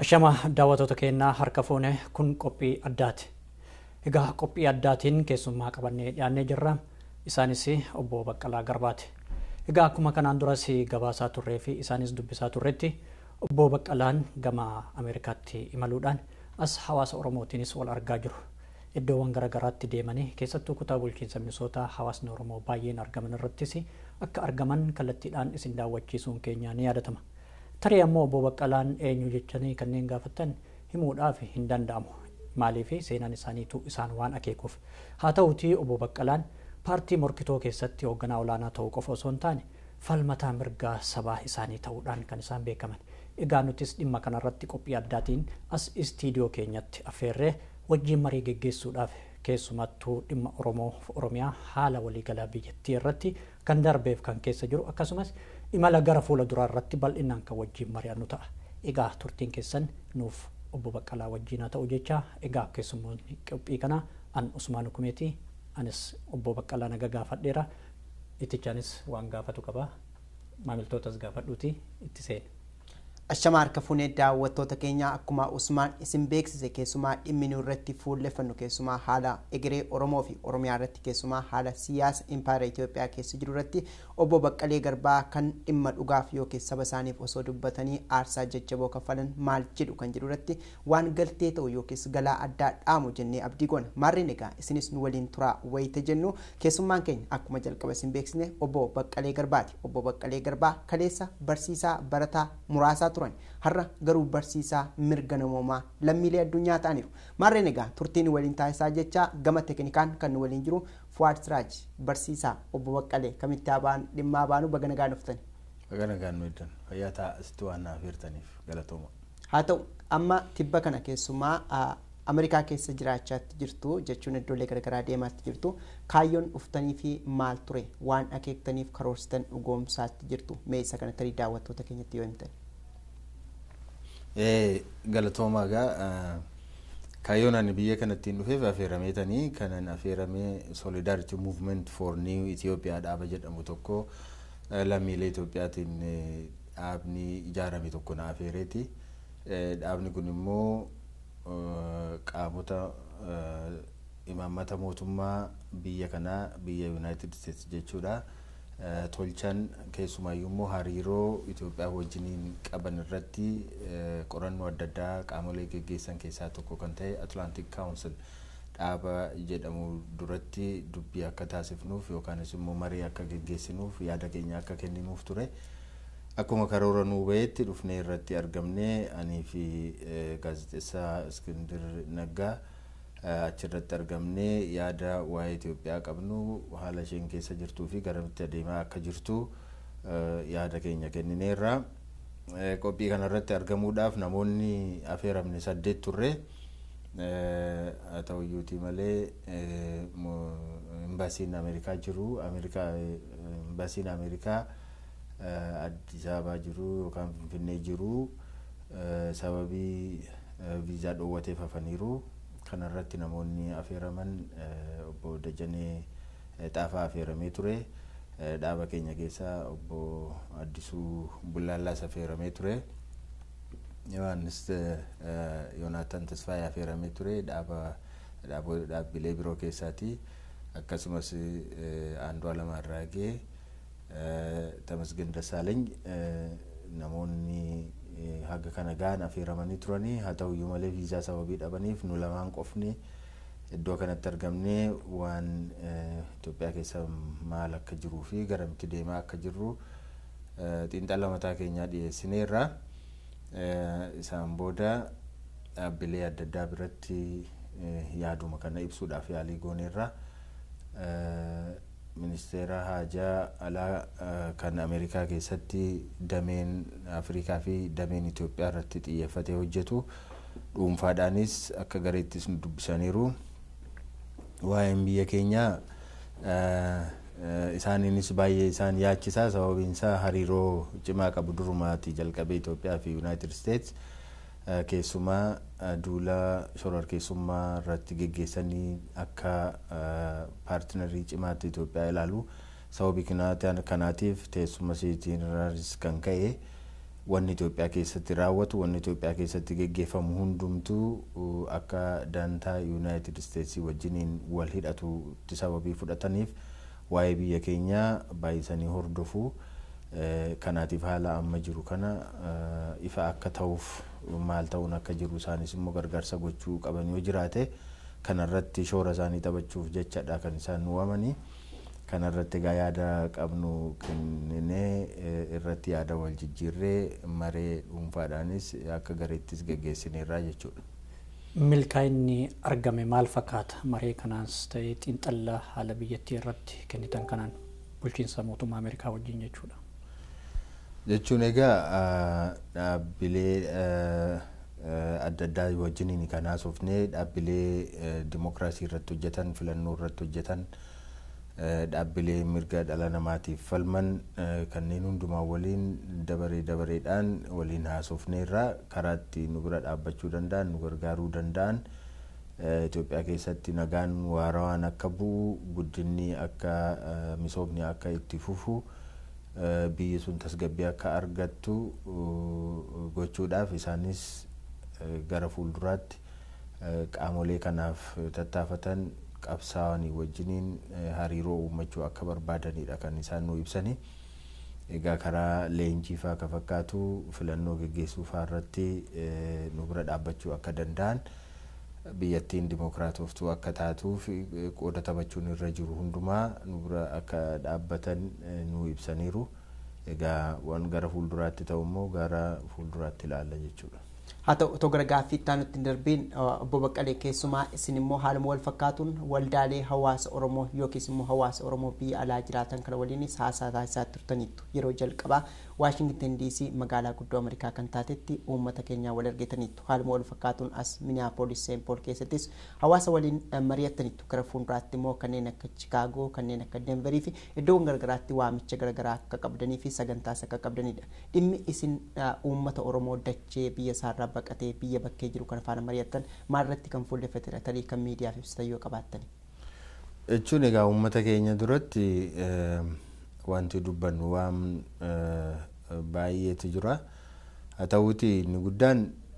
Ashama daawwattoota keenyaa harka fuune kun qophii addaati. Egaa qophii addaatiin keessummaa qabannee dhiyaannee jirra. Isaanis obbo Baqqalaa Garbaati. Egaa akkuma kanaan duras gabaasaa turree fi isaanis dubbisaa turretti obbo Baqqalaan gama Ameerikaatti imaluudhaan as hawaasa Oromootiinis wal argaa jiru. Iddoowwan garaagaraatti deemanii keessattuu kutaa bulchiinsa Minisootaa hawaasni Oromoo baay'een argaman irrattis akka argaman kallattiidhaan isin daawwachiisuun keenya ni yaadatama. Tarii ammoo obbo Baqqalaan eenyu jechanii kanneen gaafattan himuudhaaf hin danda'amu. Maaliif seenaan isaaniitu isaan waan akeekuuf. Haa ta'uutii obbo Baqqalaan paartii morkitoo keessatti hoogganaa olaanaa ta'uu qofa osoo hin taane falmataa mirgaa sabaa isaanii ta'uudhaan kan isaan beekaman. Egaa nutis dhimma kanarratti qophii addaatiin as istiidiyoo keenyatti affeerree wajjin marii geggeessuudhaaf keessumattuu dhimma Oromoo Oromiyaa haala waliigalaa biyyattii irratti kan darbeef kan keessa jiru akkasumas imala gara fuula duraa irratti bal'inaan kan wajjin mari'annu ta'a. Egaa turtiin keessan nuuf obbo Baqqalaa wajjin haa ta'u jecha egaa keessummoonni qophii kanaa an Usmaan Hukumeetii anis obbo Baqqalaa naga gaafadheera ittichaanis waan gaafatu qaba maamiltootas gaafadhuuti itti seene. Ashama harka fuunee daawwattoota keenya akkuma Usmaan isin beeksise keessumaa dhimmi nu irratti fuulleffannu keessumaa haala egeree Oromoo fi Oromiyaa irratti keessumaa haala siyaasa impaayera Itoophiyaa keessa jiru irratti obbo Baqqalee Garbaa kan dhimma dhugaaf yookiin saba isaaniif osoo dubbatanii aarsaa jajjaboo kaffalan maal jedhu kan jedhu irratti waan galtee ta'u yookiis galaa addaa dhaamu jennee abdii goona maarreen egaa isinis nu waliin turaa wayita jennu keessummaan keenya akkuma jalqaba isin beeksisne obbo Baqqalee Garbaati obbo Baqqalee Garbaa kaleessa barsiisaa barataa muraasaa turan har'a garuu barsiisaa mirga namoomaa lammiilee addunyaa ta'aniiru maarreen egaa turtiin waliin taasisaa jecha gama teeknikaan kan nu waliin jiru Fuwaad Siraaj barsiisaa obbo Baqqalee kamitti abaan dhimmaa baanu baga nagaan dhuftani. Baga nagaan nu eddan fayyaa ta'a asitti waan naaf hirtaniif galatooma. Haa ta'u amma tibba kana keessumaa Ameerikaa keessa jiraachaatti jirtu jechuun iddoolee garaagaraa deemaatti jirtu kaayyoon dhuftanii fi maal ture waan akeektaniif karoorsitan dhugoomsaatti jirtu mee isa kana tarii daawwattoota keenyatti yoo himtan. galatoomaa egaa kaayyoon ani biyya kanattiin dhufeef affeerameetanii kanan affeeramee solidarity movement for new Ethiopia dhaaba jedhamu tokko lammiilee Itoophiyaatiin dhaabni ijaarame tokko na affeereeti. Dhaabni kun immoo qaamota imaammata mootummaa biyya kanaa biyya United States jechuudha. tolchan keessumaayyuu immoo hariiroo Itoophiyaa wajjiniin qaban irratti qorannoo adda addaa qaamolee geggeessan keessaa tokko kan ta'e Atlantic Council dhaaba jedhamu duratti dubbii akka taasifnuuf yookaanis immoo marii akka geggeessinuuf yaada keenya akka kenninuuf ture. Akkuma karoora nuu bahetti dhufnee irratti argamnee anii fi gaazexeessaa Iskindir Naggaa achirratti argamnee yaada waa'ee Itoophiyaa qabnu haala isheen keessa jirtuu fi garamitti adeemaa akka jirtu yaada keenya kennineerra. Qophii kanarratti argamuudhaaf namoonni affeeramne saddeet turre. Haa ta'uyyuutii malee imbaasiin Ameerikaa jiru imbaasiin Ameerikaa Addis Ababaa jiru yookaan Finfinnee jiru sababii viizaa dhoowwateef hafaniiru. kanarratti namoonni affeeraman obbo Dajanee Xaafaa affeeramee ture. Dhaaba keenya keessaa obbo Addisuu Bullaallaas affeeramee ture. Yohaannis Yoonaataan Tasfaayee affeeramee ture dhaaba dhaabbilee biroo keessaati. Akkasumas Aandu'aalem Arraagee Tamasgin Dassaaleny namoonni haga kana gahan affeeramanii turanii haa ta'uyyuu malee viizaa sababii dhabaniif nu lamaan qofni iddoo kanatti argamnee waan Itoophiyaa keessa maal akka jiruu fi garamitti deemaa akka jirru xiinxala mataa keenyaa dhiyeessineerra. Isaan booda dhaabbilee adda addaa biratti yaaduma kana ibsuudhaaf yaalii gooneerra. ministeera haajaa alaa kan Ameerikaa keessatti dameen Afrikaa fi dameen Itoophiyaa irratti xiyyeeffatee hojjetu dhuunfaadhaanis akka gareettis nu dubbisaniiru. Waa'een biyya keenyaa isaaniinis baay'ee isaan yaachisaa sababiin isaa hariiroo cimaa qabu durumaatii jalqabee Itoophiyaa fi United States keessumaa duula shororkeessummaa irratti geggeessanii akka paartinarii cimaatti Itoophiyaa ilaalu sababii kanaatiif teessuma isiitiin kan ka'e wanni Itoophiyaa keessatti raawwatu wanni Itoophiyaa keessatti geggeeffamu hundumtuu akka dantaa Yuunaayitid Isteetsii wajjiniin wal hidhatutti sababii fudhataniif waa'ee biyya keenyaa baay'isanii hordofuu kanaatiif haala amma jiru kana ifa akka ta'uuf maal ta'uun akka jiru isaanis immoo gargaarsa gochuu qaban yoo jiraate kanarratti shoora isaanii taphachuuf jechadha kan isaan waamanii. kanarratti egaa yaada qabnu kenninee irratti yaada wal jijjiirree maree dhuunfaadhaanis akka gareettis geggeessineerraa jechuudha. Milkaa'inni argame maal fakkaata maree kanaas ta'ee xiinxallaa haala biyyattii irratti kennitan kanaan bulchiinsa mootummaa Ameerikaa wajjin jechuudha. Jechuun egaa dhaabbilee adda addaa wajjiniin kan haasofnee dhaabbilee dimokiraasii irratti hojjetan filannoo irratti hojjetan. dhaabbilee mirga dhala namaatiif falman kanneen hundumaa waliin dabaree dabareedhaan waliin haasofneerraa karaa itti nu bira dhaabbachuu danda'an nu gargaaruu danda'an Itoophiyaa keessatti nagaan waarawaan akka bu'u guddinni akka misoomni akka itti fufu biyyi sun tasgabbii akka argattu gochuudhaaf isaanis gara fuulduraatti qaamolee kanaaf tattaafatan qabsaa'anii wajjiniin hariiroo uumachuu akka barbaadanidha kan isaan nu ibsani. Egaa karaa leenjii fa'aa akka fakkaatu filannoo geggeessuu fa'aa irratti nu bira dhaabbachuu akka danda'an biyyattiin dimokiraatoftuu akka taatuuf qooda taphachuun irra jiru hundumaa nu bira akka dhaabbatan nu ibsaniiru. Egaa waan gara fuulduraatti ta'u immoo gara fuulduraatti ilaalla jechuudha. haa ta'u otoo gara gaaffii itti aanutti hin darbiin obbo Baqqalee keessumaa isin immoo haaluma wal fakkaatuun waldaalee hawaasa Oromoo yookiis immoo hawaasa Oromoo biyya alaa jiraatan kana waliinis haasaa taasisaa turtaniittu yeroo jalqabaa Waashingtan DC magaalaa guddoo Ameerikaa kan taatetti uummata keenyaa wal argitaniittu haaluma wal fakkaatuun as Minneapolis Saint Paul keessattis hawaasa waliin mari'attaniittu gara fuulduraatti immoo kanneen akka Chicaagoo kanneen akka Denverii fi iddoowwan garagaraatti waamicha garagaraa akka qabdanii fi sagantaas akka qabdanidha dhimmi isin uummata Oromoo dachee biyya isaarraa baqatee biyya bakkee jiru kana faana mari'attan maalirratti kan fuulleffatedha tarii kan miidiyaaf ibsitan yoo qabaattani. Jechuun egaa uummata keenya duratti wanti dubbannu waan baay'eetu jira. Haa ta'uuti inni guddaan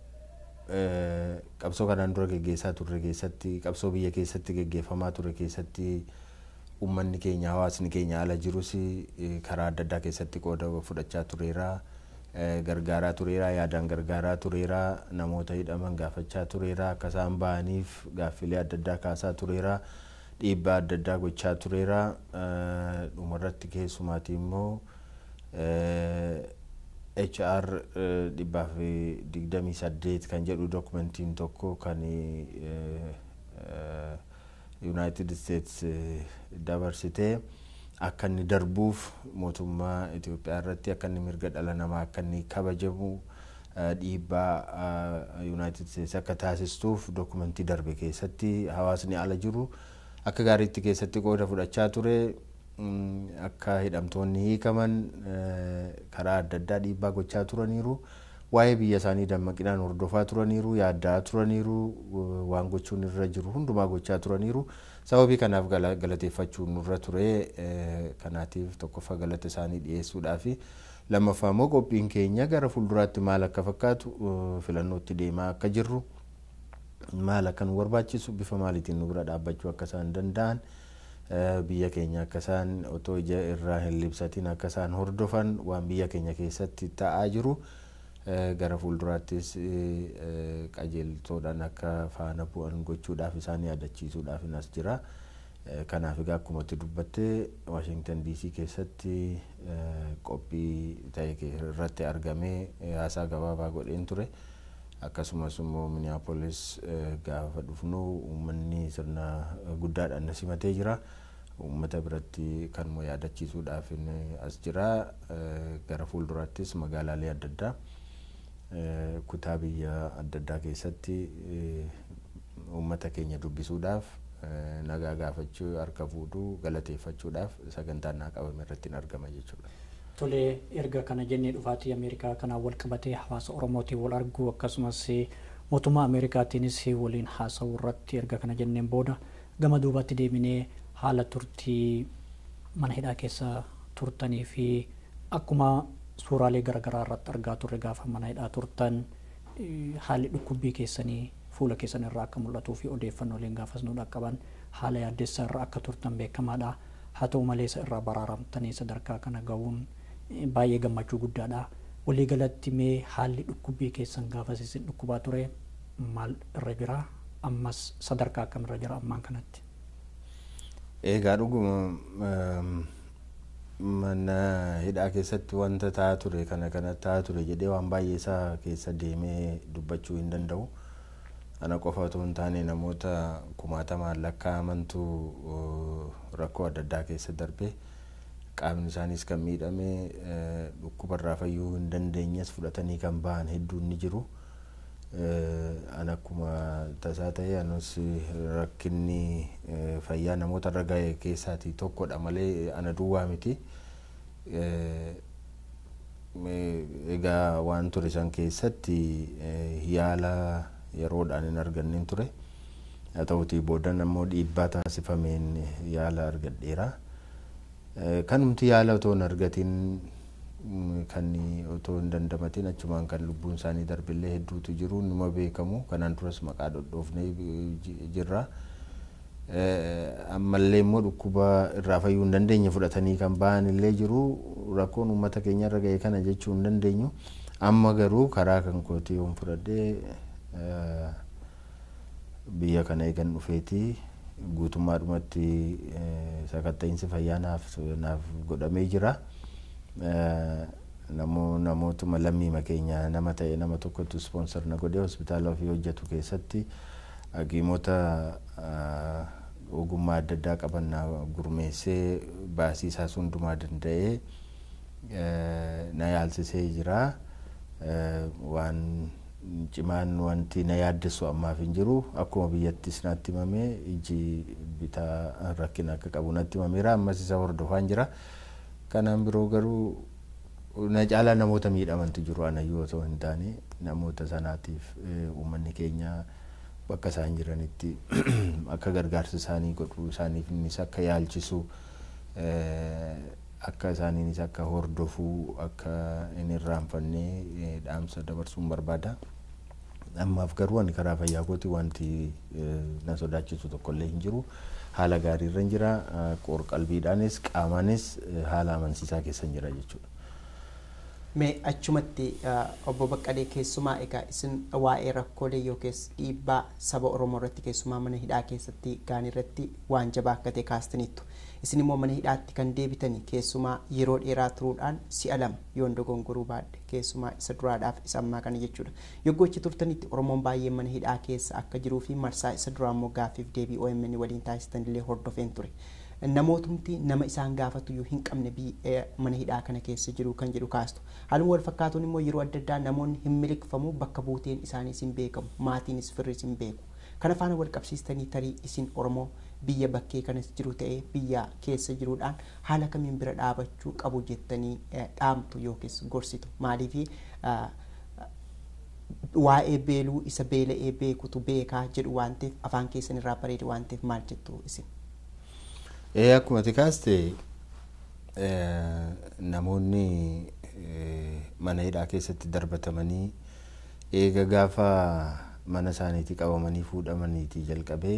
qabsoo kanaan dura geggeessaa turre keessatti qabsoo biyya keessatti geggeeffamaa ture keessatti uummanni keenya hawaasni keenya ala jirus karaa adda addaa keessatti qooda fudhachaa tureera. gargaaraa tureera yaadaan gargaaraa tureera namoota hidhaman gaafachaa tureera akka isaan bahaniif gaaffilee adda addaa kaasaa tureera dhiibbaa adda addaa gochaa tureera dhumarratti keessumaati immoo HR dhibbaa fi digdamii saddeet kan jedhu dokumentiin tokko kan United States dabarsitee akka inni darbuuf mootummaa Itoophiyaa irratti akka inni mirga dhala namaa akka inni kabajamu dhiibbaa Yuunaayitid Steetsi akka taasistuuf dokumentii darbe keessatti hawaasni ala jiru akka gaariitti keessatti qooda fudhachaa ture akka hidhamtoonni hiikaman karaa adda addaa dhiibbaa gochaa turaniiru waa'ee biyya isaanii dammaqinaan hordofaa turaniiru yaaddaa turaniiru waan gochuun irra jiru hundumaa gochaa turaniiru. sababii kanaaf galateeffachuun nurra ture kanaatiif tokkoffaa galata isaanii dhiyeessuudhaafi lammaffaa immoo qophiin keenya gara fuulduraatti maal akka fakkaatu filannootti deemaa akka jirru maal akka nu barbaachisu bifa maaliitiin nu bira dhaabbachuu akka isaan danda'an biyya keenya akka isaan otoo ija irraa hin libsatiin akka isaan hordofan waan biyya keenya keessatti ta'aa jiru. gara fuulduraattis qajeeltoodhaan akka faana bu'an gochuudhaaf isaan yaadachiisuudhaaf as jira. Kanaaf egaa akkuma itti dubbatte Waashingtan DC keessatti qophii ta'e irratti argamee haasaa gabaabaa godheen ture. Akkasumas immoo Minneapolis gaafa dhufnu uummanni sirna guddaadhaan na simatee jira. Uummata biratti kanuma yaadachiisuudhaaf as jira. Gara fuulduraattis magaalaalee adda addaa. kutaa biyya adda addaa keessatti uummata keenya dubbisuudhaaf nagaa gaafachuu harka fuudhuu galateeffachuudhaaf sagantaan naa qabame irratti hin argama jechuudha. Tolee erga kana jennee dhufaatii Ameerikaa kanaan wal qabatee hawaasa Oromootiin wal arguu akkasumas mootummaa Ameerikaatiinis waliin haasa'uu irratti erga kana jenneen booda gama duubatti deebinee haala turtii mana hidhaa keessa turtanii fi akkuma suuraalee garaagaraa irratti argaa turre gaafa mana hidhaa turtan haalli dhukkubbii keessanii fuula keessan irraa akka mul'atuu fi odeeffannooleen gaafas nu dhaqqaban haala yaaddessaa irra akka turtan beekamaadha. Haa ta'u malee isa irraa baraaramtanii sadarkaa kana gahuun baay'ee gammachuu guddaadha. Waliigalatti mee haalli dhukkubbii keessan gaafas isin dhukkubaa ture maal irra jira ammas sadarkaa akkam irra jira ammaan kanatti. Egaa dhuguma mana hidhaa keessatti wanta ta'aa ture kana kana ta'aa ture jedhee waan baay'ee isaa keessa deemee dubbachuu hin danda'u. Ana qofa otoo hin taane namoota kumaatamaan lakkaa'amantu rakkoo adda addaa keessa darbe qaamni isaaniis kan miidhame dhukkubarraa fayyuu hin dandeenyes fudhatanii kan bahan hedduun ni jiru. An akkuma tasaa ta'e anus rakkinni fayyaa namoota irra ga'e keessaati tokkodha malee ana duwwaa miti. Egaa waan ture san keessatti yaala yeroodhaan hin arganneen ture. Haa ta'utii boodan ammoo dhiibbaa taasifameen yaala argadheera. Kanumti yaala otoo hin argatiin kan otoo hin dandamatin achumaan kan lubbuun isaanii darbillee hedduutu jiru numa beekamu kanaan duras maqaa dhodhoofnee jirra. Ammallee immoo dhukkuba irraa fayyuu hin dandeenye fudhatanii kan bahan illee jiru rakkoon uummata keenya irra ga'e kana jechuu hin dandeenyu. Amma garuu karaa kan kootii yoon fudhadhee biyya kana eegan dhufeeti guutummaadhumatti sakatta'iinsi fayyaa naaf godhamee jira. namootuma lammiima keenya nama ta'e nama tokkotu ispoonsar na godhee hospitaala ofii hojjetu keessatti hakiimota ogummaa adda addaa qaban na gurmeessee baasii isaas hundumaa danda'ee na yaalsisee jira. Waan cimaan wanti na yaaddessu ammaaf hin jiru akkuma biyyattis natti himamee iji bitaa rakkina akka qabu natti himameera ammas isa hordofaan jira. Kanaan biroo garuu na caalaa namoota miidhamantu jiru anayyuu otoo hin taane namoota sanaatiif uummanni keenya bakka isaan jiranitti akka gargaarsa isaanii godhu isaaniifis akka yaalchisu akka isaaniinis akka hordofuu akka hin irraanfannee dhaamsa dabarsuun barbaada. Ammaaf garuu ani karaa fayyaa kooti wanti na sodaachisu tokkollee hin jiru. Haala gaariirra hin jira. Qoor-qalbiidhaanis qaamaanis haala amansiisaa keessa hin jira jechuudha. Mee achumatti obbo Baqqalee keessumaa egaa isin waa'ee rakkoolee yookiis dhiibbaa saba Oromoo irratti keessumaa mana hidhaa keessatti gaan irratti waan jabaa akka ta'e kaastaniittu. Isin immoo mana hidhaatti kan deebitanii keessumaa yeroo dheeraa turuudhaan si'a lama yoon dogongoruu baadhe keessumaa isa duraadhaaf isa ammaa kana jechuudha. Yoggoo achi turtanitti Oromoon baay'een mana hidhaa keessa akka jiruu fi marsaa isa duraa immoo gaaffiif deebii OMN waliin taasisan illee hordofeen ture. namootumti nama isaan gaafatu iyyuu hin qabne mana hidhaa kana keessa jiru kan jedhu kaastu haaluma wal fakkaatuun immoo yeroo adda addaa namoonni hin miliqfamu bakka buuteen isaaniis hin beekamu maatiinis firris hin beeku kana faana wal qabsiistanii tarii isin oromoo biyya bakkee kanas jiru ta'ee biyya keessa jiruudhaan haala kamiin bira dhaabachuu qabu jettanii dhaamtu yookiis gorsitu maaliifi waa'ee beeluu isa beela'ee beekutu beekaa jedhu waan ta'eef afaan keessan irraa bareede waan ta'eef maal jettu isin. Ee akkuma ati kaaste namoonni mana hidhaa keessatti darbatamanii eega gaafa mana isaaniitii qabamanii fuudhamaniitii jalqabee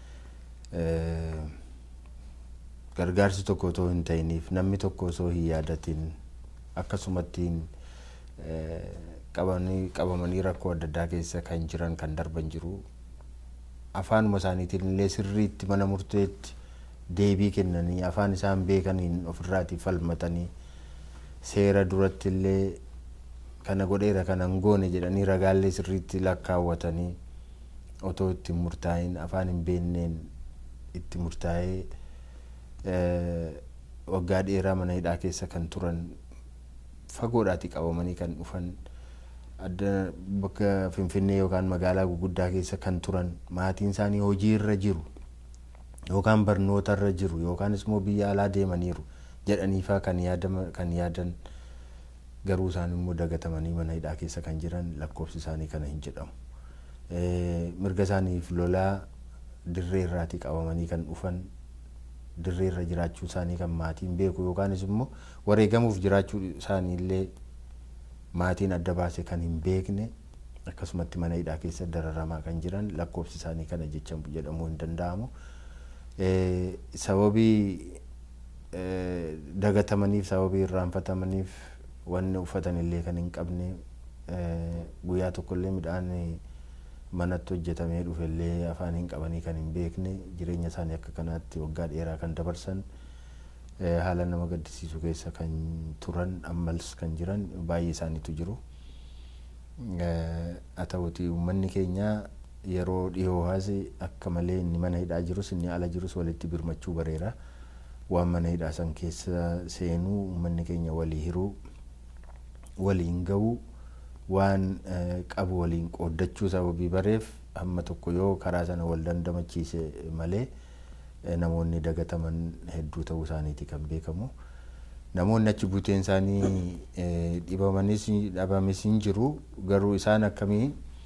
gargaarsi tokko otoo hin ta'iniif namni tokko osoo hin yaadatiin akkasumattiin qabamanii rakkoo adda addaa keessa kan jiran kan darban jiru afaanuma isaaniitiin illee sirriitti mana murteetti deebii kennanii afaan isaan beekaniin ofirraatii falmatanii seera duratti illee kana godheera kana hin goone jedhanii ragaallee sirriitti lakkaawwatanii otoo itti murtaa'in afaan hin beenneen itti murtaa'ee waggaa dheeraa mana hidhaa keessa kan turan fagoodhaati qabamanii kan dhufan adda bakka finfinnee yookaan magaalaa guguddaa keessa kan turan maatiin isaanii hojii irra jiru yookaan barnoota irra jiru yookaan immoo biyya alaa deemaniiru jedhaniifaa kan yaadan garuu isaan immoo dagatamanii mana hidhaa keessa kan jiran lakkoofsi isaanii kana hin jedhamu. Mirga isaaniif lolaa dirree irraatii qabamanii kan dhufan dirree irra jiraachuu isaanii kan maatiin beeku yookaanis immoo wareegamuuf jiraachuu isaanii illee maatiin adda baase kan hin beekne akkasumatti mana hidhaa keessa dararamaa kan jiran lakkoofsi isaanii kana jecha jedhamuu hin danda'amu. Sababii dagatamaniif sababii irraanfatamaniif wanni uffatan illee kan hin qabne guyyaa tokkollee midhaan manatti hojjetamee dhufe illee afaan hin qabanii kan hin beekne jireenya isaanii akka kanaatti waggaa dheeraa kan dabarsan haala nama gaddisiisu keessa kan turan ammas kan jiran baay'ee isaaniitu jiru. Haa ta'uti uummanni keenya yeroo dhiyoo haase akka malee inni mana hidhaa jirus inni ala jirus walitti birmachuu bareera. Waan mana hidhaa san keessa seenuu uummanni keenya walii hiruu waliin gahuu waan qabu waliin qooddachuu sababii bareef hamma tokko yoo karaa sana wal dandamachiise malee namoonni dagataman hedduu ta'uu isaaniiti kan beekamu. Namoonni achi buuteen isaanii dhibamanis dhabamis hin jiru garuu isaan akkamii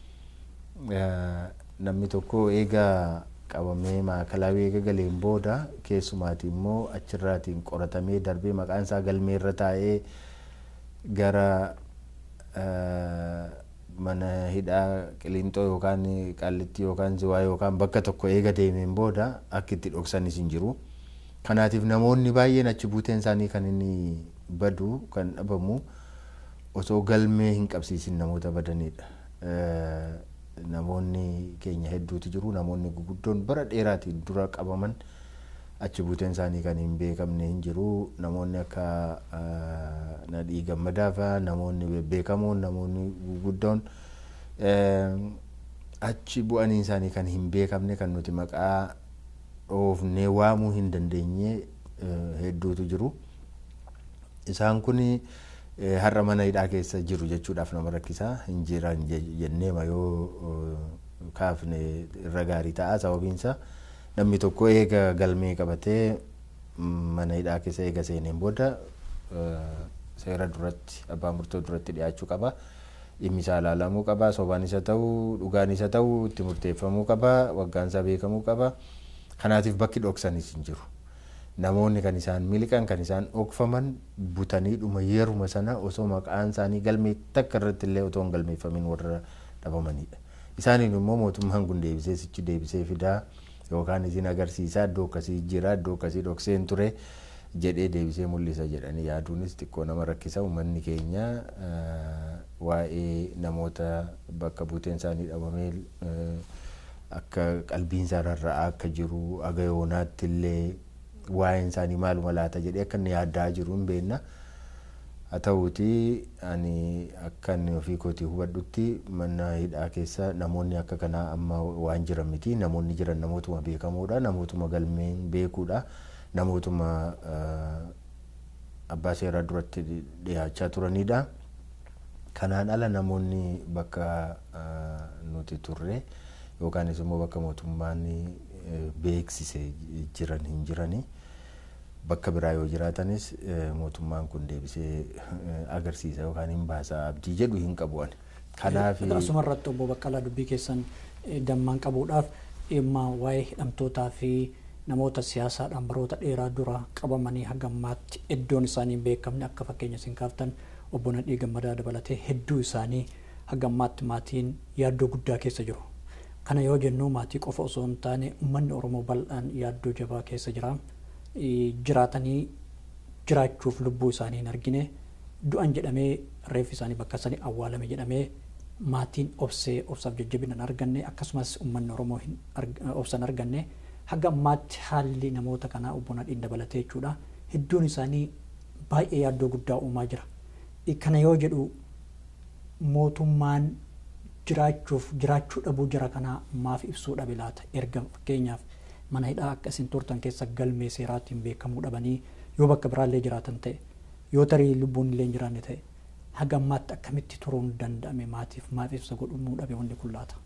namni tokko eegaa qabamee maakalaawii eega galeen booda keessumaati immoo achirraatiin qoratamee darbee maqaan isaa galmee irra taa'ee gara mana hidhaa qiliinxoo yookaan qallitti yookaan ziwaa yookaan bakka tokko eega deemeen booda akka itti dhoksanis hin jiru. Kanaatiif namoonni baay'een achi buuteen isaanii kan inni badu kan dhabamu osoo galmee hin qabsiisin namoota badanidha. Namoonni keenya hedduutu jiru namoonni guguddoon bara dheeraatiin dura qabaman achi buuteen isaanii kan hin beekamne hin jiru namoonni akka nadhii gammadaa fa'aa namoonni bebbeekamoon namoonni guguddoon achi bu'anii isaanii kan hin beekamne kan nuti maqaa dhoofnee waamuu hin dandeenye hedduutu jiru. Isaan kun har'a mana hidhaa keessa jiru jechuudhaaf nama rakkisaa hin jiran jenneema yoo kaafne irra gaarii ta'a sababiinsa namni tokko eega galmee qabatee mana hidhaa keessa eega seeneen booda seera duratti abbaa murtoo duratti dhiyaachuu qaba. Dhimmi isaa ilaalamuu qaba. Sobaan isa ta'uu dhugaan isa ta'uu itti murteeffamuu qaba. Waggaan isaa beekamuu qaba. Kanaatiif bakki dhoksanis hin jiru. Namoonni kan isaan miliqan kan isaan dhokfaman butanii dhuma yeruma sana osoo maqaan isaanii galmee takka irratti illee otoo hin galmeeffamin warra dhabamanidha. Isaaniin immoo mootummaan kun deebisee sichi deebisee fidaa yookaan isin agarsiisaa iddoo akkasii jira iddoo akkasii dhokseen ture jedhee deebisee mul'isa jedhanii yaaduunis xiqqoo nama rakkisa uummanni keenya waa'ee namoota bakka buuteen isaanii dhabamee akka qalbiin isaa rarra'aa akka jiru aga yoonaatti illee waa'een isaanii maaluma laata jedhee akka inni yaaddaa jiru hin beekna. Haa ta'uuti ani akka inni ofii kootii hubadhutti mana hidhaa keessa namoonni akka kanaa amma waan jiran miti namoonni jiran namootuma beekamoodha namootuma galmeen beekuudha namootuma abbaa seeraa duratti dhiyaachaa turanidha. Kanaan ala namoonni bakka nuti turre yookaanis immoo bakka mootummaan beeksise jiran hin jirani. Bakka biraa yoo jiraatanis mootummaan kun deebisee agarsiisa yookaan hin baasa abdii jedhu hin qabu ani. Kanaaf. Asuma irratti obbo Baqqalaa dubbii keessan dammaan qabuudhaaf dhimma waa'ee hidhamtootaa fi namoota siyaasaadhaan baroota dheeraa dura qabamanii hanga ammaatti iddoon isaanii hin beekamne akka fakkeenya isin kaaftan obbo Nadhii Gammadaa dabalatee hedduu isaanii hanga ammaatti maatiin yaaddoo guddaa keessa jiru. Kana yoo jennu maatii qofa osoo hin taane uummanni Oromoo bal'aan yaaddoo jabaa keessa jira. Jiraatanii jiraachuuf lubbuu isaanii hin argine du'an jedhamee reeffi isaanii bakka sanii awwaalame jedhamee maatiin obsee obsaaf jajjabina hin arganne akkasumas uummanni Oromoo obsa hin arganne hanga ammaatti haalli namoota kanaa obbo Nadhiin dabalatee jechuudha. Hedduun isaanii baay'ee yaaddoo guddaa uumaa jira. Kana yoo jedhu mootummaan jiraachuuf jiraachuu dhabuu jira kanaa maaf ibsuu dhabe laata erga fakkeenyaaf mana hidhaa akka isin turtan keessa galmee seeraatiin beekamuu dhabanii yoo bakka biraallee jiraatan ta'e yoo tarii lubbuun illee hin jiraanne ta'e haga ammaatti akkamitti turuun danda'ame maatiif maaf ibsa godhumuu dhabe wanni kun laata.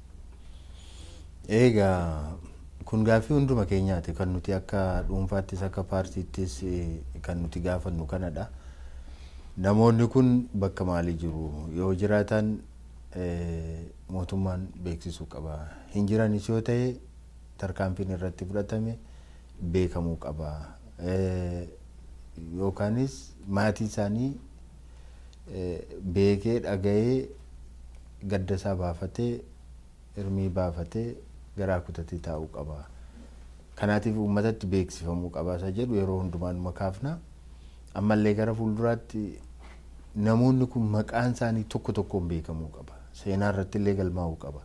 Egaa kun gaaffii hunduma keenyaati kan nuti akka dhuunfaattis akka paartiittis kan nuti gaafannu kanadha. Namoonni kun bakka maalii jiru yoo jiraatan mootummaan beeksisuu qaba. Hin jiranis yoo ta'e tarkaanfiin irratti fudhatame beekamuu qaba. Yookaanis maatii isaanii beekee dhaga'ee gadda isaa baafatee hirmii baafatee garaa kutatee taa'uu qaba. Kanaatiif uummatatti beeksifamuu qaba isa jedhu yeroo hundumaa kaafna. Ammallee gara fuulduraatti namoonni kun maqaan isaanii tokko tokkoon beekamuu qaba. Seenaa irratti illee galmaa'uu qaba.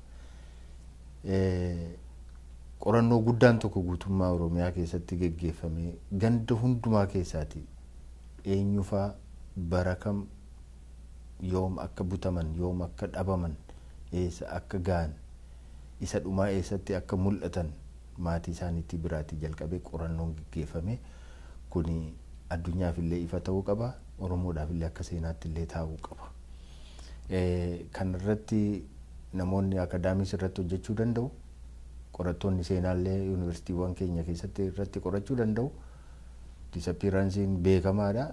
Qorannoo guddaan tokko guutummaa Oromiyaa keessatti geggeeffame ganda hundumaa keessaati eenyufaa bara kam yoom akka butaman yoom akka dhabaman eessa akka gahan isa dhumaa eessatti akka mul'atan maatii isaaniitti biraatii jalqabee qorannoon geggeeffame kuni addunyaaf illee ifa ta'uu qaba oromoodhaaf illee akka seenaatti illee taa'uu qaba. Kan irratti namoonni akaadaamis irratti hojjechuu danda'u qorattoonni seenaallee yuunivarsiitiiwwan keenya keessatti irratti qorachuu danda'u disappiiransiin beekamaadha.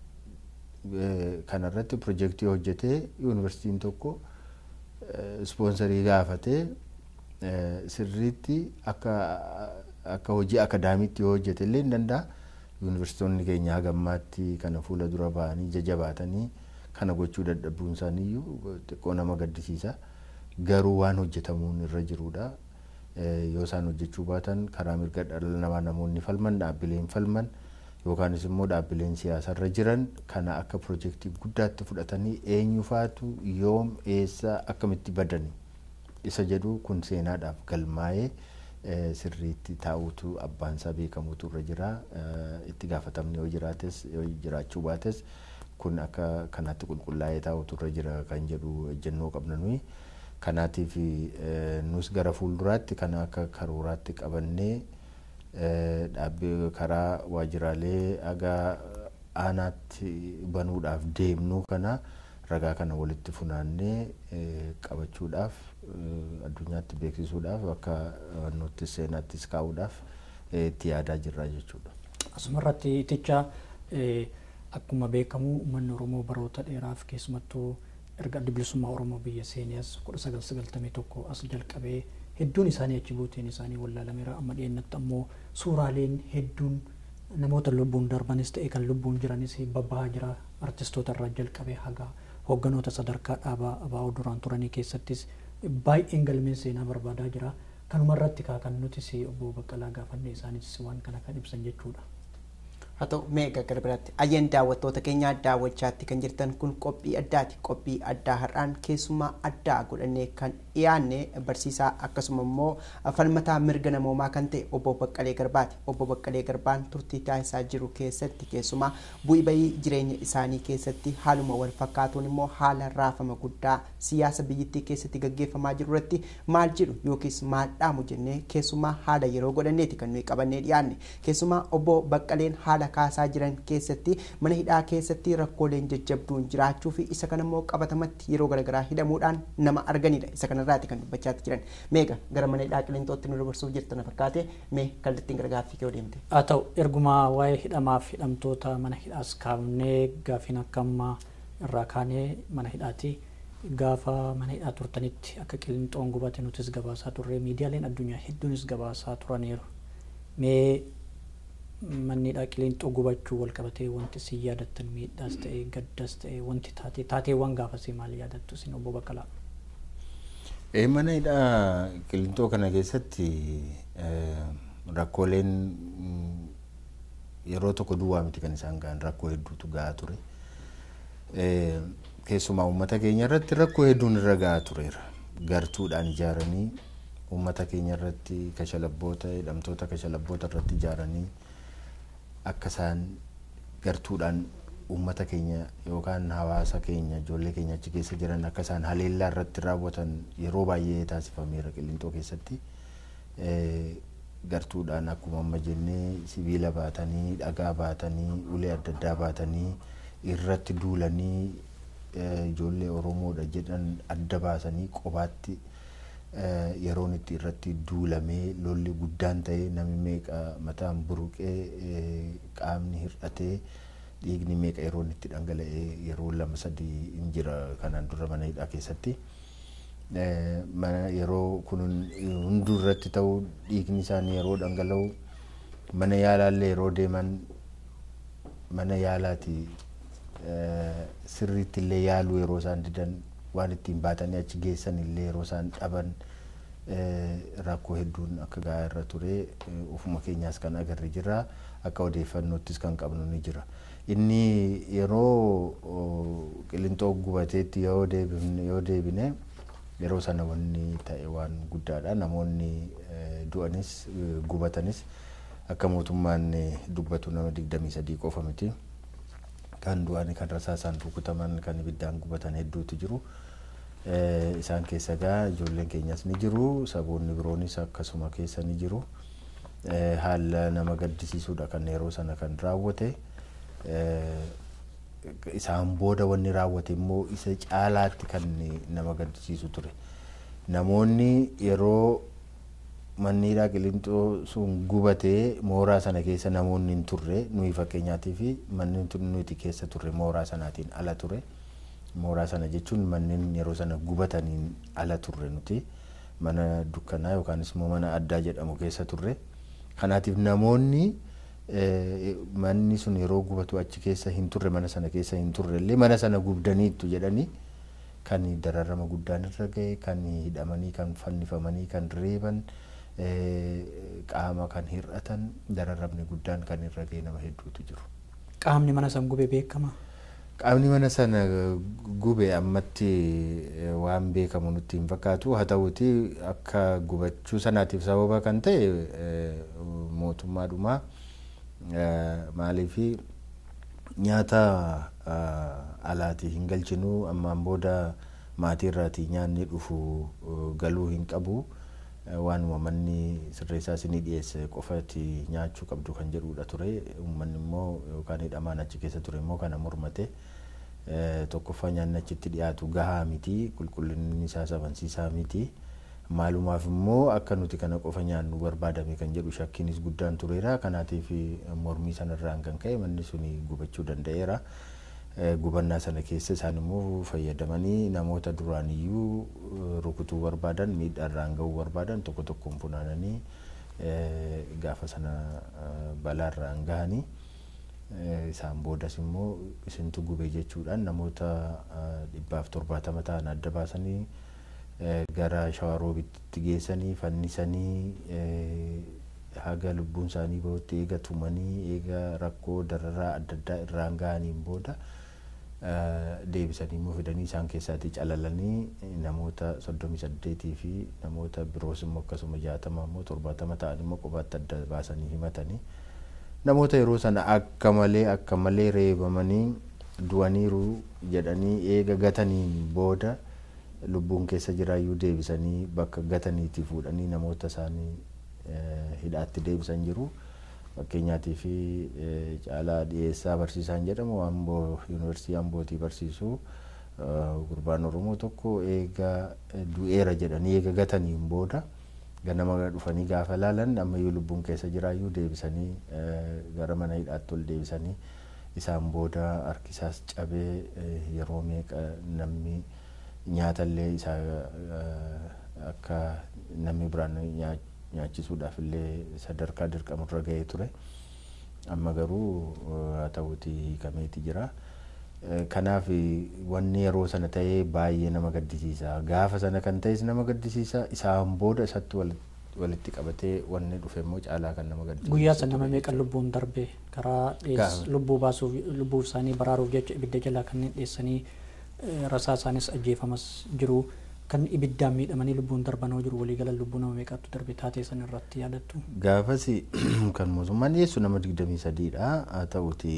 Kana irratti pirojektii hojjetee yuunivarsiitiin tokko ispoonsarii gaafatee sirriitti akka akka hojii akaadaamiitti yoo hojjete illee ni danda'a. Yuunivarsiitonni keenya hagammaatti kana fuula dura ba'anii jajabaatanii kana gochuu dadhabuun isaaniiyyuu xiqqoo nama gaddisiisa. Garuu waan hojjetamuun irra jirudha. Yoo isaan hojjechuu baatan karaa mirga dhala namaa namoonni falman dhaabbileen falman yookaanis immoo dhaabbileen siyaasarra jiran kana akka pirojektii guddaatti fudhatanii eenyufaatu yoom eessa akkamitti badani isa jedhu kun seenaadhaaf galmaa'ee sirriitti taa'uutu abbaan isaa beekamuutu irra jira itti gaafatamni yoo jiraates yoo jiraachuu baates kun akka kanaatti qulqullaa'ee taa'uutu irra jira kan jedhu ejjennoo qabna nuyi. Kanaatiif nus gara fuulduraatti kana akka karooraatti qabannee dhaabbii karaa waajjiraalee haga aanaatti banuudhaaf deemnu kana ragaa kana walitti funaannee qabachuudhaaf addunyaatti beeksisuudhaaf akka nuti seenaattis kaa'uudhaaf itti yaadaa jirra jechuudha. Asumarratti iticha akkuma beekamu uummanni Oromoo baroota dheeraaf keessumattuu erga adda bilisummaa Oromoo biyya seenees kudha sagal sagaltamii tokko as jalqabee hedduun isaanii achi buuteen isaanii wallaalameera amma dhiyeennatti ammoo suuraaleen hedduun namoota lubbuun darbanis ta'e kan lubbuun jiranis babbahaa jira artistoota irraa jalqabee haga hoogganoota sadarkaa dhaabaa abaa'oo duraan turanii keessattis baay'een galmeen seenaa barbaadaa jira kanuma irratti kan nutis obbo Baqqalaa gaafanne isaanis waan kana kan ibsan jechuudha. haa ta'u meeqa gara biraatti ayyeen daawwattoota keenyaa daawwachaatti kan jirtan kun qophii addaati qophii addaa har'aan keessummaa addaa godhannee kan dhiyaanne barsiisaa akkasuma immoo falmataa mirga namoomaa kan ta'e obbo Baqqalee Garbaati obbo Baqqalee Garbaan turtii taasisaa jiru keessatti keessumaa bu'ii bayii jireenya isaanii keessatti haaluma wal fakkaatuun immoo haala raafama guddaa siyaasa biyyattii keessatti gaggeeffamaa jiru irratti maal jedhu yookiis maal dhaamu jennee keessumaa haala yeroo godhanneeti kan nuyi qabannee dhiyaanne keessumaa obbo Baqqaleen haala haala kaasaa jiran keessatti mana hidhaa keessatti rakkooleen jajjabduun jiraachuu fi isa kana immoo qabatamatti yeroo garaagaraa hidhamuudhaan nama arganidha isa kanarraati kan dubbachaatti jiran meeqa gara mana hidhaa qilintootti nu dabarsuuf jirtan fakkaate mee kallattiin gara gaaffii kee deemte. haa ta'u erguma waa'ee hidhamaaf hidhamtoota mana hidhaas kaafnee gaafiin akka ammaa irraa kaanee mana hidhaati gaafa mana hidhaa turtanitti akka qilinxoon gubate nutis gabaasaa turre miidiyaaleen addunyaa hedduunis gabaasaa turaniiru mee manni hidhaa qilinxoo gubachuu wal qabatee wanti si yaadattan miidhaas ta'e gaddas ta'e wanti taate taateewwan gaafasii maal yaadattu isin obbo Baqqalaa. Mana hidhaa qilinxoo kana keessatti rakkooleen yeroo tokko duwwaa miti kan isaan gahan rakkoo hedduutu gahaa ture. Keessumaa uummata keenya irratti rakkoo hedduun irra gahaa tureera. Gartuudhaan ijaaranii uummata keenya irratti kashalabboota hidhamtoota kashalabboota irratti ijaaranii akka isaan gartuudhaan uummata keenya yookaan hawaasa keenya ijoollee keenya achi keessa jiran akka isaan haleellaa irratti raawwatan yeroo baay'ee taasifameera qilinxoo keessatti. Gartuudhaan akkuma amma jennee sibiila baatanii dhagaa baatanii ulee adda addaa baatanii irratti duulanii ijoollee Oromoodha jedhan adda baasanii qobaatti yeroon itti irratti duulamee lolli guddaan ta'ee namni meeqa mataan buruqee qaamni hir'atee dhiigni meeqa yeroon itti dhangala'ee yeroo lama sadii hin jira kanaan dura mana hidhaa keessatti. Yeroo kun hunduu irratti ta'u dhiigni isaanii yeroo dhangala'u mana yaalaallee yeroo deeman mana yaalaati sirriitti illee yaaluu yeroo isaan didan waan ittiin baatanii achi geessan illee yeroo isaan dhaban rakkoo hedduun akka gahaa irra ture ofuma keenyaas kan agarre jira akka odeeffannoottis kan qabnu ni jira. Inni yeroo qilinxoo gubateetti yoo deebine yeroo sana wanni ta'e waan guddaadha namoonni du'anis gubatanis akka mootummaan dubbatu nama digdamii sadii qofa miti kan du'an kan rasaasaan rukutaman kan ibiddaan gubatan hedduutu jiru isaan keessa gaa ijoolleen keenyas ni jiru saboonni biroonis akkasuma keessa ni jiru haala nama gaddisiisuudha kan yeroo sana kan raawwate isaan booda wanni raawwate immoo isa caalaatti kan nama gaddisiisu ture namoonni yeroo manniidhaa qilinxoo sun gubatee mooraa sana keessa namoonni hin turre nuyi fakkeenyaatii fi manni nuti keessa turre mooraa sanaatiin ala ture mooraa sana jechuun manneen yeroo sana gubataniin ala turre nuti mana dukkanaa yookaanis immoo mana addaa jedhamu keessa turre kanaatiif namoonni manni sun yeroo gubatu achi keessa hin turre mana sana keessa hin turre illee mana sana gubdaniittu jedhanii kan dararama guddaan irra gahe kan hidhamanii kan fannifamanii kan reeban qaama kan hir'atan dararamni guddaan kan irra gahe nama hedduutu jiru. Qaamni mana san gube beekama. Qaamni mana sana gube ammatti waan beekamu nutti hin fakkaatu haa ta'uuti akka gubachuu sanaatiif sababa kan ta'e mootummaadhumaa maaliifi nyaata alaatii hin galchinu ammaan booda maatii irraatii nyaanni dhufu galuu hin qabu waanuma manni sirreessaa isinii dhiyeesse qofati nyaachuu qabdu kan jedhudha ture uummanni immoo yookaan hidhamaan achi keessa ture immoo kana mormate tokkoffaa nyaanni achitti dhiyaatu gahaa miti qulqullinni isaa sabansiisaa miti. maalumaaf immoo akka nuti kana qofa nyaannu barbaadame kan jedhu shakkiinis guddaan tureera kanaatiif mormii sanarraan kan ka'e manni suni gubachuu danda'eera gubannaa sana keessa isaan immoo fayyadamanii namoota duraaniyyuu rukutuu barbaadan miidhaarraan ga'uu barbaadan tokko tokkoon funaananii gaafa sana balaarraan gahanii isaan boodas immoo isintu gube jechuudhaan namoota dhibbaaf torbaatama ta'an adda baasanii gara shawaroobitti geessanii fannisanii haga lubbuun isaanii bahutti eega tumanii eega rakkoo dararaa adda addaa irraan gahaniin booda deebisanii immoo fidanii isaan keessaatii calalanii namoota soddomii saddeetii fi namoota biroos immoo akkasuma jaatama immoo torbaatama ta'an immoo kophaatti adda baasanii himatanii namoota yeroo sana akka malee akka malee reebamanii du'aniiru jedhanii eega gataniin booda lubbuun keessa jiraayyuu deebisanii bakka gataniitii fuudhanii namoota isaanii hidhaatti deebisan jiru. Fakkeenyaatii fi caalaa dhiyeessaa barsiisaan jedhamu amboo yuunivarsiitii ambootii barsiisu gurbaan oromoo tokko eega du'eera jedhanii eega gataniin booda ganama dhufanii gaafa laalan ammayyuu lubbuun keessa jiraayyuu deebisanii gara mana hidhaatti ol deebisanii isaan booda harkisaas cabee yeroo meeqa namni nyaatallee isaa akka namni biraan nyaachisuudhaaf illee sadarkaa dirqamurra gahee ture amma garuu haa ta'uuti hiikameeti jira. Kanaaf wanni yeroo sana ta'ee baay'ee nama gaddisiisa gaafa sana kan ta'es nama gaddisiisa isaan booda isatti walitti qabatee wanni dhufe immoo caalaa kan nama gaddisiisa. Guyyaa sana nama meeqa lubbuun darbe karaa lubbuu baasuuf lubbuu isaanii baraaruuf jecha ibidda jalaa kanneen dheessanii rasaa isaanis ajjeefamas jiru. kan ibiddaan miidhamanii lubbuun darbanoo jiru waliigala lubbuu nama meeqatu darbe taatee san irratti yaadattu. Gaafas kan mootummaan dhiyeessu nama digdamii sadiidha haa ta'uti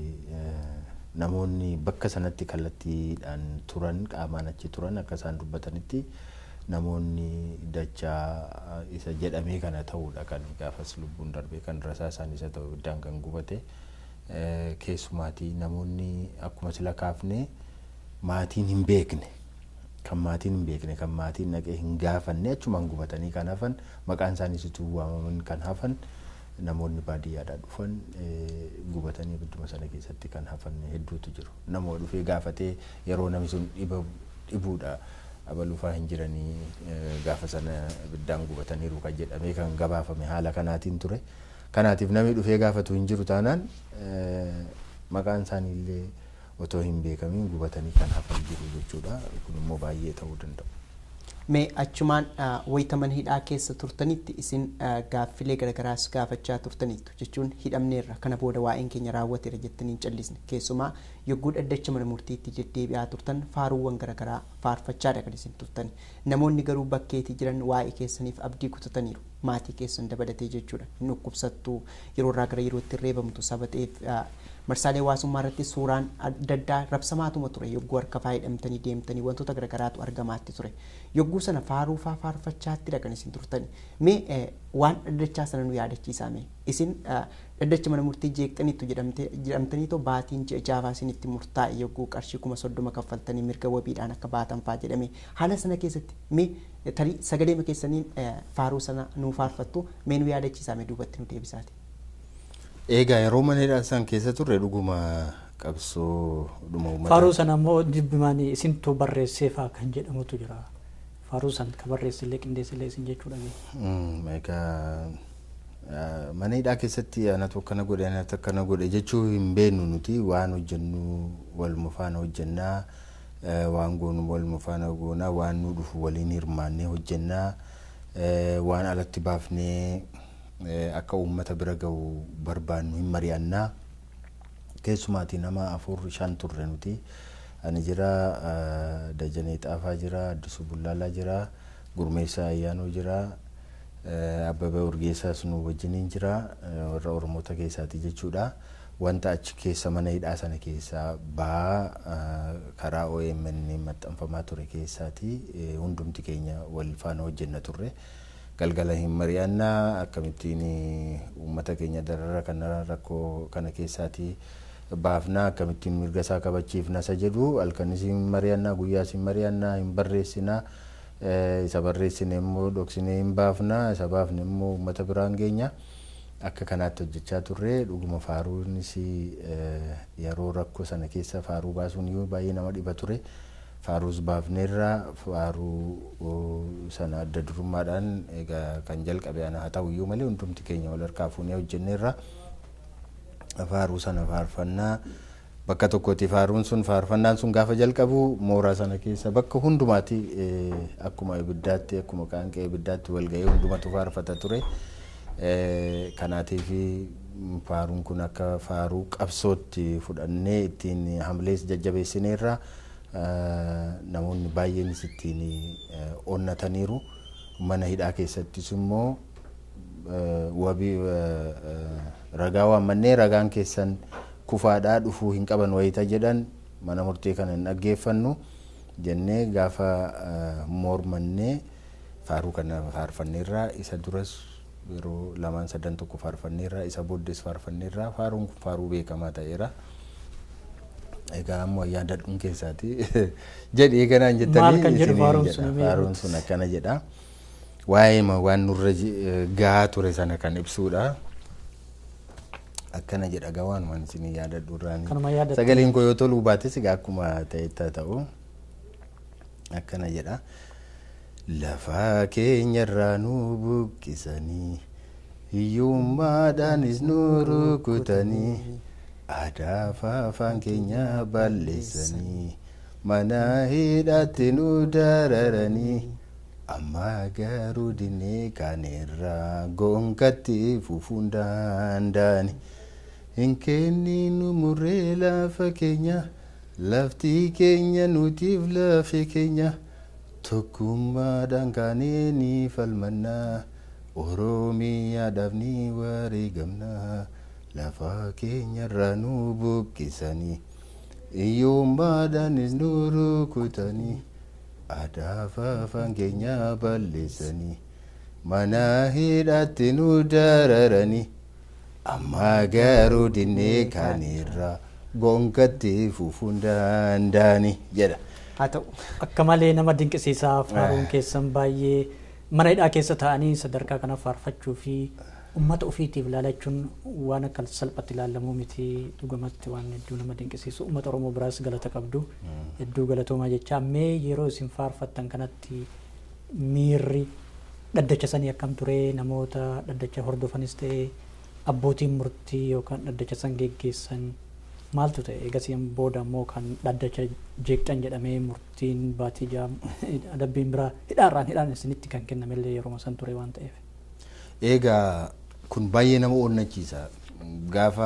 namoonni bakka sanatti kallattiidhaan turan qaamaan achi turan akka isaan dubbatanitti namoonni dachaa isa jedhamee kana ta'uudha kan gaafas lubbuun darbe kan rasaa isaan isa ta'u ibiddaan kan gubate keessumaatii namoonni akkuma sila kaafne maatiin hin beekne. kan maatiin hin beekne kan maatiin dhaqee hin gaafanne achumaan gubatanii kan hafan maqaan isaaniis utuu waamaman kan hafan namoonni baadiyyaadhaa dhufan gubatanii ibidduma sana keessatti kan hafan hedduutu jiru nama dhufee gaafatee yeroo namni sun dhibuudha abalufaa hin jiranii gaafa sana ibiddaan gubataniiru kan jedhamee kan gabaafame haala kanaatiin ture kanaatiif namni dhufee gaafatu hin jiru taanaan maqaan isaanii illee otoo hin beekamiin gubatanii kan hafan jiru jechuudha. Kun immoo baay'ee ta'uu danda'u. Mee achumaan wayita mana hidhaa keessa turtanitti isin gaaffilee garagaraas gaafachaa turtaniittu jechuun hidhamneerra kana booda waa'een keenya raawwateera jettanii hin callisne keessumaa yogguu dhaddacha mana murtiitti deddeebi'aa turtan faaruuwwan garagaraa faarfachaadha kan isin turtan namoonni garuu bakkeetii jiran waa'ee keessaniif abdii kutataniiru maatii keessan dabalatee jechuudha hin dhukkubsattu yeroo irraa gara yerootti reebamtu sabateef marsaalee hawaasummaa irratti suuraan adda addaa rabsamaatuma ture yogguu harka faa hidhamtanii deemtanii wantoota garagaraatu argamaatti ture yogguu sana faaruu faa faarfachaatti kan isin turtani mee waan dhaddachaa sana nu yaadachiisaa mee isin dhaddacha mana murtii jeeqxaniittu jedhamtanii too baatiin ji'a jaafaa isinitti murtaa'e yogguu qarshii kuma soddoma kaffaltanii mirga wabiidhaan akka baatan faa jedhame haala sana keessatti mee tarii sagaleema keessaniin faaruu sana nuu faarfattu mee nu yaadachiisaa mee duubatti nu deebisaati. Egaa yeroo mana hidhaa san keessa turre dhuguma qabsoo dhuma uummata. Faaruu sana immoo jibbimaan isintu barreesseefaa kan jedhamutu jira. Faaruu san ka barreessillee qindeessillee isin jechuudha. Egaa mana hidhaa keessatti anatu akkana godhe anatu akkana godhe jechuu hin beeknu nuti waan hojjennu waluma faana hojjennaa waan goonu waluma faana goonaa waan nu dhufu waliin hirmaannee hojjennaa waan alatti baafnee akka uummata bira gahu barbaannu hin mari'annaa keessumaatii nama afur shan turre nuti ani jira dajanee xaafaa jira addisuu bullaalaa jira gurmeessaa ayyaanoo jira abbabee urgeessaas nu wajjiniin jira warra oromoota keessaati jechuudha wanta achi keessa mana hidhaa sana keessaa ba'aa karaa OMN maxxanfamaa ture keessaati hundumti keenya wal faana hojjenna turre. galgala hin mari'annaa akkamittiin uummata keenya darara kana rakkoo kana keessaati baafnaa akkamittiin mirga isaa kabachiifna isa jedhu halkanis hin mari'annaa guyyaas hin mari'annaa hin barreessinaa isa barreessine immoo dhoksinee hin baafnaa isa baafne immoo uummata biraan geenya akka kanaatti hojjechaa turre dhuguma faaruunis yeroo rakkoo sana keessa faaruu baasuun baay'ee nama dhiba ture. faaruus baafneerra faaruu sana adda durummaadhaan egaa kan jalqabe ana haa ta'uyyuu malee hundumti keenya wal harkaa fuunee hojjenneerra faaruu sana faarfannaa bakka tokkotti faaruun sun faarfannaan sun gaafa jalqabu mooraa sana keessa bakka hundumaatti akkuma ibiddaatti akkuma qaanqee ibiddaatti wal ga'ee hundumatu faarfata ture kanaatiif faaruun kun akka faaruu qabsootti fudhannee ittiin hamlees jajjabeessineerra. namoonni baay'eenis ittiin onnataniiru mana hidhaa keessattis immoo wabii ragaa waammannee ragaan keessan kufaadhaa dhufuu hin qaban wayita jedhan mana murtee kana hin dhaggeeffannu jennee gaafa mormannee faaruu kana faarfanneerraa isa duras yeroo lamaan sadan tokko faarfanneerraa isa booddees faarfanneerraa faaruun kun faaruu beekamaa ta'eera. egaa ammoo ayyaana dhun keessaati jedhee kanaan jettanii Maal kan jedhu faaruun sun himee faaruun sun akkana jedha waa'ee waan nurra gahaa ture sana kan ibsuudha akkana jedha gaa waan waan isin yaadadhu irraan Kanuma yaadatte. sagaleen koo yoo toluu baates egaa akkuma ta'etti haa ta'u akkana jedha lafaa keenyarraa nu buqqisanii hiyyummaadhaanis nu rukutanii aadaa fi afaan keenya balleessanii mana hidhaatti nu dararanii amma garuu dinnee kaaneerraa goonkatti fufuun danda'ani hin kenninu murree lafa keenya lafti keenya nutiif lafe keenya tokkummaadhaan kaanee ni falmannaa oromiyaadhaaf ni wareegamnaa. lafa keenyarraa nu buqqisanii hiyyummaadhaanis nu rukutanii aadaa fi afaan keenya balleessanii mana hidhaatti nu dararanii amma garuu dinnee kaaneerraa goonkatti fufuun danda'ani jedha. haa ta'u Akka malee nama dinqisiisaa faaruun keessan baay'ee mana hidhaa keessa taa'anii sadarkaa kana faarfachuu fi uummata ofiitiif ilaalachuun waan akka salphatti ilaalamuu miti dhugumatti waan hedduu nama dinqisiisu uummata oromoo biraas galata qabdu hedduu galatoomaa jecha mee yeroo isin faarfattan kanatti miirri dhaddacha sanii akkam ture namoota dhaddacha hordofanis ta'e abbootiin murtii yookaan dhaddacha san geggeessan maaltu ta'e eegasiin booda immoo kan dhaddacha jeeqxan jedhamee murtiin baatii jaam adabbiin biraa hidhaarraan hidhaan isinitti kan kennamellee yeroo san ture waan ta'eef. Egaa kun baay'ee nama onnachiisa gaafa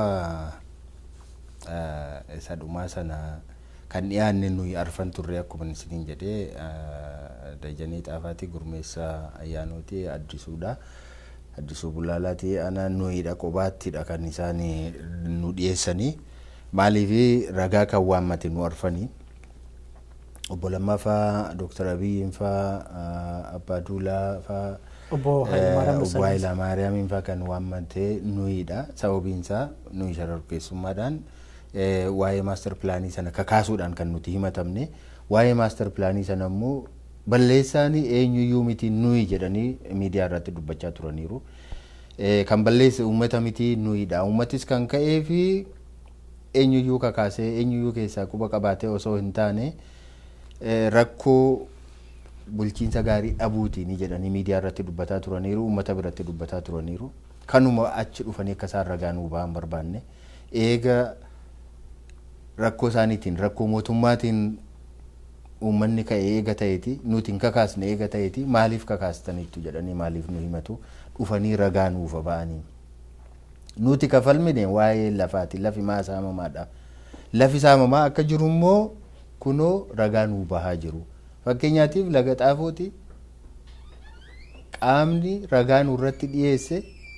isa dhumaa sana kan dhiyaanne nuyi arfan turre akkuma isiniin jedhee Dajanee Xaafaatii Gurmeessaa Ayyaanootii Addisuudha. Addisuu Bulaalaati ana nuyidha qobaattiidha kan isaan nu dhiyeessanii maaliif ragaa kan waammate nu arfanii obbo Lammaa faa Dooktar Abiyyiin faa Abbaa Duulaa faa Obbo Hayilamaariyaamiin faa kan waammate nuyidha sababiinsaa nuyi shororkeessummaadhaan waa'ee maaster pilaanii sana kakaasuudhaan kan nuti himatamne waa'ee maaster pilaanii sana immoo balleessaan eenyuyyuu miti nuyi jedhanii miidiyaa irratti dubbachaa turaniiru. Kan balleesse uummata miti nuyidha. Uummatis kan ka'ee fi eenyuyyuu kakaasee eenyuyyuu keessaa quba qabaatee osoo hin taane rakkoo bulchiinsa gaarii dhabuutiin jedhanii miidiyaa irratti dubbataa turaniiru uummata biratti dubbataa turaniiru. Kanuma achi dhufanii akka isaan ragaa nuu ba'an barbaanne eega rakkoo isaaniitiin rakkoo mootummaatiin uummanni ka'e eega ta'eeti nuti hin kakaasne eega ta'eeti maaliif kakaastaniittu jedhanii maaliif nu himatu dhufanii ragaa nuufa ba'anii. Nuti kafalmine waa'ee lafaati lafi maa saamamaadha. Lafi saamamaa akka jiru immoo kunoo ragaa nuu bahaa jiru. Fakkeenyaatiif laga xaafooti qaamni ragaa nurratti dhiyeesse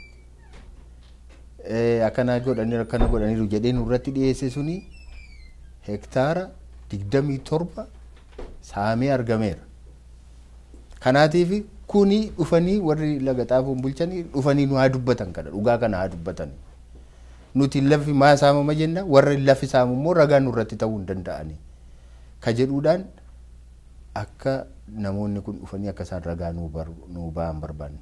akkana godhanii akkana godhaniiru jedhee nurratti dhiyeesse suni hektaara digdamii torba saamee argameera. Kanaatiif kuni dhufanii warri laga xaafoon bulchanii dhufanii nu haa dubbatan kana dhugaa kana haa dubbatan. Nuti lafi maa saamama jenna warri lafi saamu immoo ragaa nurratti ta'uu hin danda'ani. Ka jedhuudhaan akka namoonni kun dhufanii akka isaan ragaa nuu ba'an barbaanne.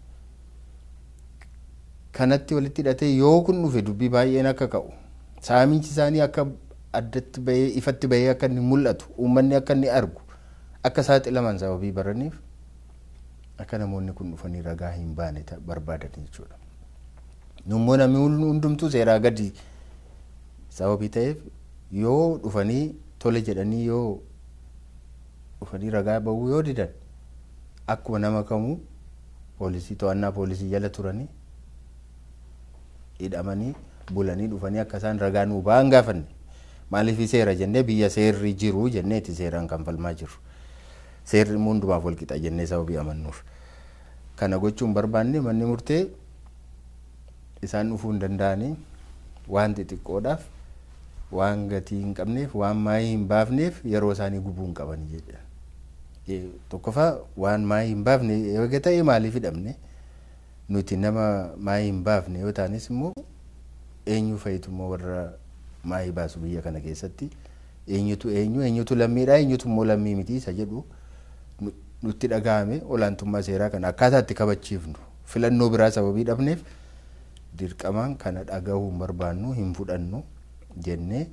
Kanatti walitti hidhatee yoo kun dhufe dubbii baay'een akka ka'u saamichi isaanii akka addatti bahee ifatti bahee akka inni mul'atu uummanni akka inni argu akka saaxilaman sababii baraniif akka namoonni kun dhufanii ragaa hin baane barbaadan jechuudha. Nummoo namni hundumtuu seeraa gadi sababii ta'eef yoo dhufanii tole jedhanii yoo dhufanii ragaa bahuu yoo didan akkuma nama kamuu poolisii to'annaa poolisii jala turanii hidhamanii bulanii dhufanii akka isaan ragaa nuu ba'an gaafanne. maaliif seera jennee biyya seerri jiru jenneeti seeraan kan falmaa jiru seerri hundumaaf wal qixa jennee sababii amannuuf kana gochuun barbaanne manni murtee isaan dhufuu hin danda'anii waan xixiqqoodhaaf waan gatii hin qabneef waan maayii hin baafneef yeroo isaanii gubuu hin qaban jedha tokkoffaa waan maayii hin baafne eega ta'e maaliif hidhamne nuti nama maayii hin baafne yoo taanis immoo eenyu fa'itu immoo warra maayii baasu biyya kana keessatti eenyutu eenyu eenyutu lammiidha eenyutu immoo lammii miti isa jedhu nutti dhagahame olaantummaa seeraa kana akkaataa itti kabachiifnu filannoo biraa sababii dhabneef dirqamaan kana dhagahuu hin barbaannu hin fudhannu jennee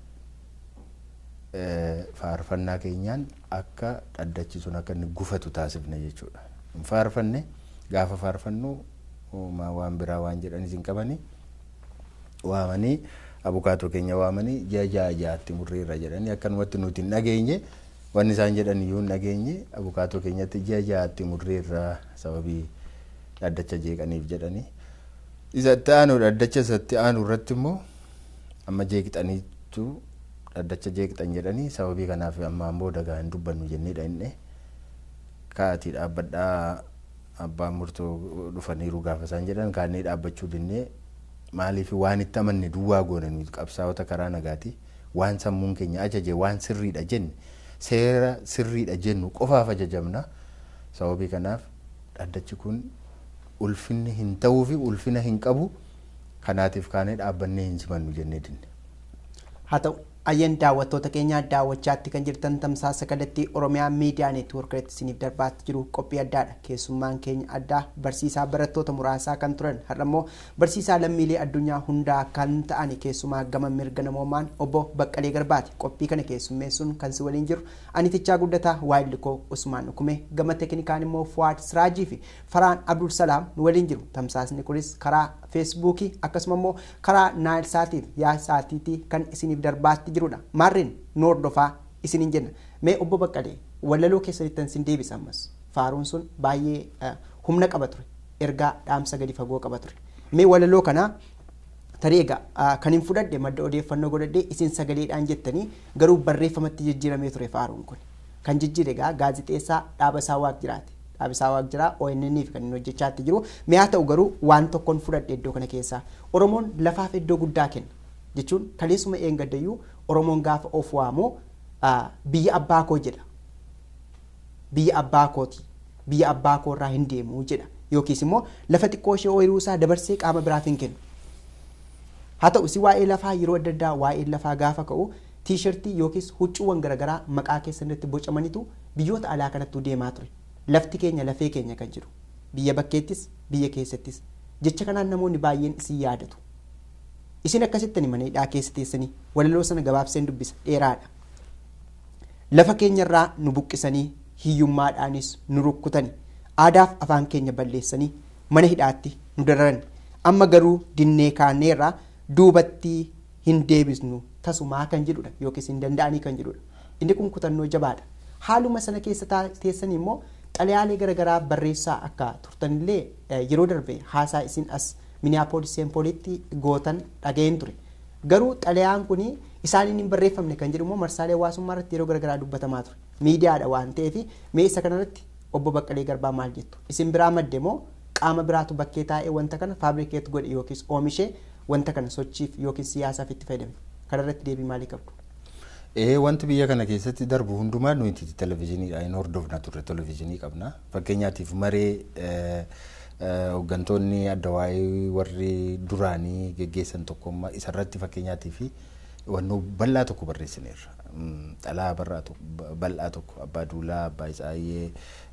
faarfannaa keenyaan akka dhaddachi sun akka inni gufatu taasifne jechuudha. Hin faarfanne gaafa faarfannu waan biraa waan jedhanis hin qabani waamanii abukaatoo keenya waamanii ji'a ja'a ja'atti murreerra jedhanii akkanumatti nuti hin dhageenye wanni isaan jedhan iyyuu hin dhageenye abukaatoo keenyatti ji'a ja'atti murreerra sababii dhaddacha jeeqaniif jedhanii. Isa itti aanu dhaddacha isatti aanu irratti immoo amma jeeqxaniitu dhaddacha jeeqxan jedhanii sababii kanaaf ammaan booda gaa hin dubbannu jenneedha inni kaatii dhaabbadhaa abbaan murtoo dhufaniiru gaafa isaan jedhan kaannee dhaabbachuu dinnee maaliif waan itti amanne duwwaa goone nuti qabsaa'ota karaa nagaati waan sammuun keenya ajaje waan sirriidha jenne seera sirriidha jennu qofaaf ajajamna sababii kanaaf dhaddachi kun ulfinni hin ta'uu fi ulfina hin qabu kanaatiif kaanee dhaabbannee hin simannu jennee dinne. haa ta'u Ayyan daawwattoota keenyaa daawwachaatti kan jirtan tamsaasa kallattii Oromiyaa miidiyaa neetwoorkiitti isiniif darbaatti jiru qophii addaadha. Keessummaan keenya addaa barsiisaa barattoota muraasaa kan turan har'ammoo barsiisaa lammiilee addunyaa hundaa kan ta'an keessumaa gama mirga namoomaan obbo Baqqalee Garbaati. Qophii kana keessummeessuun kan si waliin jiru anitichaa guddataa waayillikoo Usmaan Nukume gama teeknikaan immoo Fuwaad Siraajii fi Faraan Abdul Salaam nu waliin jiru. Tamsaasni kunis karaa feesbuukii akkasuma immoo karaa naayil saatiif yaa saatiitii kan isiniif darbaatti jirudha. Maarreen nu hordofaa isiniin jenna. Mee obbo Baqqalee walaloo keessattan sin deebisa ammas. Faaruun sun baay'ee humna qaba ture. Ergaa dhaamsa gadi fagoo qaba ture. Mee walaloo kanaa tarii egaa kan hin fudhadhe madda odeeffannoo godhadhee isin sagaleedhaan jettanii garuu barreeffamatti jijjiiramee ture faaruun kun. Kan jijjiire egaa gaazixeessaa dhaaba isaa waaq jiraate. dhaabisaa waaq jiraa ONN fi kan inni hojjechaatti jiru mi'a ta'u garuu waan tokkoon fudhadhe iddoo kana keessaa Oromoon lafaaf iddoo guddaa kenna jechuun kaleessuma eengaddayyuu Oromoon gaafa of waamu biyya abbaa koo jedha biyya abbaa kooti biyya abbaa koo irraa hin deemu jedha yookiis immoo lafa xiqqoo ishee ooyiruu isaa dabarsee qaama biraaf hin kennu haa ta'u si waa'ee lafaa yeroo adda addaa waa'ee lafaa gaafa ka'u tiishartii yookiis huccuuwwan garaagaraa maqaa keessatti bocamanitu biyyoota alaa kanattuu deemaa ture. lafti keenya lafee keenya kan jiru biyya bakkeettis biyya keessattis jecha kanaan namoonni baay'een isin yaadatu isin akkasittani mana hidhaa keessa teessanii walaloo sana gabaabseen dubbisa dheeraadha lafa keenyarraa nu buqqisanii hiyyummaadhaanis nu rukkutani aadaaf afaan keenya balleessanii mana hidhaatti nu dararan amma garuu dinnee kaaneerraa duubatti hin deebisnu tasumaa kan jedhudha yookiis hin danda'anii kan jedhudha inni kun kutannoo jabaadha haaluma sana keessa teessanii immoo xalayaalee garaagaraa barreessaa akka turtanillee yeroo darbe haasaa isin as miniyaapolis seempoolitti gootan dhaga'een ture garuu xalayaan kun isaaniin hin barreeffamne kan jedhu immoo marsaalee hawaasummaa irratti yeroo garaagaraa dubbatamaa ture miidiyaadha waan ta'eef mee isa kanarratti obbo Baqqalee Garbaa maal jettu isin biraa madde moo qaama biraatu bakkee taa'ee wanta kana faabrikeet godhe yookiis oomishee wanta kana sochiif yookiis siyaasaaf itti fayyadame kanarratti deebii maalii qabdu? Ee wanti biyya kana keessatti darbu hundumaa nuti televezyiiniidhaan hordofna turre televezyiinii qabna. Fakkeenyaatiif maree hooggantoonni adda waa'ee warri duraanii geggeessan tokkummaa isarratti fakkeenyaatiif wannoo bal'aa tokko barreessineerra. Dhalaa bal'aa tokko abbaa duulaa abbaa isaayyee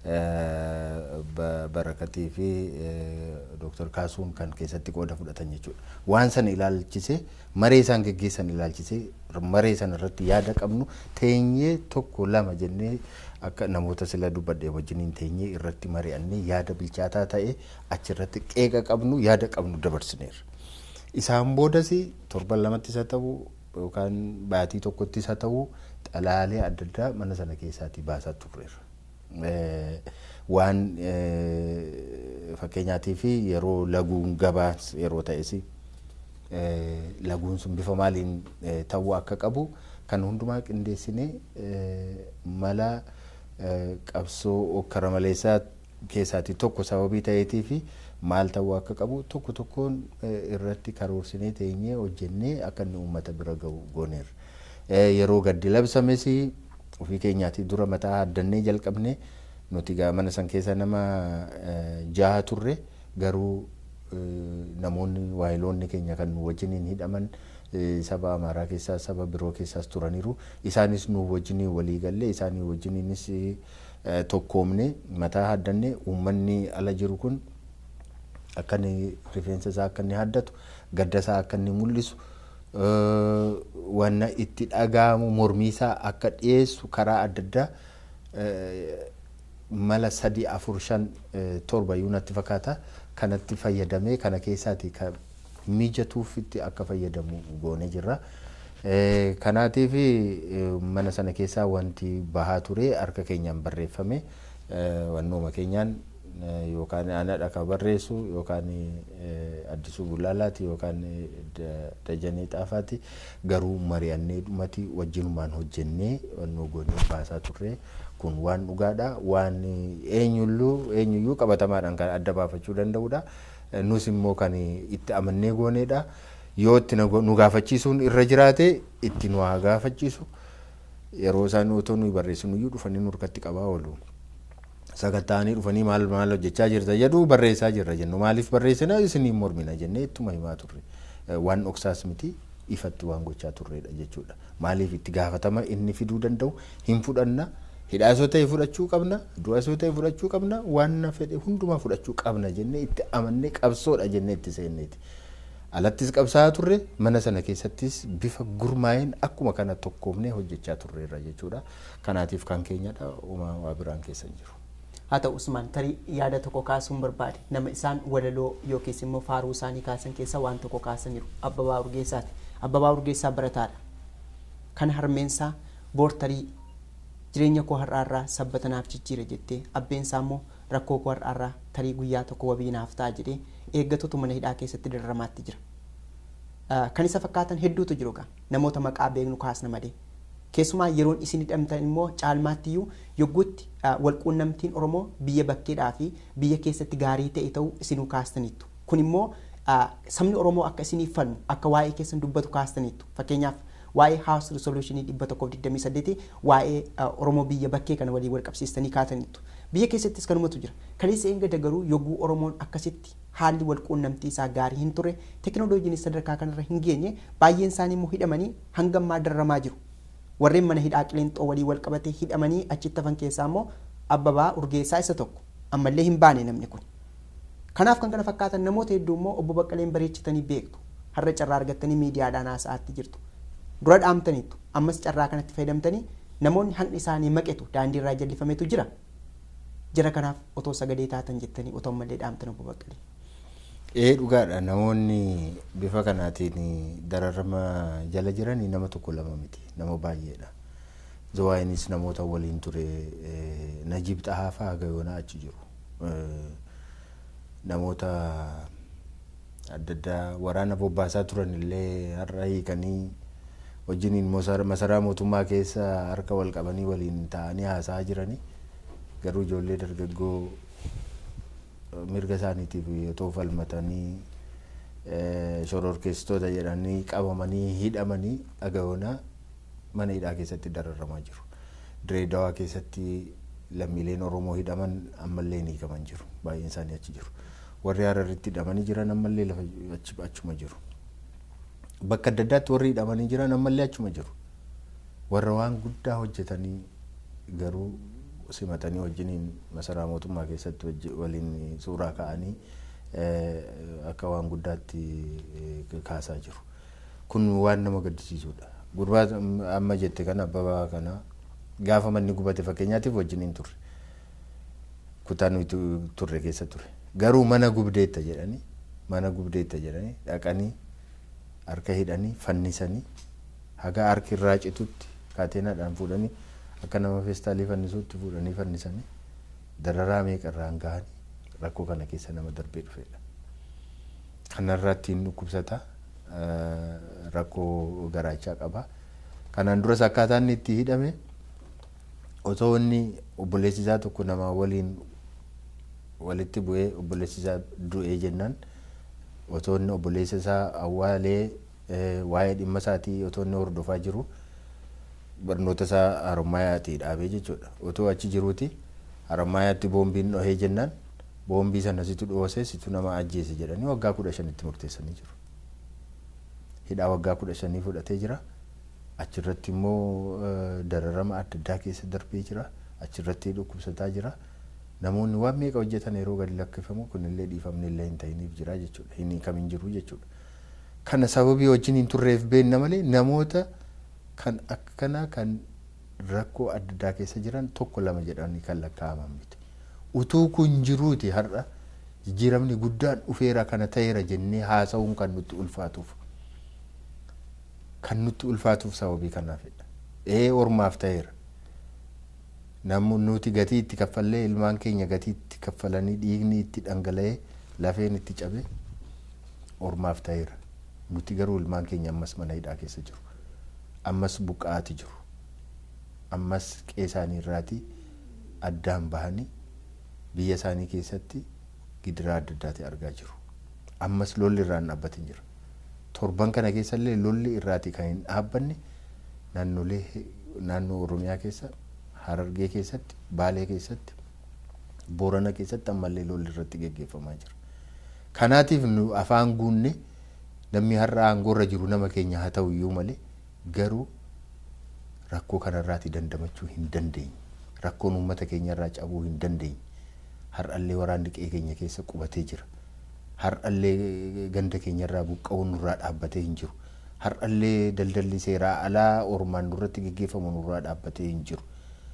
barakatii fi dooktar kaasuun kan keessatti qooda fudhatan jechuudha. Waan sana ilaalchisee maree isaan geggeessan ilaalchisee maree sana irratti yaada qabnu teenyee tokko lama jennee akka namoota sila dubbadhee wajjiniin teenyee irratti mari'annee yaada bilchaataa ta'e achirratti qeeqa qabnu yaada qabnu dabarsineerra. Isaan boodas torban lamattis haa ta'u yookaan baatii tokkottis haa ta'u xalaalee adda addaa mana sana keessaatii baasaa turreerra. Waan fakkeenyaatiif yeroo laguun gabaa yeroo ta'es laguun sun bifa maaliin ta'uu akka qabu kan hundumaa qindeessinee mala qabsoo okkara maleessaa keessaatii tokko sababii ta'eetii fi maal ta'uu akka qabu tokko tokkoon irratti karoorsinee teenyee hojjennee akka inni uummata bira gahu gooneerra. Yeroo gaddi labsames ofii keenyaatii dura mataa haddannee jalqabne nuti mana san keessa nama jaha turre garuu namoonni waayiloonni keenya kan wajjiniin hidhaman saba amaaraa keessaa saba biroo keessaas turaniiru isaanis nu wajjiniin walii galle isaanii wajjiniinis tokkoomne mataa haddanne uummanni ala jiru kun akka inni rifeensa isaa akka inni haddatu gadda isaa akka inni mul'isu wanna itti dhaga'amu mormii isaa akka dhiyeessu karaa adda addaa mala sadii afur shan torba iyyuu natti fakkaata kanatti fayyadamee kana keessaati kan mijatuuf itti akka fayyadamu goonee jirra. Kanaatiif mana sana keessaa wanti bahaa ture harka keenyaan barreeffame wannooma keenyaan yookaan anadha kan barreessu yookaan addisuu bullaalaati yookaan dajanee xaafaati garuu mari'annee dhumati wajjinumaan hojjennee wannoo goonee baasaa turre kun waan dhugaadha waan eenyulluu eenyuyyuu qabatamaadhaan kan adda baafachuu danda'udha nus immoo kan itti amannee gooneedha yoo itti nu gaafachiisuun irra jiraate itti nu haa gaafachiisu yeroo isaan otoo nuyi barreessinuyyuu dhufanii nurkatti qabaa oolu. sagattaanii dhufanii maal maal hojjechaa jirta jedhu barreessaa jirra jennu maaliif barreessina isiniin mormina jennee ittuma himaa turre waan dhoksaas miti ifatti waan gochaa turredha jechuudha. Maaliif itti gaafatama inni fiduu danda'u hin fudhanna hidhaasoo ta'e fudhachuu qabna du'aasoo ta'e fudhachuu qabna waan fedhe hundumaa fudhachuu qabna jennee itti amannee qabsoodha jennee itti seenneeti. Alattis qabsaa'aa turre mana sana keessattis bifa gurmaa'een akkuma kana tokkoomnee hojjechaa turreerra jechuudha. Kanaatiif kan keenyadha uumaa waa biraan keessa hin jiru. haa ta'u usmaan tarii yaada tokko kaasuun barbaade nama isaan walaloo yookiis immoo faaruu isaanii kaasan keessa waan tokko kaasaniiru abbabaa urgeessaati abbabaa urgeessaa barataadha kan harmeensaa boortarii jireenya koo har'aarraa sabbatanaaf jijjiira jettee abbeensaa immoo rakkoo koo har'aarraa tarii guyyaa tokko wabiinaaf ta'a jedhee eeggatutu mana hidhaa keessatti dararamaatti jira kan isa fakkaatan hedduutu jiru gaa namoota maqaa beeknu kaasna malee keessumaa yeroon isin hidhamtan immoo caalmaatti iyyuu yogguutti walquunnamtiin oromoo biyya bakkeedhaa fi biyya keessatti gaarii ta'e ta'uu isinuu kaastaniittu kun immoo sabni oromoo akka isiniif falmu akka waa'ee keessan dubbatu kaastaniittu fakkeenyaaf waa'ee house resolutionii dhibba tokkoof digdamii saddeeti waa'ee oromoo biyya bakkee kana waliin wal qabsiistanii kaataniittu biyya keessattis kanumatu jira kaleessa eegada garuu yogguu oromoon akkasitti haalli walquunnamtii isaa gaarii hin turre tekinooloojiin sadarkaa kanarra hin geenye baay'een isaanii immoo hidhamanii hangammaa dararamaa jiru warreen mana hidhaa qileenxoo walii wal qabatee hidhamanii achitti hafan keessaa immoo abbabaa urgeessaa isa tokko ammallee hin baane namni kun. Kanaaf kan kana fakkaatan namoota hedduu immoo obbo Baqqaleen bareechitanii beektu har'a carraa argattanii miidiyaadhaan haasa'aatti jirtu. Dura dhaamtaniitu ammas carraa kanatti fayyadamtanii namoonni haqni isaanii maqetu daandii irraa jallifametu jira. Jira kanaaf otoo sagadee taatan jettanii otoo ammallee dhaamtan obbo Baqqalee. Ee dhugaadha namoonni bifa kanaatiin dararama jala jiranii nama tokko lama miti nama baay'eedha. Zawaayinis namoota waliin ture Najib Xahaafaa haga yoonaa achi jiru. Namoota adda addaa waraana bobbaasaa turan illee har'a hiikanii wajjiniin masaraa mootummaa keessa harka wal qabanii waliin taa'anii haasa'aa jiranii garuu ijoollee dargaggoo mirga isaaniitiif otoo falmatanii shororkeessitoota jedhanii qabamanii hidhamanii agayoonaa mana hidhaa keessatti dararamaa jiru. Direedawaa keessatti lammiileen Oromoo hidhaman ammallee ni hiikaman jiru. Baay'een isaanii achi jiru. Warri Hararitti hidhamanii jiran ammallee lafa achuma jiru. Bakka adda addaatti warri hidhamanii jiran ammallee achuma jiru. Warra waan guddaa hojjetanii garuu simatanii wajjiniin masaraa mootummaa keessatti waliin suuraa ka'anii akka waan guddaatti kaasaa jiru. Kun waan nama gaddisiisudha. Gurbaa amma jette kana abbabaa kana gaafa manni gubate fakkeenyaatiif wajjiniin turre. Kutaa nuyi turre keessa ture. Garuu mana gubdeetta jedhanii mana gubdeetta jedhanii dhaqanii harka hidhanii fannisanii haga harki irraa citutti kaateenaadhaan fuudhanii akka nama feestaalii fannisuutti fuudhanii fannisanii dararaa meeqarraan gahanii rakkoo kana keessa nama darbee dhufedha. Kanarraa ittiin dhukkubsata rakkoo garaachaa qaba. Kanaan duras akkaataa inni itti hidhame otoo inni obboleessi isaa tokko nama waliin walitti bu'ee obboleessi isaa du'ee jennaan otoo inni obboleessa isaa awwaalee waa'ee dhimma isaatii otoo inni hordofaa jiru. barnoota isaa harmaayaatii dhaabee jechuudha. Otoo achi jiruuti harmaayaatti boombiin dhohee jennaan boombii sana situ dhoosee situ nama ajjeese jedhanii waggaa kudha shanitti murteessanii jiru. Hidhaa waggaa kudha shanii fudhatee jira. Achirratti immoo dararama adda addaa keessa darbee jira. Achirratti dhukkubsataa jira. Namoonni waan meeqa hojjetan yeroo gadi lakkifamu kunillee dhiifamni illee hin ta'iniif jira jechuudha. Hin kamiin jiru jechuudha. Kana sababii wajjin hin turreef beenna malee namoota kan akkanaa kan rakkoo adda addaa keessa jiran tokko lama jedhanii kan lakkaa'aman miti. Utuu kun jiruuti har'a jijjiiramni guddaan dhufeera kana ta'eera jennee haasa'uun kan nutti ulfaatuuf. Kan nutti ulfaatuuf sababii kanaafidha. Ee ormaaf ta'eera. Namoonni nuti gatii itti kaffallee ilmaan keenya gatii itti kaffalanii dhiigni itti dhangala'ee lafeen itti cabee ormaaf ta'eera. Nuti garuu ilmaan keenya ammas mana hidhaa keessa jiru. ammas buqqaati jiru ammas qe'ee isaanii irraati addaan bahanii biyya isaanii keessatti gidiraa adda addaati argaa jiru ammas lolli irraan dhaabbatin jira torban kana keessallee lolli irraati kan hin dhaabbanne naannolee naannoo oromiyaa keessa harargee keessatti baalee keessatti boorana keessatti ammallee lolli irratti geggeeffamaa jira kanaatiif nu afaan guunne namni har'a aangoorra jiru nama keenya haa ta'u iyyuu malee garuu rakkoo kanarraati dandamachuu hin dandeenye rakkoon uummata keenyarraa cabuu hin dandeenye har'allee waraanni qe'ee keenya keessa qubatee jira har'allee ganda keenyarraa buqqa'uun nurraa dhaabbatee hin jiru har'allee daldalli seeraa alaa ormaan nurratti geggeeffamu nurraa dhaabbatee hin jiru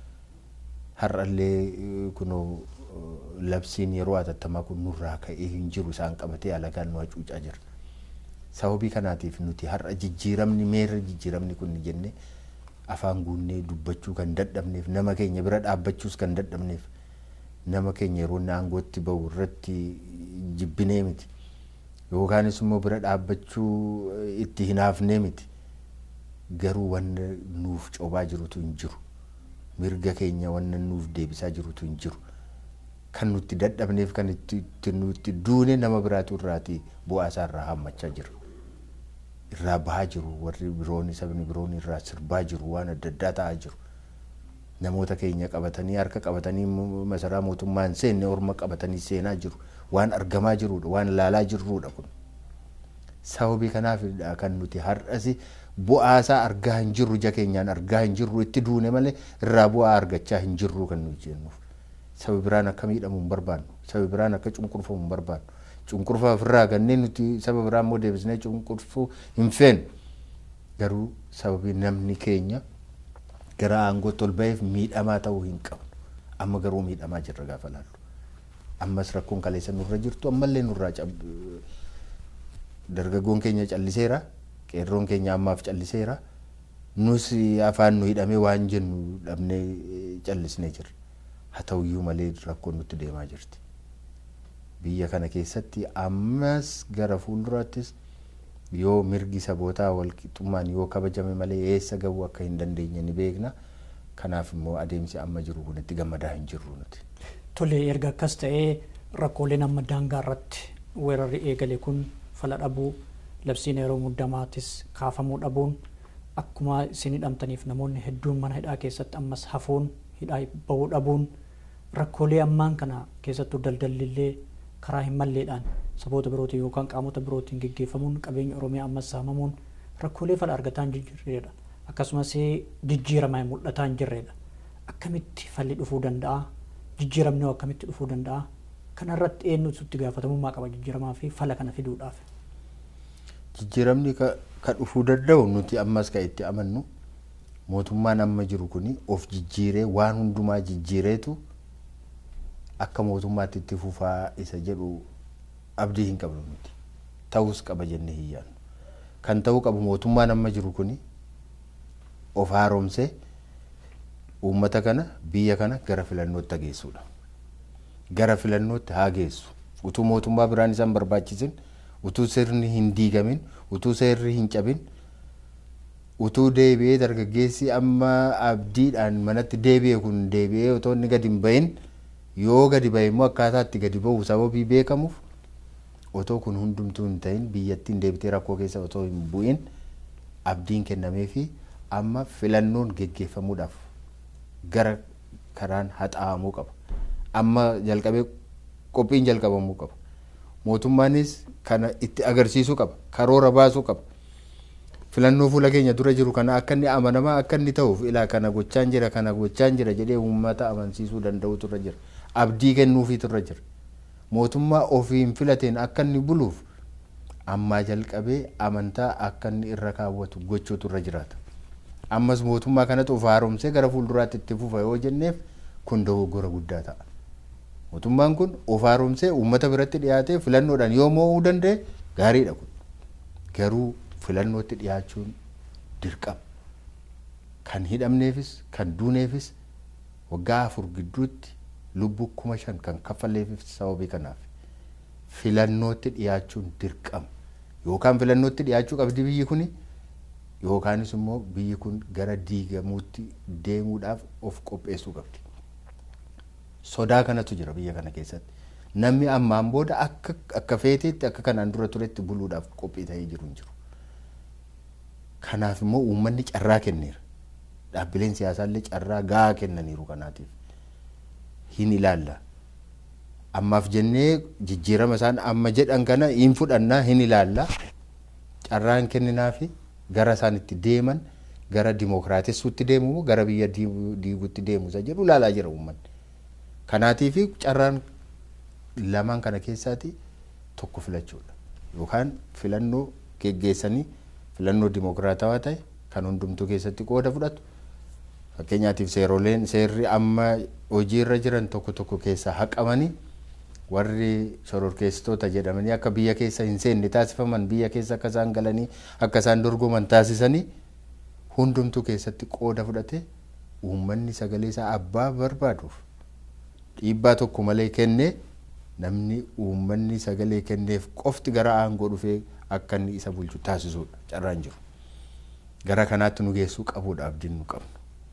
har'allee kunoo labsiin yeroo atattamaa kun nurraa ka'ee hin jiru isaan qabatee alagaan nu hacuucaa jira sababii kanaatiif nuti har'a jijjiiramni meerra jijjiiramni kun jennee afaan guunnee dubbachuu kan dadhabneef nama keenya bira dhaabbachuus kan dadhabneef nama keenya yeroo inni aangootti bahu irratti jibbinee miti yookaanis immoo bira dhaabbachuu itti hinaafnee miti garuu wanna nuuf cobaa jirutu hin jiru mirga keenya wanna nuuf deebisaa jirutu hin jiru kan nutti dadhabneef kan itti nutti duune nama biraatu irraati bu'aa isaa irraa hammachaa jira irraa bahaa jiru warri biroon sabni biroon irraa sirbaa jiru waan adda addaa ta'aa jiru namoota keenya qabatanii harka qabatanii masaraa mootummaan seenne orma qabatanii seenaa jiru waan argamaa jirudha waan ilaalaa jirrudha kun sababii kanaaf kan nuti har'asi bu'aasaa argaa hin jirru ija keenyaan argaa hin jirru itti duune malee irraa bu'aa argachaa hin jirru kan nuti jennuuf sababi biraan akka miidhamu hin barbaannu sababi biraan akka cunqurfamu hin barbaannu cunqurfaa ofirraa ganneen nuti saba biraa immoo deebisnee cunqurfuu hin feenu garuu sababii namni keenya gara aangootti ol ba'eef miidhamaa ta'uu hin qabnu amma garuu miidhamaa jirra gaafa laallu ammas rakkoon kaleessa nurra jirtu ammallee nurraa dargaggoon keenya calliseera qeerroon keenya ammaaf calliseera nus afaan nu hidhamee waan jennu dhabnee callisnee jirra haa ta'uyyuu malee rakkoon nutti deemaa jirti. biyya kana keessatti ammas gara fuulduraattis yoo mirgi sabootaa walqixxummaan yoo kabajame malee eessa gahuu akka hin dandeenye ni beekna kanaaf immoo adeemsi amma jiru kun itti gammadaa hin jirru nuti. Tole erga akkas ta'ee rakkooleen amma daangaa irratti weerarri eegale kun fala dhabuu labsiin yeroo muddamaatis kaafamuu dhabuun akkuma isin hidhamtaniif namoonni hedduun mana hidhaa keessatti ammas hafuun hidhaa bahuu dhabuun rakkoolee ammaan kana keessattuu daldallillee karaa hin malleedhaan saboota birootiin yookaan qaamota birootiin geggeeffamuun qabeenya oromiyaa ammas saamamuun rakkoolee fala argataa hin jirredha akkasumas jijjiirama mul'ataa hin jirredha akkamitti falli dhufuu danda'a jijjiiramni akkamitti dhufuu danda'a kanarratti eenyutu itti gaafatamummaa qaba jijjiiramaa fi fala kana fiduudhaaf. Jijjiiramni ka dhufuu danda'u nuti ammas kan itti amannu mootummaan amma jiru kuni of jijjiiree waan hundumaa jijjiireetu akka mootummaatti itti fufaa isa jedhu abdii hin qabnu nuti ta'us qaba jennee hin yaadnu kan ta'uu qabu mootummaan amma jiru kuni of haaromsee uummata kana biyya kana gara filannootti geessuudha gara filannootti haa geessu utuu mootummaa biraan isaan barbaachisin utuu sirni hin diigamin utuu seerri hin cabin utuu deebi'ee dargaggeessi amma abdiidhaan manatti deebi'e kun deebi'ee otoo inni gadi hin bahin yoo gadi bahe immoo akkaataa itti gadi bahu sababii beekamuuf otoo kun hundumtuu hin ta'in biyyattiin deebitee rakkoo keessa otoo hin bu'in abdiin kennamee fi amma filannoon geggeeffamuudhaaf gara karaan haxaa'amuu qaba. Amma jalqabee qophiin jalqabamuu qaba. Mootummaanis kana itti agarsiisuu qaba. Karoora baasuu qaba. Filannoo fuula keenya dura jiru kana akka inni amanamaa akka inni ta'uuf ilaa kana gochaan jira kana gochaan jira jedhee uummata amansiisuu danda'utu irra jira. Abdii kennuufiitu irra jira. Mootummaa ofiin filateen akka inni buluuf ammaa jalqabee amantaa akka inni irra kaawwatu gochuutu irra jiraata. Ammas mootummaa kanatu of haaromsee gara fuulduraatti itti fufa yoo jenneef kun dogoggora guddaa ta'a. Mootummaan kun of haaromsee uummata biratti dhiyaatee filannoodhaan yoo mo'uu danda'e gaariidha kun. Garuu filannootti dhiyaachuun dirqama. Kan hidhamneefis kan duuneefis waggaa afur gidduutti lubbuu kuma shan kan kaffaleefis sababii kanaaf filannootti dhiyaachuun dirqama. Yookaan filannootti dhiyaachuu qabdi biyyi kuni yookaanis immoo biyyi kun gara diigamuutti deemuudhaaf of qopheessuu qabdi. Sodaa kanatu jira biyya kana keessatti. Namni ammaan booda akka akka feeteetti akka kanaan dura turetti buluudhaaf qophii ta'ee jiru hin jiru. Kanaaf immoo uummanni carraa kenneera. Dhaabbileen siyaasaallee carraa gahaa kennaniiru kanaatiif. Hin ilaalla. Ammaaf jennee jijjiirama isaan amma jedhan kana hin fudhannaa hin ilaalla. carraan kenninaafi gara isaan itti deeman gara dimookiraatessuutti deemu moo gara biyya diiguutti deemu isa jedhu ilaalaa jira uummanni. Kanaatii fi carraan lamaan kana keessaati tokko filachuudha. Yookaan filannoo geggeessanii filannoo dimookiraatawaa ta'e kan hundumtuu keessatti qooda fudhatu. Fakkeenyaatiif seeroleen seerri amma hojiirra jiran tokko tokko keessaa haqamanii warri shororkeessitoota jedhamanii akka biyya keessa hin seenne taasifaman biyya keessa akka isaan galanii akka isaan dorgoman taasisanii hundumtuu keessatti qooda fudhate uummanni sagalee isaa abbaa barbaaduuf dhiibbaa tokko malee kennee namni uummanni sagalee kenneef qofti gara aangoo dhufee akka inni isa bulchu taasisuudha carraan jiru. Gara kanaatti nu geessuu qabuudha abdiin nu qabnu.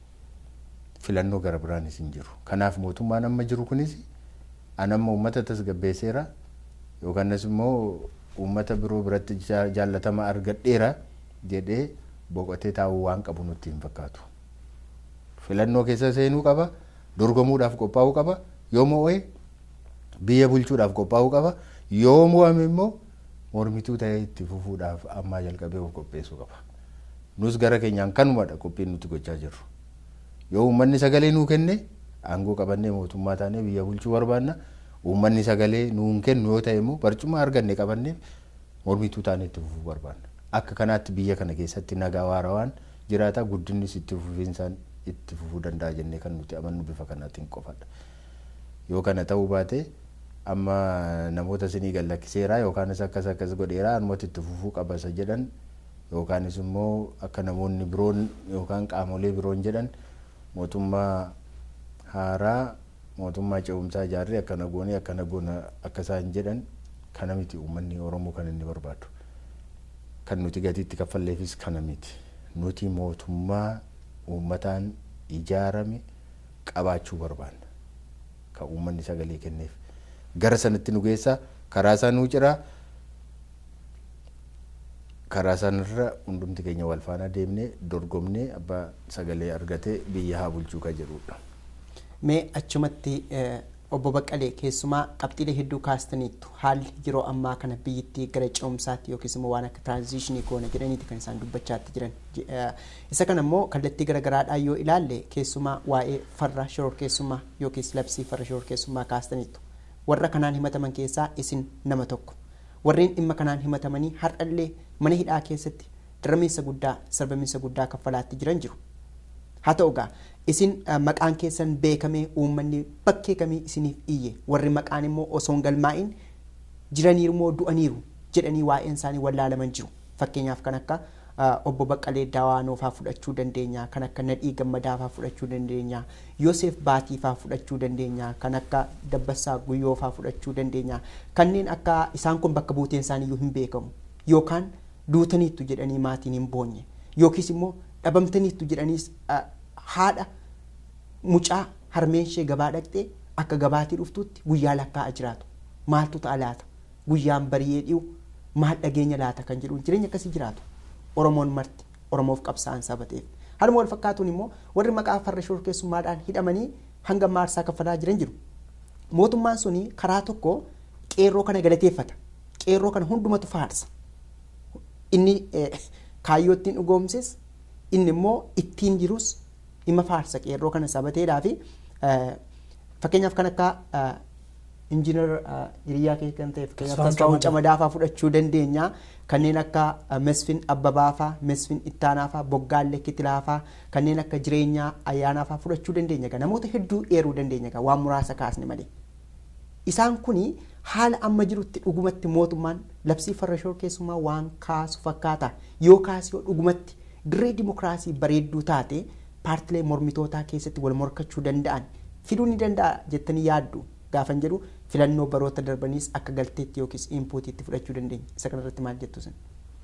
Filannoo gara biraanis hin jiru. Kanaaf mootummaan amma jiru kunis anamma uummata tasgabbeesseera yookanis immoo uummata biroo biratti jaallatama argadheera jedhee boqotee taa'uu waan qabu nutti hin fakkaatu. Filannoo keessa seenuu qaba, dorgomuudhaaf qophaa'uu qaba, yoo mo'ee biyya bulchuudhaaf qophaa'uu qaba, yoo mo'ame immoo mormituu ta'ee itti fufuudhaaf ammaa jalqabee of qopheessuu qaba. Nus gara keenyaan kanumadha qophiin nuti gochaa jirru. Yoo uummanni sagalee nuu kenne aangoo qabannee mootummaa taanee biyya bulchuu barbaanna. Uummanni sagalee nuun kennu yoo ta'e immoo barcuma arganne qabannee mormituu taanee itti fufuu barbaanna. Akka kanaatti biyya kana keessatti nagaa waarawaan jiraata guddinnis itti fufiinsaan itti fufuu danda'a jennee kan nuti amannu bifa kanaatiin qofadha. Yoo kana ta'uu baate amma namoota isinii gallakkiseera yookaanis akkas akkas godheera anumatti itti fufuu qaba isa jedhan yookaanis immoo akka namoonni biroon yookaan qaamolee biroon jedhan mootummaa haaraa mootummaa ce'umsaa ijaarree akkana goonee akkana goona akka isaan jedhan kana miti uummanni oromoo kan inni barbaadu kan nuti gatiitti kaffalleefis kana miti nuti mootummaa uummataan ijaarame qabaachuu barbaanna kan uummanni sagalee kenneef gara sanatti nu geessa karaa isaa nuu ciraa karaa sanarra hundumti keenya wal faana deemnee dorgomnee abbaa sagalee argatee biyya haa bulchuu kan jedhudha. Mee achumatti obbo Baqqalee keessumaa qabxiilee hedduu kaastaniittu haalli yeroo ammaa kana biyyittii gara ce'umsaatti yookiis immoo waan akka tiraanzishinii goona jedhaniiti kan isaan dubbachaatti jiran. Isa kana immoo kallattii garaagaraadhaan yoo ilaalle keessumaa waa'ee farra shororkeessummaa yookiis labsii farra shororkeessummaa kaastaniittu. Warra kanaan himataman keessaa isin nama tokko. Warreen dhimma kanaan himatamanii har'allee mana hidhaa keessatti daramiinsa guddaa sarbamiinsa guddaa kaffalaatti jiran jiru. Haa ta'u egaa isin maqaan keessan beekamee uummanni bakkee kamii isiniif iyye warri maqaan immoo osoo hin galmaa'in jiraniiru moo du'aniiru jedhanii waa'een isaanii wallaalaman jiru. Fakkeenyaaf kan akka obbo Baqqalee Dawaanoo fa'aa fudhachuu dandeenya, kan akka Nadhii Gammadaa fa'aa fudhachuu dandeenya, Yoosef Baatii fa'aa fudhachuu dandeenya, kan akka Dabbasaa Guyyoo fa'aa fudhachuu dandeenya. Kanneen akka isaan kun bakka buuteen isaanii iyyuu hin beekamu yookaan duutaniittu jedhanii maatiin hin boonye yookiis immoo dhabamtaniittu jedhaniis haadha mucaa harmeen ishee gabaa dhaqxee akka gabaatii dhuftutti guyyaa lakkaa'aa jiraatu. Maaltu ta'a laata? Guyyaan bari'ee dhi'u maal dhageenya laata kan jedhu jireenya akkasii jiraatu. Oromoon marti Oromoof qabsaa'an sabateef. Haaluma wal fakkaatuun immoo warri maqaa farra shororkeessummaadhaan hidhamanii hanga maarsaa kaffalaa jiran jiru. Mootummaan suni karaa tokko qeerroo kana galateeffata. Qeerroo kana hundumatu faarsa. Inni kaayyoo ittiin dhugoomses inni immoo ittiin jirus dhimma faarsa qeerroo kana sabateedhaa fi fakkeenyaaf kan akka injiinar hiriyaa kee kan ta'e fakkeenyaaf Tasfaa'uun Camadaafaa fudhachuu dandeenya. Kanneen akka Mesfin Abbabaafaa, Mesfin Ittaanaafaa, Boggaallee Kitilaafaa, kanneen akka jireenyaa ayyaanaafaa fudhachuu dandeenya. Namoota hedduu eeruu dandeenya waan muraasa kaasne malee. Isaan kuni haala amma jirutti dhugumatti mootummaan labsii farra shororkeessummaa waan kaasu fakkaata. Yoo kaasee dhugumatti dirree dimokiraasii bareedduu taate paartilee mormitootaa keessatti wal morkachuu danda'an fiduu ni danda'a jettanii yaaddu gaafan jedhu filannoo baroota darbaniis akka galteetti yookiis inpuutiitti fudhachuu dandeenya isa kanarratti maal jettu sin.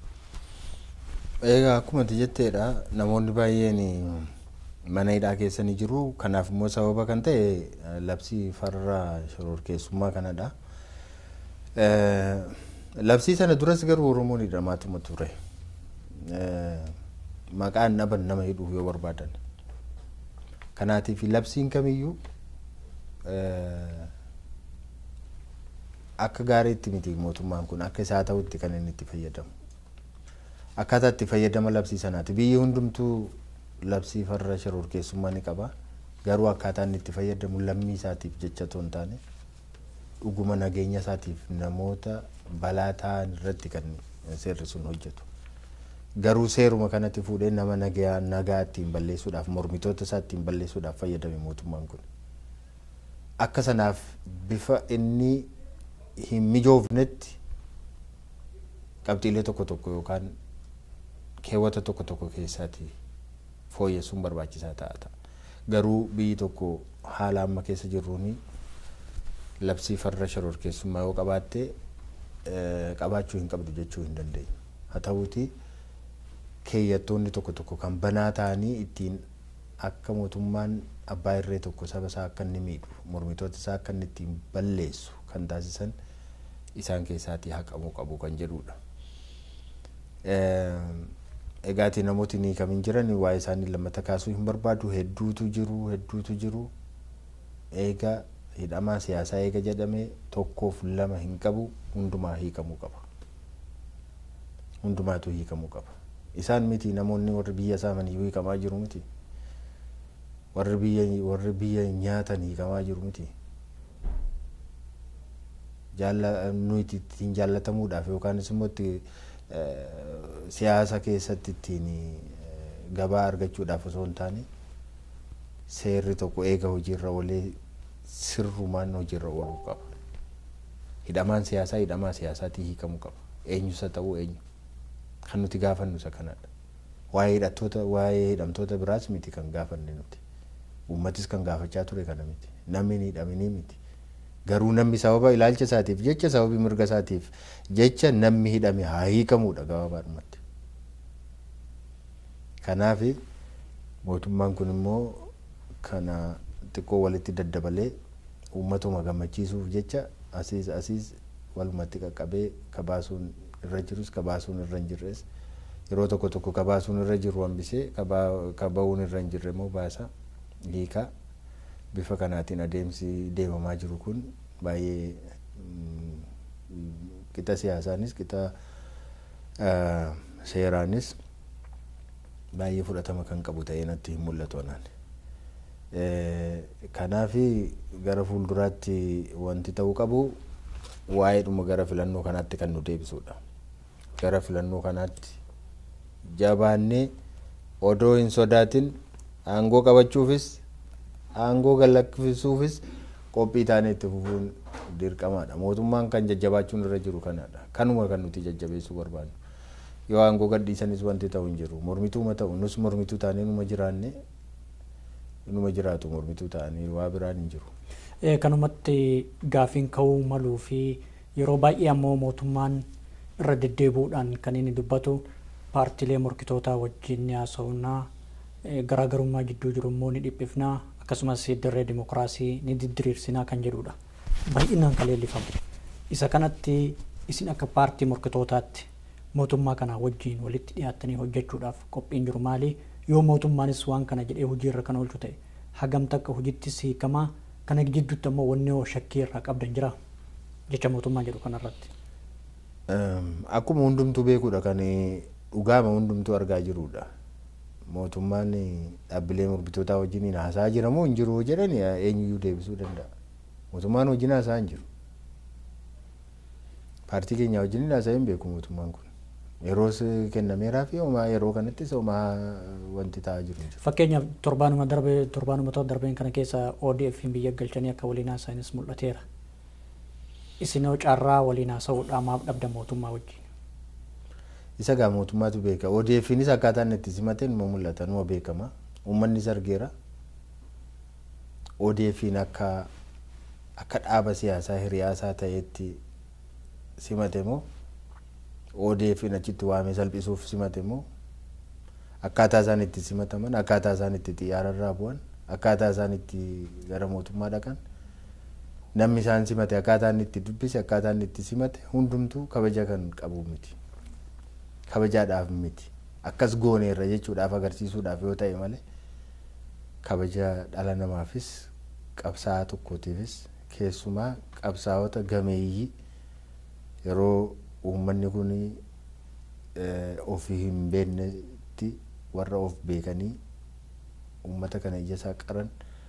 Egaa akkuma jetteedha namoonni baay'een mana hidhaa keessa ni jiru kanaaf immoo sababa kan ta'e labsii farra shororkeessummaa kanadha. Labsii sana duras garuu Oromoon hidhamaatuma ture. Maqaan dhaban nama hidhuuf yoo barbaadan. Kanaatiif labsiin kamiyyuu akka gaariitti miti mootummaan kun akka isaa ta'utti kan inni itti fayyadamu. akkaataa itti fayyadama labsii sanaati biyyi hundumtuu labsii farra shororkeessummaa ni qaba garuu akkaataa inni itti fayyadamu lammii isaatiif jecha otoo hin taane dhuguma nageenya isaatiif namoota balaa ta'an irratti kan seerri sun hojjetu. Garuu seeruma kanatti fuudhee nama nagaa nagaa ittiin balleessuudhaaf mormitoota isaa ittiin balleessuudhaaf fayyadame mootummaan kun. Akka sanaaf bifa inni hin mijoofnetti qabxiilee tokko tokko yookaan keewwata tokko tokko keessaati fooyyessuun barbaachisaa ta'a. Garuu biyyi tokko haala amma keessa jirruuni labsii farra shororkeessummaa yoo qabaatte qabaachuu hin qabdu jechuu hin dandeenyu. Haa ta'uuti keeyyattoonni tokko tokko kan banaa ta'anii ittiin akka mootummaan abbaa irree tokko saba isaa akka inni miidhu mormitoota isaa akka inni ittiin balleessu kan taasisan isaan keessaatii haqamuu qabu kan jedhudha. Egaati namooti ni kamiin jiran waa'ee isaanii lammata kaasuu hin barbaadu hedduutu jiru hedduutu jiru eega hidhamaa siyaasaa eega jedhame tokkoof lama hin qabu hundumaa hiikamuu qaba. Hundumaatu hiikamuu qaba. Isaan miti namoonni warri biyya saamanii hiikamaa jiru miti. Warri biyya warri biyya nyaatan hiikamaa jiru miti. Jaalla nuti ittiin jaallatamuudhaaf yookaanis immoo itti siyaasa keessatti ittiin gabaa argachuudhaaf osoo hin taane seerri tokko eega hojiirra oolee sirrumaan hojiirra ooluu qaba. Hidhamaan siyaasaa hidhamaa siyaasaatii hiikamuu qaba. Eenyusa ta'uu eenyu. Kan nuti gaafannu isa kanadha. Waa'ee hidhattoota waa'ee hidhamtoota biraas miti kan gaafanne nuti. Uummatis kan gaafachaa ture kana miti. Namni hin hidhaminii miti. Garuu namni sababa ilaalcha isaatiif jecha sababii mirga isaatiif jecha namni hidhame haa hiikamudha gabaabaadhumatti. Kanaaf mootummaan kun immoo kana xiqqoo walitti daddabalee uummatuma gammachiisuuf jecha asiis asiis walumatti qaqqabee kabaasuun irra jirus kabaasuun irra hin jirres yeroo tokko tokko kabaasuun irra jiru hambisee kaba'uun irra hin jirre immoo baasa hiikaa bifa kanaatiin adeemsi deemamaa jiru kun baay'ee qixa siyaasaanis qixa seeraanis baay'ee fudhatama kan qabu ta'ee natti hin mul'atu anaan. Kanaaf gara fuulduraatti wanti ta'uu qabu waa'eedhuma gara filannoo kanaatti kan nu deebisudha. Gara filannoo kanaatti jabaannee odoo hin sodaatin aangoo qabachuufis aangoo gallakkisuufis qophii taanee itti fufuun dirqamaadha. Mootummaan kan jajjabaachuun irra jiru kanadha. Kanuma kan nuti jajjabeessuu barbaannu. Yoo aangoo gadhiisanis wanti ta'u hin jiru. Mormituuma ta'u nus mormituu taanee numa jiraanne numa jiraatu mormituu ta'anii waa biraan hin jiru. Kanumatti gaafiin ka'uu maluu fi yeroo baay'ee ammoo mootummaan irra deddeebuudhaan kan inni dubbatu paartiilee morkitootaa wajjin ni haasa'uunaa garaagarummaa gidduu jiru immoo ni dhiphifnaa akkasumas dirree dimokiraasii ni diriirsinaa kan jedhudha. Baay'inaan kan leellifamu. Isa kanatti isin akka paartii morkitootaatti mootummaa kana wajjin walitti dhiyaattanii hojjechuudhaaf qophiin jiru maali? Yoo mootummaanis waan kana jedhee hojiirra kan oolchu ta'e hagam takka hojiittis hiikamaa kana jidduutti ammoo wanni shakkii irraa qabdan jira jecha mootummaa jedhu kanarratti. Akkuma hundumtuu beekudha kan dhugaama hundumtuu argaa jirudha. Mootummaan dhaabbilee mormitootaa wajjin haasaa jira moo hin jiru jedhan eenyuyyuu deebisuu danda'a. Mootummaan wajjin haasaa hin jiru. Paartii keenya wajjin haasaa hin beeku mootummaan kun. Yeroos kennameeraa fi homaa yeroo kanattis homaa wanti ta'aa jiru. Fakkeenyaaf torbaanuma darbe torbaanuma ta'u darbeen kana keessa ODF biyya galchanii akka waliin haasa'anis mul'ateera. Isin carraa waliin haasa'uudhaa maaf dhabda mootummaa wajjin? Isa gaa mootummaatu beeka. ODFnis akkaataa inni itti simate numa mul'ata numa beekama. Uummannis argeera. ODFin akka akka dhaaba siyaasaa hiriyaasaa ta'etti simate moo ODFin achitti waamee salphisuuf simate moo akkaataa isaan itti simataman akkaataa isaan itti xiyyaararraa bu'an akkaataa isaan itti gara mootummaa dhaqan namni isaan simate akkaataa inni itti dubbise akkaataa inni itti simate hundumtuu kabaja kan qabu miti kabajaadhaaf miti akkas gooneerra jechuudhaaf agarsiisuudhaaf yoo ta'e malee kabaja dhala namaafis qabsaa'aa tokkootiifis keessumaa qabsaa'ota gameeyyii yeroo uummanni kun ofii hin beeknetti warra of beekanii uummata kana ija isaa qaran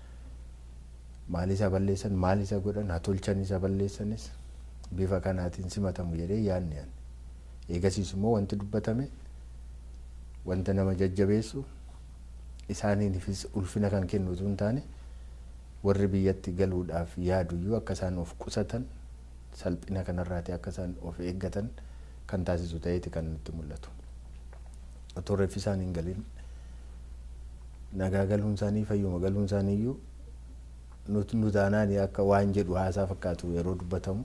maal isa balleessan maal isa godhan hatolchan isa balleessanis bifa kanaatiin simatamu jedhee yaadne yaadne eegasiis immoo wanti dubbatame wanta nama jajjabeessu isaaniifis ulfina kan kennu utuu hin taane warri biyyatti galuudhaaf yaaduyyuu akka isaan of qusatan salphina kanarraati akka isaan of eeggatan kan taasisu ta'eeti kan nutti mul'atu. Otoo reeffi isaan hin galin nagaa galuun isaanii fayyuma galuun isaanii iyyuu nuti nu taanaan akka waan jedhu haasaa fakkaatu yeroo dubbatamu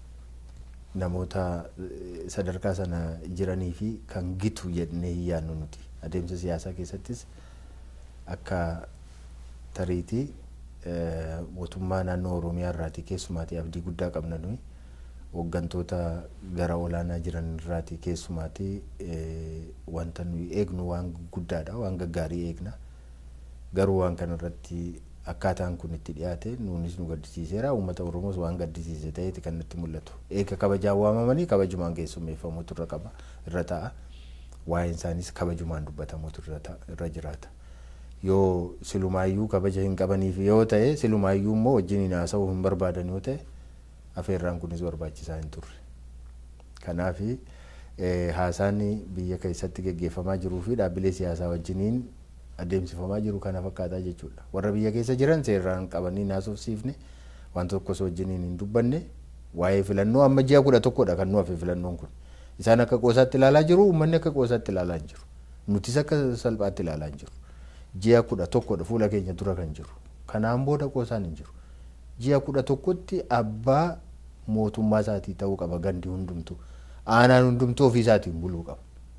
namoota sadarkaa sana jiranii fi kan gitu jennee hin yaadnu nuti adeemsa siyaasaa keessattis akka tariitii mootummaa naannoo oromiyaa irraati keessumaatii abdii guddaa qabna nuyi hooggantoota gara olaanaa jiran irraati keessumaatii wanta nuyi eegnu waan guddaadha waan gaggaarii eegna garuu waan kana irratti akkaataan kun itti dhiyaate nuunis nu gaddisiiseera uummata oromoos waan gaddisiise ta'eeti kan nutti mul'atu eega kabajaan waamamanii kabajumaan keessummeeffamuutu irra qaba irra ta'a waa'een isaanis kabajumaan dubbatamuutu irra jiraata yoo silumaayyuu kabaja hin qabaniif yoo ta'e silumaayyuu immoo wajjin haasa'uu hin barbaadan yoo ta'e afeerraan kunis barbaachisaa hin turre kanaaf haasaan biyya keessatti geggeeffamaa jiruu fi dhaabbilee siyaasaa wajjiniin adeemsifamaa jiru kana fakkaataa jechuudha warra biyya keessa jiran seeraan qabanii naasofsiifne wanta tokkos wajjiniin hin dubbanne waa'ee filannoo amma ji'a kudha tokkodha kan nu hafe filannoon kun isaan akka qoosaatti ilaalaa jiru uummanni akka qoosaatti ilaalaa hin jiru nutis akka salphaatti ilaalaa hin jiru ji'a kudha tokkodha fuula keenya dura kan jiru kanaan booda qoosaan hin jiru ji'a kudha tokkotti abbaa mootummaa isaatii ta'uu qaba gandi hundumtu aanaan hundumtu ofii isaatiin buluu qaba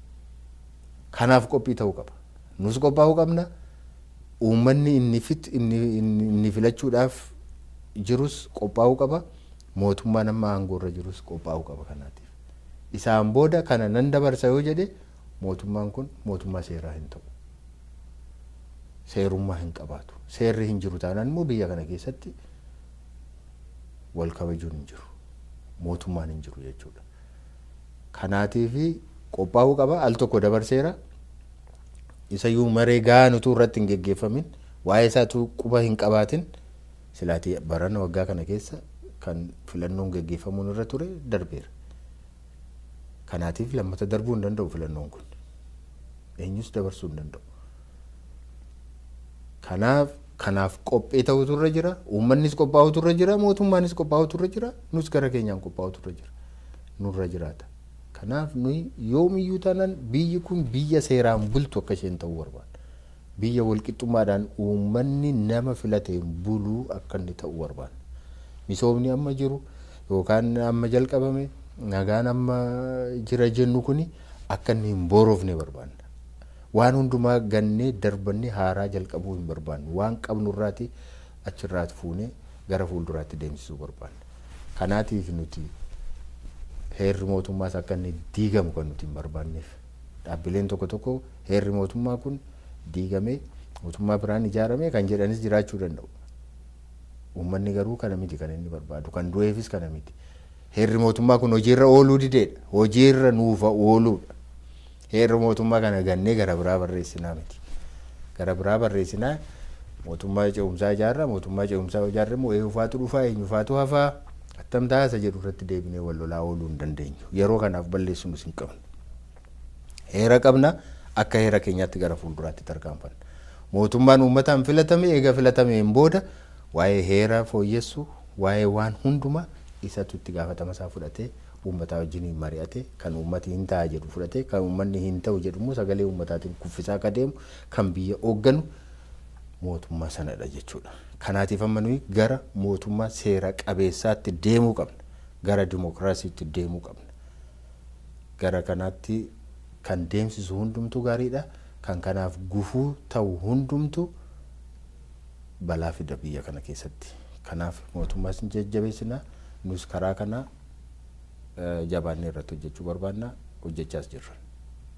kanaaf qophii ta'uu qaba nus qophaa'uu qabna uummanni inni fit inni filachuudhaaf jirus qophaa'uu qaba mootummaan amma aangoorra jirus qophaa'uu qaba kanaatiif isaan booda kana nan dabarsa yoo jedhe mootummaan kun mootummaa seeraa hin ta'u seerummaa hin qabaatu seerri hin jiru taanaan immoo biyya kana keessatti wal kabajuun hin jiru mootummaan hin jiru jechuudha kanaatiif qophaa'uu qaba al tokko dabarseera isayyuu maree gahaan utuu irratti hin geggeeffamin waa'ee isaatu quba hin qabaatin silaatii barana waggaa kana keessa kan filannoon geggeeffamuun irra ture darbeera kanaatiif lammata darbuu hin danda'u filannoon kun eenyus dabarsuu hin danda'u kanaaf kanaaf qophee ta'utu irra jira uummannis qophaa'utu irra jira mootummaanis qophaa'utu irra jira nus gara keenyaan qophaa'utu irra jira nurra jiraata kanaaf nuyi yoomiyyuu taanaan biyyi kun biyya seeraan bultu akka isheen ta'uu barbaada biyya walqixxummaadhaan uummanni nama filateen buluu akka inni ta'uu barbaada misoomni amma jiru yookaan amma jalqabame nagaan amma jira jennu kuni akka inni hin boorofne barbaadna waan hundumaa gannee darbannee haaraa jalqabuu hin barbaannu waan qabnu irraati achirraati fuunee gara fuulduraatti deemsisuu barbaanna kanaatiif nuti heerri mootummaas akka inni diigamu kan nuti hin barbaanneef dhaabbileen tokko tokko heerri mootummaa kun diigamee mootummaa biraan ijaaramee kan jedhanis jiraachuu danda'u uummanni garuu kana miti kan inni barbaadu kan du'eefis kana miti heerri mootummaa kun hojiirra ooluu dideedha hojiirra nuufa ooluudha heerri mootummaa kana gannee gara biraa barreessinaa miti gara biraa barreessinaa mootummaa ce'umsaa ijaarra mootummaa ce'umsaa ijaarra immoo eenyufaatu dhufaa eenyufaatu hafaa attam taasa jedhu irratti deebinee wal lolaa ooluu hin dandeenyu yeroo kanaaf balleessuus hin qabnu heera qabna akka heera keenyaatti gara fuulduraatti tarkaanfanna mootummaan uummataan filatame eega filatameen booda waa'ee heera fooyyessu waa'ee waan hundumaa isatu itti gaafatama isaa fudhatee uummataa wajjin mari'ate kan uummati hin ta'a jedhu fudhate kan uummanni hin ta'u jedhu immoo sagalee uummataatiin kuffisaa akka deemu kan biyya hoogganu mootummaa sanadha jechuudha. Kanaatiif amma nuyi gara mootummaa seera qabeessaatti deemuu qabna. Gara dimokiraasiitti deemuu qabna. Gara kanaatti kan deemsisu hundumtu gaariidha. Kan kanaaf gufuu ta'u hundumtu balaa fida biyya kana keessatti. Kanaaf mootummaas ni jajjabeessina. Nus karaa kana jabaannee irratti hojjechuu barbaanna hojjechaas jirra.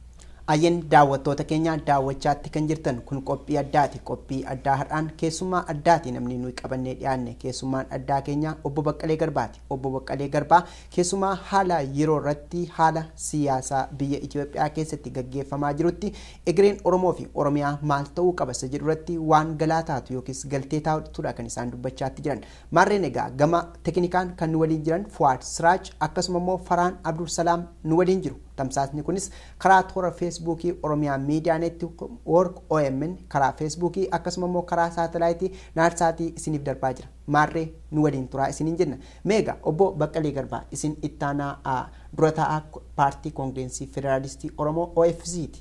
Ayyen daawwattoota keenya daawwachaatti kan jirtan kun qophii addaati. Qophii addaa har'aan keessummaa addaati namni nuyi qabannee dhiyaanne keessummaan addaa keenya obbo Baqqalee Garbaati. Obbo Baqqalee Garbaa keessumaa haala yeroo irratti haala siyaasaa biyya Itoophiyaa keessatti gaggeeffamaa jirutti egereen Oromoo fi Oromiyaa maal ta'uu qaba isa jedhu irratti waan galaa taatu yookiis galtee taatudha kan isaan dubbachaatti jiran. Maarreen egaa gama teknikaan kan nu waliin jiran Fuwaad Siraaj akkasuma immoo Faraan Abdul Salaam nu waliin jiru. Tamsaasni kunis karaa toora feesbuukii Oromiyaa Miidiyaa Neetwoork OMN karaa feesbuukii akkasuma immoo karaa saatalaayitii naarsaatii isiniif darbaa jira. Maarree nu waliin turaa isiniin jenna. Meega obbo Baqqalee Garbaa isin ittaanaa dura taa'aa paartii koongireensii federaalistii Oromoo OFC'ti.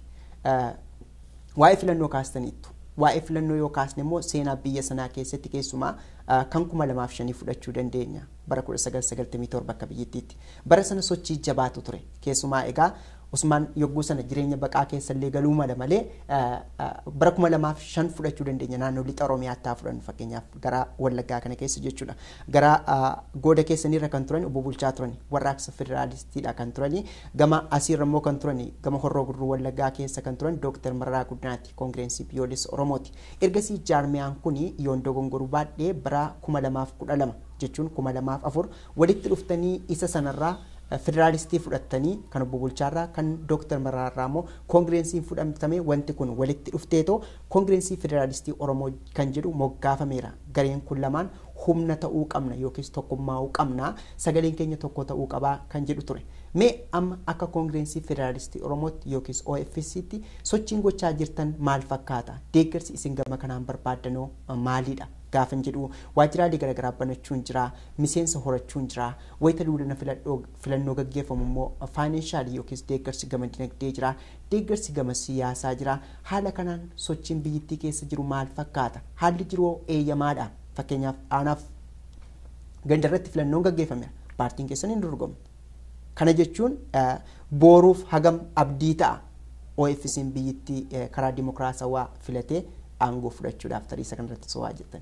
Waa'ee filannoo kaastaniittu. Waa'ee filannoo yoo kaasne immoo seenaa biyya sanaa keessatti keessumaa kan kuma lamaaf shanii fudhachuu dandeenya. bara 1997 akka biyyattiitti bara sana sochii jabaatu ture keessumaa egaa Usmaan yogguu sana jireenya baqaa keessallee galuu mala malee bara kuma lamaaf shan fudhachuu dandeenya naannoo lixa Oromiyaatti haa fudhannu fakkeenyaaf gara Wallaggaa kana keessa jechuudha. Gara gooda keessanirra kan turan obbo Bulchaa turan warraaqsa federaalistiidha kan turani gama asiirra immoo kan turani gama horroo gurruu Wallaggaa keessa kan turan Dooktar Mararaa Guddinaati koongireensii biyyoolessa Oromooti. Ergasii jaarmiyaan kuni yoon dogongoruu baadhee bara kuma lamaaf kudha lama jechuun kuma lamaaf afur walitti dhuftanii isa sanarraa federaalistii fudhattanii kan obbo Bulchaarraa kan Dooktar Maraarraa immoo koongireensiin fudhatamee wanti kun walitti dhufteetoo koongireensii federaalistii Oromoo kan jedhu moggaafameera. Gareen kun lamaan humna ta'uu qabna yookiis tokkummaa'uu qabna sagaleen keenya tokko ta'uu qabaa kan jedhu ture. Mee amma akka koongireensii federaalistii Oromootti yookiis OFC'tti sochiin gochaa jirtan maal fakkaata? Deeggarsi isin gama kanaan barbaaddanoo maalidha? gaafan jedhu waajjiraalee garaagaraa banachuun jira miseensa horachuun jira wayita duudana filannoo gaggeeffamu immoo faayinaanshaali yookiis deeggarsi gama dinagdee jira deeggarsi gama siyaasaa jira haala kanaan sochiin biyyattii keessa jiru maal fakkaata haalli jiru eeyyamaadha fakkeenyaaf aanaaf gandarratti filannoon gaggeeffameera paartiin keessan hin dorgomne kana jechuun booruuf hagam abdii ta'a OFC'n biyyattii karaa dimokiraasawaa filatee aangoo fudhachuudhaaf tarii isa kanarratti so'aa jirtan.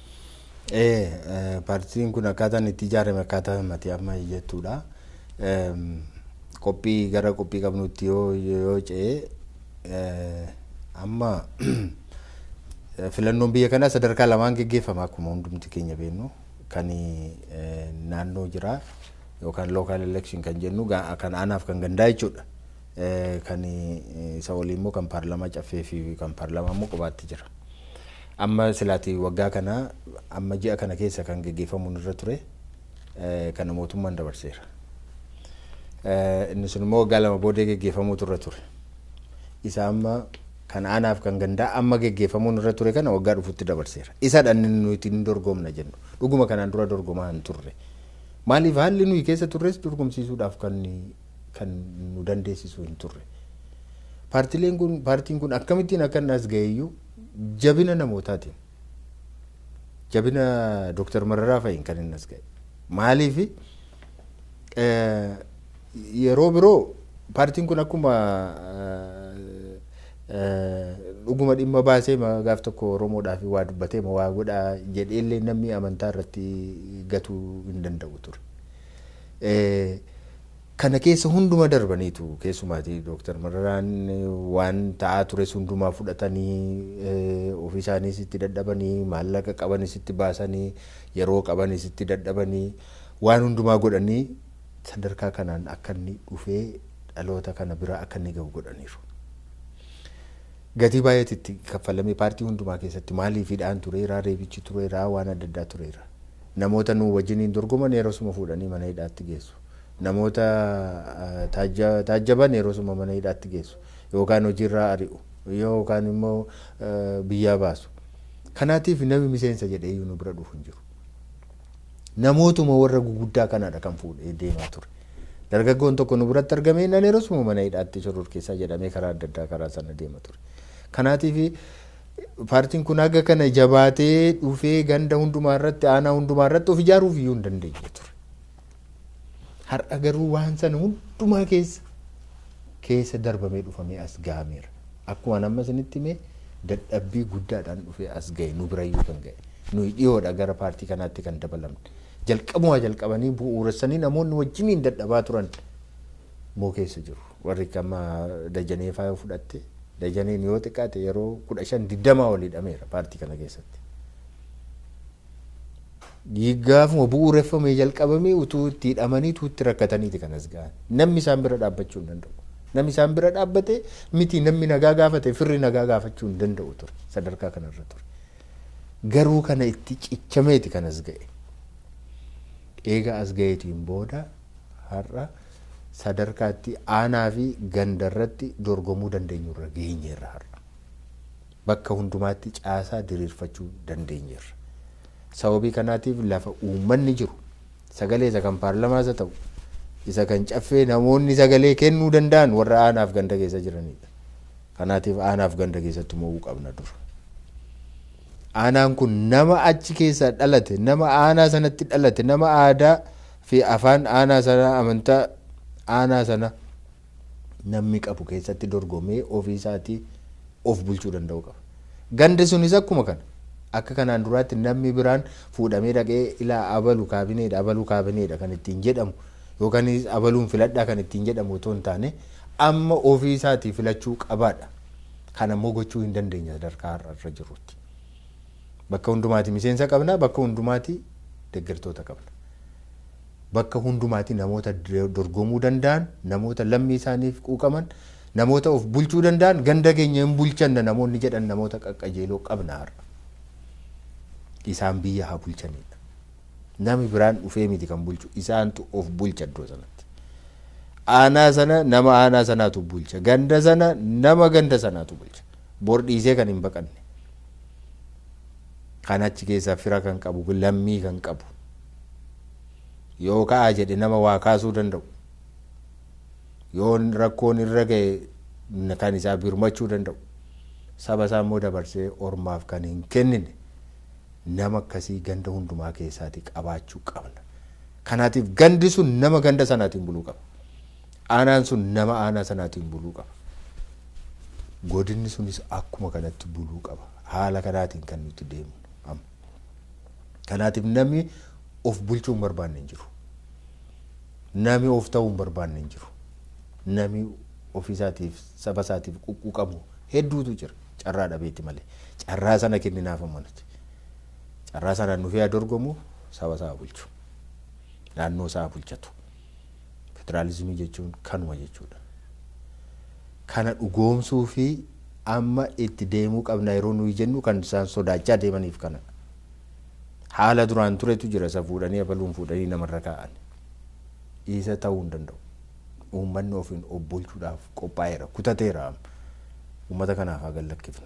Paartiin kun akkaataan itti ijaarame akkaataa mati amma jettuudha. Qophii gara qophii qabnutti yoo ce'e amma filannoon biyya kanaa sadarkaa lamaan geggeeffama akkuma hundumti keenya beeknu kan naannoo jira yookaan local election kan jennu kan aanaaf kan gandaa jechuudha. Kan isa olii immoo kan paarlamaa caffee fi kan paarlamaa immoo qobaatti jira. Amma silaati waggaa kana amma ji'a kana keessa kan geggeeffamuun irra ture kana mootummaan dabarseera. Inni sun immoo waggaa lama boodee geggeeffamuutu irra ture. Isa amma kan aanaaf kan gandaa amma geggeeffamuun irra ture kana waggaa dhufutti dabarseera. Isadha inni nuti hin dorgomna jennu. Dhuguma kanaan dura dorgomaa hin turre. Maaliif haalli nuyi keessa turres dorgomsiisuudhaaf kan kan nu dandeessisu hin turre. Paartileen kun paartiin kun akkamittiin akka as ga'eeyyuu jabina namootaatiin jabina Dooktar Mararaa fa'iin kan inni as ga'e. Maaliif yeroo biroo paartiin kun akkuma dhuguma dhimma baasee gaaf tokko Oromoodhaaf waa dubbatee waa godhaa jedheellee namni amantaa irratti gatuu hin danda'u ture. kana keessa hunduma darbaniitu keessumaati Dooktar Mararaan waan ta'aa tures hundumaa fudhatanii ofii isaaniis itti dadhabanii maallaqa qabanis itti baasanii yeroo qabanis itti dadhabanii waan hundumaa godhanii sadarkaa kanaan akka inni dhufee dhaloota kana bira akka inni gahu godhaniiru. Gatii baay'eetu itti kaffalamee paartii hundumaa keessatti maaliifidhaan tureera reebichi tureera waan adda addaa tureera. Namoota nu wajjiniin dorgoman yeroo suma fuudhanii mana hidhaatti geessu. namoota taajjaban yeroo suma mana hidhaatti geessu yookaan hojiirraa ari'u yookaan immoo biyyaa baasu. Kanaatiif namni miseensa jedhee nu bira dhufu hin jiru. Namootuma warra guguddaa kanaadha kan fuudhee deemaa ture. Dargaggoon tokko nu biratti argamee nan yeroo suma mana hidhaatti shororkeessaa jedhamee karaa adda addaa karaa sana deema ture. Kanaatiif paartiin kun haga kana jabaatee dhufee ganda hundumaa irratti aanaa hundumaa irratti of ijaaruuf iyyuu hin dandeenye ture. har'a garuu waan sana hundumaa keessa keessa darbamee dhufamee as gahameera. Akkuma nama isinitti himee dadhabbii guddaadhaan dhufee as gahe nu birayyuu kan gahe. Nuyi dhiyoodha gara paartii kanaatti kan dabalamne. Jalqabuma jalqabanii bu'uuressanii namoonni wajjiniin dadhabaa turan moo keessa jiru warri amma dajanee faa fudhatte dajaneen yoo xiqqaate yeroo kudha shan digdamaa ol hidhameera paartii kana keessatti. Gaafuma bu'uureffamee jalqabamee utuu itti hidhamanii utuu itti rakkataniiti kanas gahan namni isaan bira dhaabbachuu hin danda'u. Namni isaan bira dhaabbate miti namni nagaa gaafate firri nagaa gaafachuu hin danda'u ture sadarkaa kanarra ture. Garuu kana itti cichameeti kanas ga'e. Eega as ga'eetiin booda har'a sadarkaatti aanaa fi gandarratti dorgomuu dandeenyurra geenyeerra har'a. Bakka hundumaatti caasaa diriirfachuu dandeenyeerra. Sababii kanaatiif lafa uummanni jiru sagalee isa kan paarlamaas haa ta'u isa kan caffee namoonni sagalee kennuu danda'an warra aanaaf ganda keessa jiranidha. Kanaatiif aanaaf ganda keessatti mo'uu qabna dura. Aanaan kun nama achi keessa dhalate nama aanaa sanatti dhalate nama aadaa fi afaan aanaa sana amantaa aanaa sana namni qabu keessatti dorgomee ofii isaatii of bulchuu danda'u qaba. Gandi sunis akkuma kana. Akka kanaan duraatti namni biraan fuudhamee dhaqee ilaa abalu kaabineedha abaluu kaabineedha kan ittiin jedhamu yookaan abaluun filadhaa kan ittiin jedhamu otoo hin taane amma ofii isaatii filachuu qabaadha. Kan ammoo gochuu hin dandeenya sadarkaa har'a jirutti. Bakka hundumaati miseensa qabna bakka hundumaati deeggartoota qabna. Bakka hundumaati namoota dorgomuu danda'an namoota lammii isaaniif quuqaman namoota of bulchuu danda'an ganda keenya hin bulchanna namoonni jedhan namoota qaqqajeeloo qabna har'a. Isaan biyya haa bulchanidha. Nami biraan dhufee miti kan bulchu isaantu of bulcha iddoo sanatti. Aanaa sana nama aanaa sanaatu bulcha. Ganda sana nama ganda sanaatu bulcha. Bor dhiisee kan hin baqanne. Kan achi keessaa fira kan qabu lammii kan qabu. Yoo ka'aa jedhe nama waa kaasuu danda'u. Yoo rakkoon irra ga'e kan isaa birmachuu danda'u. Saba isaa immoo dabarsee ormaaf kan hin kennine. nama akkasii ganda hundumaa keessaati qabaachuu qabna. Kanaatiif gandi sun nama ganda sanaatiin buluu qaba. Aanaan sun nama aanaa sanaatiin buluu qaba. Godinni sunis akkuma kanatti buluu qaba. Haala kanaatiin kan nuti deemnu amma. Kanaatiif namni of bulchuu hin barbaanne hin jiru. Namni of ta'uu hin barbaanne hin jiru. Namni ofiisaatiif saba isaatiif quqquu hedduutu jira. Carraa dhabeetti malee. Carraa sana kenninaaf ammanati. carraa sanaan dhufee dorgomu saba isaa bulchu naannoo isaa bulchatu federaalizimii jechuun kanuma jechuudha. Kana dhugoomsuu fi amma itti deemuu qabna yeroo nuyi jennu kan isaan sodaachaa deemaniif kana. Haala duraan turetu jira isa fuudhanii abaluun fuudhanii namarra kaa'an. Isa ta'uu hin danda'u. Uummanni ofiin of bulchuudhaaf qophaa'eera kutateera uummata kanaaf haa gallakkifnu.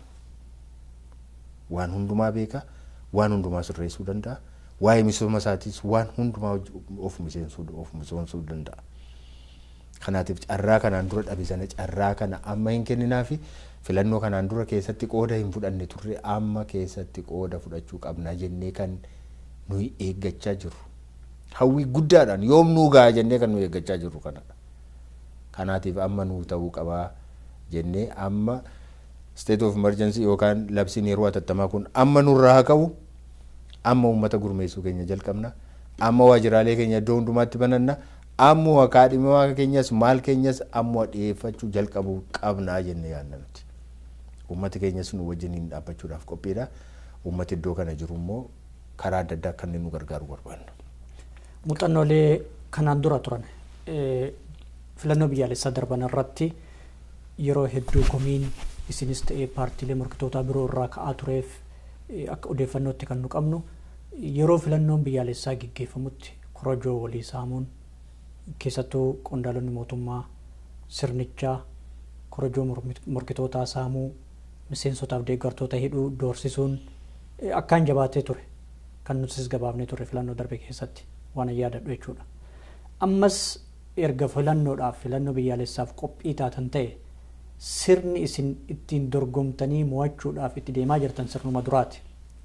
Waan hundumaa beekaa. waan hundumaa sirreessuu danda'a. Waa'ee misooma isaatiis waan hundumaa of miseensuu of misoomsuu danda'a. Kanaatiif carraa kanaan dura dhabe sana carraa kana amma hin kenninaafi filannoo kanaan dura keessatti qooda hin fudhanne turre amma keessatti qooda fudhachuu qabna jennee kan nuyi eeggachaa jirru. Hawwii guddaadhaan yoom nuu ga'a jennee kan nuyi eeggachaa jirru kanadha. Kanaatiif amma nuu ta'uu qabaa jennee amma state of emergency yookaan labsiin yeroo hatattamaa kun amma nurraa haa ka'u amma uummata gurmeessuu keenya jalqabna amma waajjiraalee keenya iddoo hundumaatti bananna ammoo kaadhimaa keenyas maal keenyas ammoo dhiyeeffachuu jalqabuu qabnaa jennee yaadna nuti. Uummati keenyas nu wajjiniin dhaabbachuudhaaf qophiidha. Uummati iddoo kana jiru immoo karaa adda addaa akka inni nu gargaaru barbaanna. Muuxannoolee kanaan dura turan filannoo biyyaalessaa darban irratti yeroo hedduu komiin isinis ta'ee paartiilee morkitoota biroo irraa ka'aa tureef akka odeeffannootti kan nu qabnu yeroo filannoon biyyaalessaa gaggeeffamutti korojoo walii saamuun keessattuu qondaalonni mootummaa sirnichaa korojoo morkitootaa saamuu miseensotaaf deeggartoota hidhuu doorsisuun akkaan jabaatee ture kan nutis gabaafnee ture filannoo darbe keessatti waan yaadadhu jechuudha. Ammas erga filannoodhaaf filannoo biyyaalessaaf qophii taatan ta'e sirni isin ittiin dorgomtanii mo'achuudhaaf itti deemaa jirtan sirnuma duraati.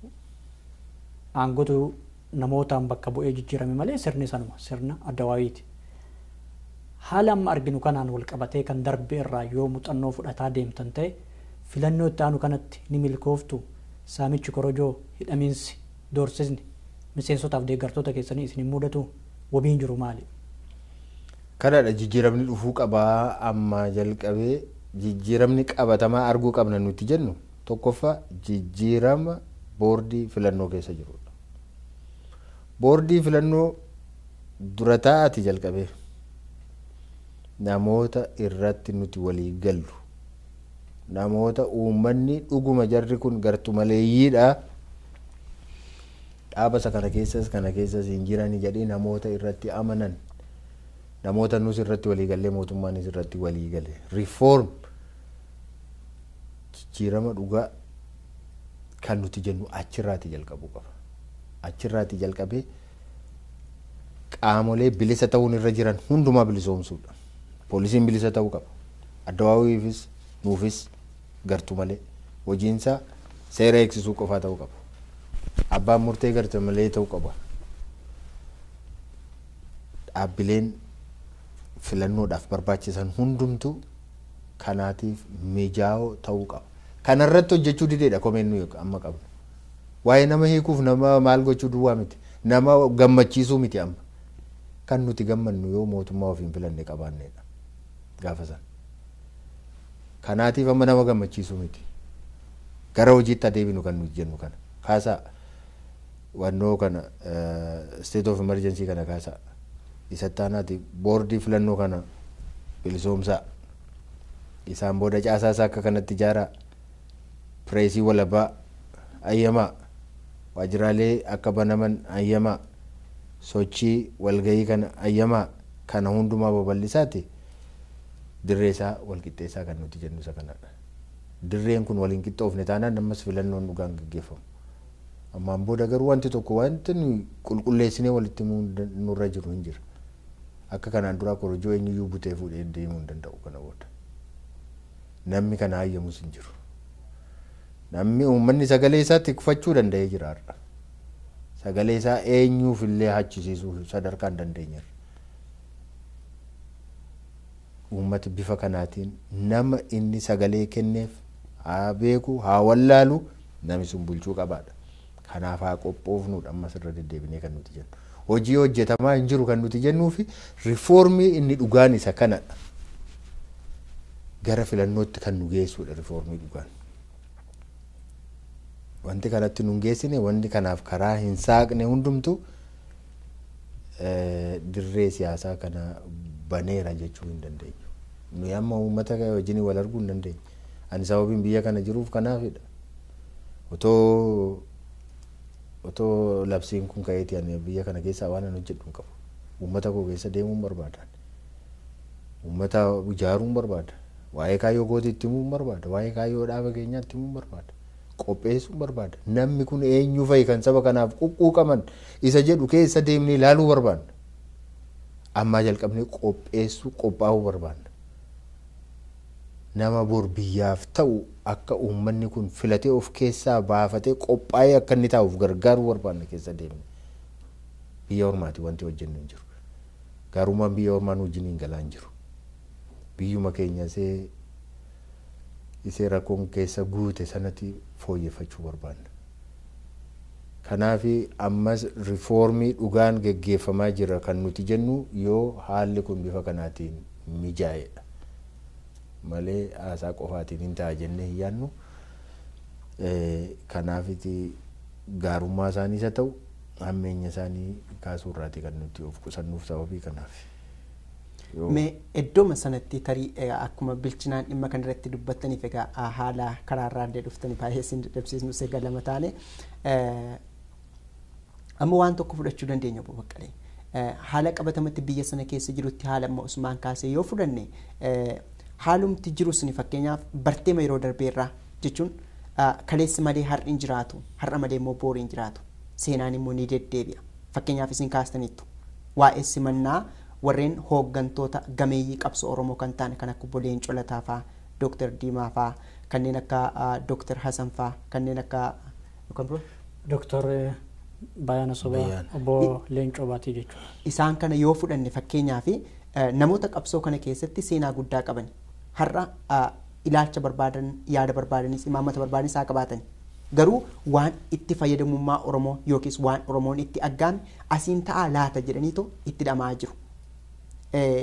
Aangotu namootaan bakka bu'ee jijjiirame malee sirni sanuma sirna addawaayiiti. Haala amma arginu kanaan wal qabatee kan darbe irraa yoo muuxannoo fudhataa deemtan ta'e filannoo itti aanu kanatti ni milkooftu saamichi korojoo hidhamiinsi doorsisni miseensotaaf deeggartoota keessanii isin mudatu wabiin jiru maali? Kanadha jijjiiramni dhufuu qabaa amma jalqabee jijjiiramni qabatamaa arguu qabna nuti jennu tokkoffaa jijjiirama boordii filannoo keessa jirudha. Boordii filannoo dura taa'ati jalqabee namoota irratti nuti walii gallu namoota uummanni dhuguma jarri kun gartu maleeyyiidha dhaabasa kana keessas kana keessas hin jiran jedhee namoota irratti amanan namoota nus irratti walii gallee mootummaanis irratti walii gale riifoorm jijjiirama dhugaa kan nuti jennu achirraati jalqabuu qaba achirraati jalqabee qaamolee bilisa ta'uun irra jiran hundumaa bilisoomsuudha poolisiin bilisa ta'uu qaba addawaawiifis nuufis gartu malee hojiinsaa seera eegsisuu qofaa ta'uu qaba abbaan murtee gartu malee ta'uu qaba dhaabbileen filannoodhaaf barbaachisan hundumtu kanaatiif mijaa'oo ta'uu qaba kanarratti hojjechuu dideedha komeen nuyi amma qabnu waa'ee nama hiikuuf nama maal gochuu duwwaa miti nama gammachiisuu miti amma kan nuti gammannu yoo mootummaa ofiin filanne qabaannedha gaafa san kanaatiif amma nama gammachiisuu miti gara hojiitti adeeminu kan nuti jennu kana kaasaa wannoo kana state of emergency kana kaasaa isatti aanaati boordii filannoo kana bilisoomsaa isaan booda caasaa isaa akka kanatti ijaaraa pireesii walabaa ayyamaa waajjiraalee akka banaman ayyamaa sochii walgahii kana ayyamaa kana hundumaa babal'isaati dirree isaa walqixxeessaa kan nuti jennu isa kanadha. Dirreen kun waliin qixxoofne taanaan ammas filannoon dhugaan gaggeeffamu. Ammaan booda garuu wanti tokko wanti nuyi qulqulleessinee walitti nurra jiru hin jira. Akka kanaan duraa korojoo eenyuyyuu butee fuudhee deemuu hin danda'u kana booda. Namni kana hayyamus hin jiru. Namni uummanni sagalee isaa tikfachuu danda'ee jira har'a. Sagalee isaa eenyuuf illee hachisiisuu sadarkaa hin dandeenyerra. Uummati bifa kanaatiin nama inni sagalee kenneef haa beeku haa wallaalu nami sun bulchuu qabaadha. Kanaaf haa qophoofnudha ammas irra deddeebinee kan nuti jennu. Hojii hojjetamaa hin jiru kan nuti jennuu fi rifoormii inni dhugaan isa kanadha. Gara filannootti kan nu geessudha rifoormii dhugaan. Wanti kanatti nu hin geessine wanti kanaaf karaa hin saaqne hundumtu dirree siyaasaa kana baneera jechuu hin dandeenyu. Nuyi amma uummata wajjin wal arguu hin dandeenyu. Ani sababiin biyya kana jiruuf kanaafidha. Otoo otoo labsiin kun ka'eeti ani biyya kana keessaa waan an hojjedhu hin qabu. Uummata koo keessa deemuun barbaada. Uummata ijaaruun barbaada. Waa'ee kaayyoo gootii itti himuun barbaada. Waa'ee kaayyoo dhaaba keenyaa itti himuun barbaada. Qopheessuun barbaada. Namni kun eenyu fa'i kan saba kanaaf quqquuqaman isa jedhu keessa deemnee ilaaluu barbaadna. Ammaa jalqabnee qopheessuu qophaa'uu barbaadna. Nama bor biyyaaf ta'u akka uummanni kun filatee of keessaa baafatee qophaa'ee akka inni taa'uuf gargaaruu barbaadna keessa deemne. Biyya ormaati wanti hojjennu hin jiru. Gaarummaan biyya ormaan wajjin hin galaa hin jiru. Biyyuma keenya isee isee rakkoon keessa guute sanatti fooyyeffachuu barbaadna. Kanaaf ammas rifoormii dhugaan geggeeffamaa jira kan nuti jennu yoo haalli kun bifa kanaatiin mijaa'edha. Malee haasaa qofaatiin hin ta'a jennee hin yaadnu. Kanaafiti gaarummaa isaaniis haa ta'u hammeenya isaanii kaasuu irraati kan nuti of qusannuuf sababii kanaaf. Mee iddooma sanatti tarii akkuma bilchinaan dhimma kana irratti dubbattaniif egaa haala karaarraa illee dhuftanii baay'ee isin dadhabsiisnu egaa lama taane amma waan tokko fudhachuu dandeenya obbo Baqqalee. Haala qabatamatti biyya sana keessa jirutti haala amma Usmaan kaasee yoo fudhanne haalumti jiru suni fakkeenyaaf barteema yeroo darbeerraa jechuun kaleessi malee har'i hin jiraatu har'a malee immoo boori hin jiraatu seenaan immoo ni deddeebi'a fakkeenyaaf isin kaastaniittu waa'ee simannaa warreen hooggantoota gameeyyii qabsoo oromoo kan ta'an kan akka obbo Leencoo Lataa fa'aa Dooktar Diimaa fa'aa kanneen akka Dooktar Hasan fa'aa kanneen akka Dooktar Bayaana Sobaa obbo Leencoo Baatii jechuudha. Isaan kana yoo fudhanne fakkeenyaaf namoota qabsoo kana keessatti seenaa guddaa qaban har'a ilaalcha barbaadan yaada barbaadanis imaammata barbaadanis haa qabaatan garuu waan itti fayyadamummaa oromoo yookiis waan oromoon itti aggaame asiin ta'aa laata jedhaniitu itti dhamaa jiru.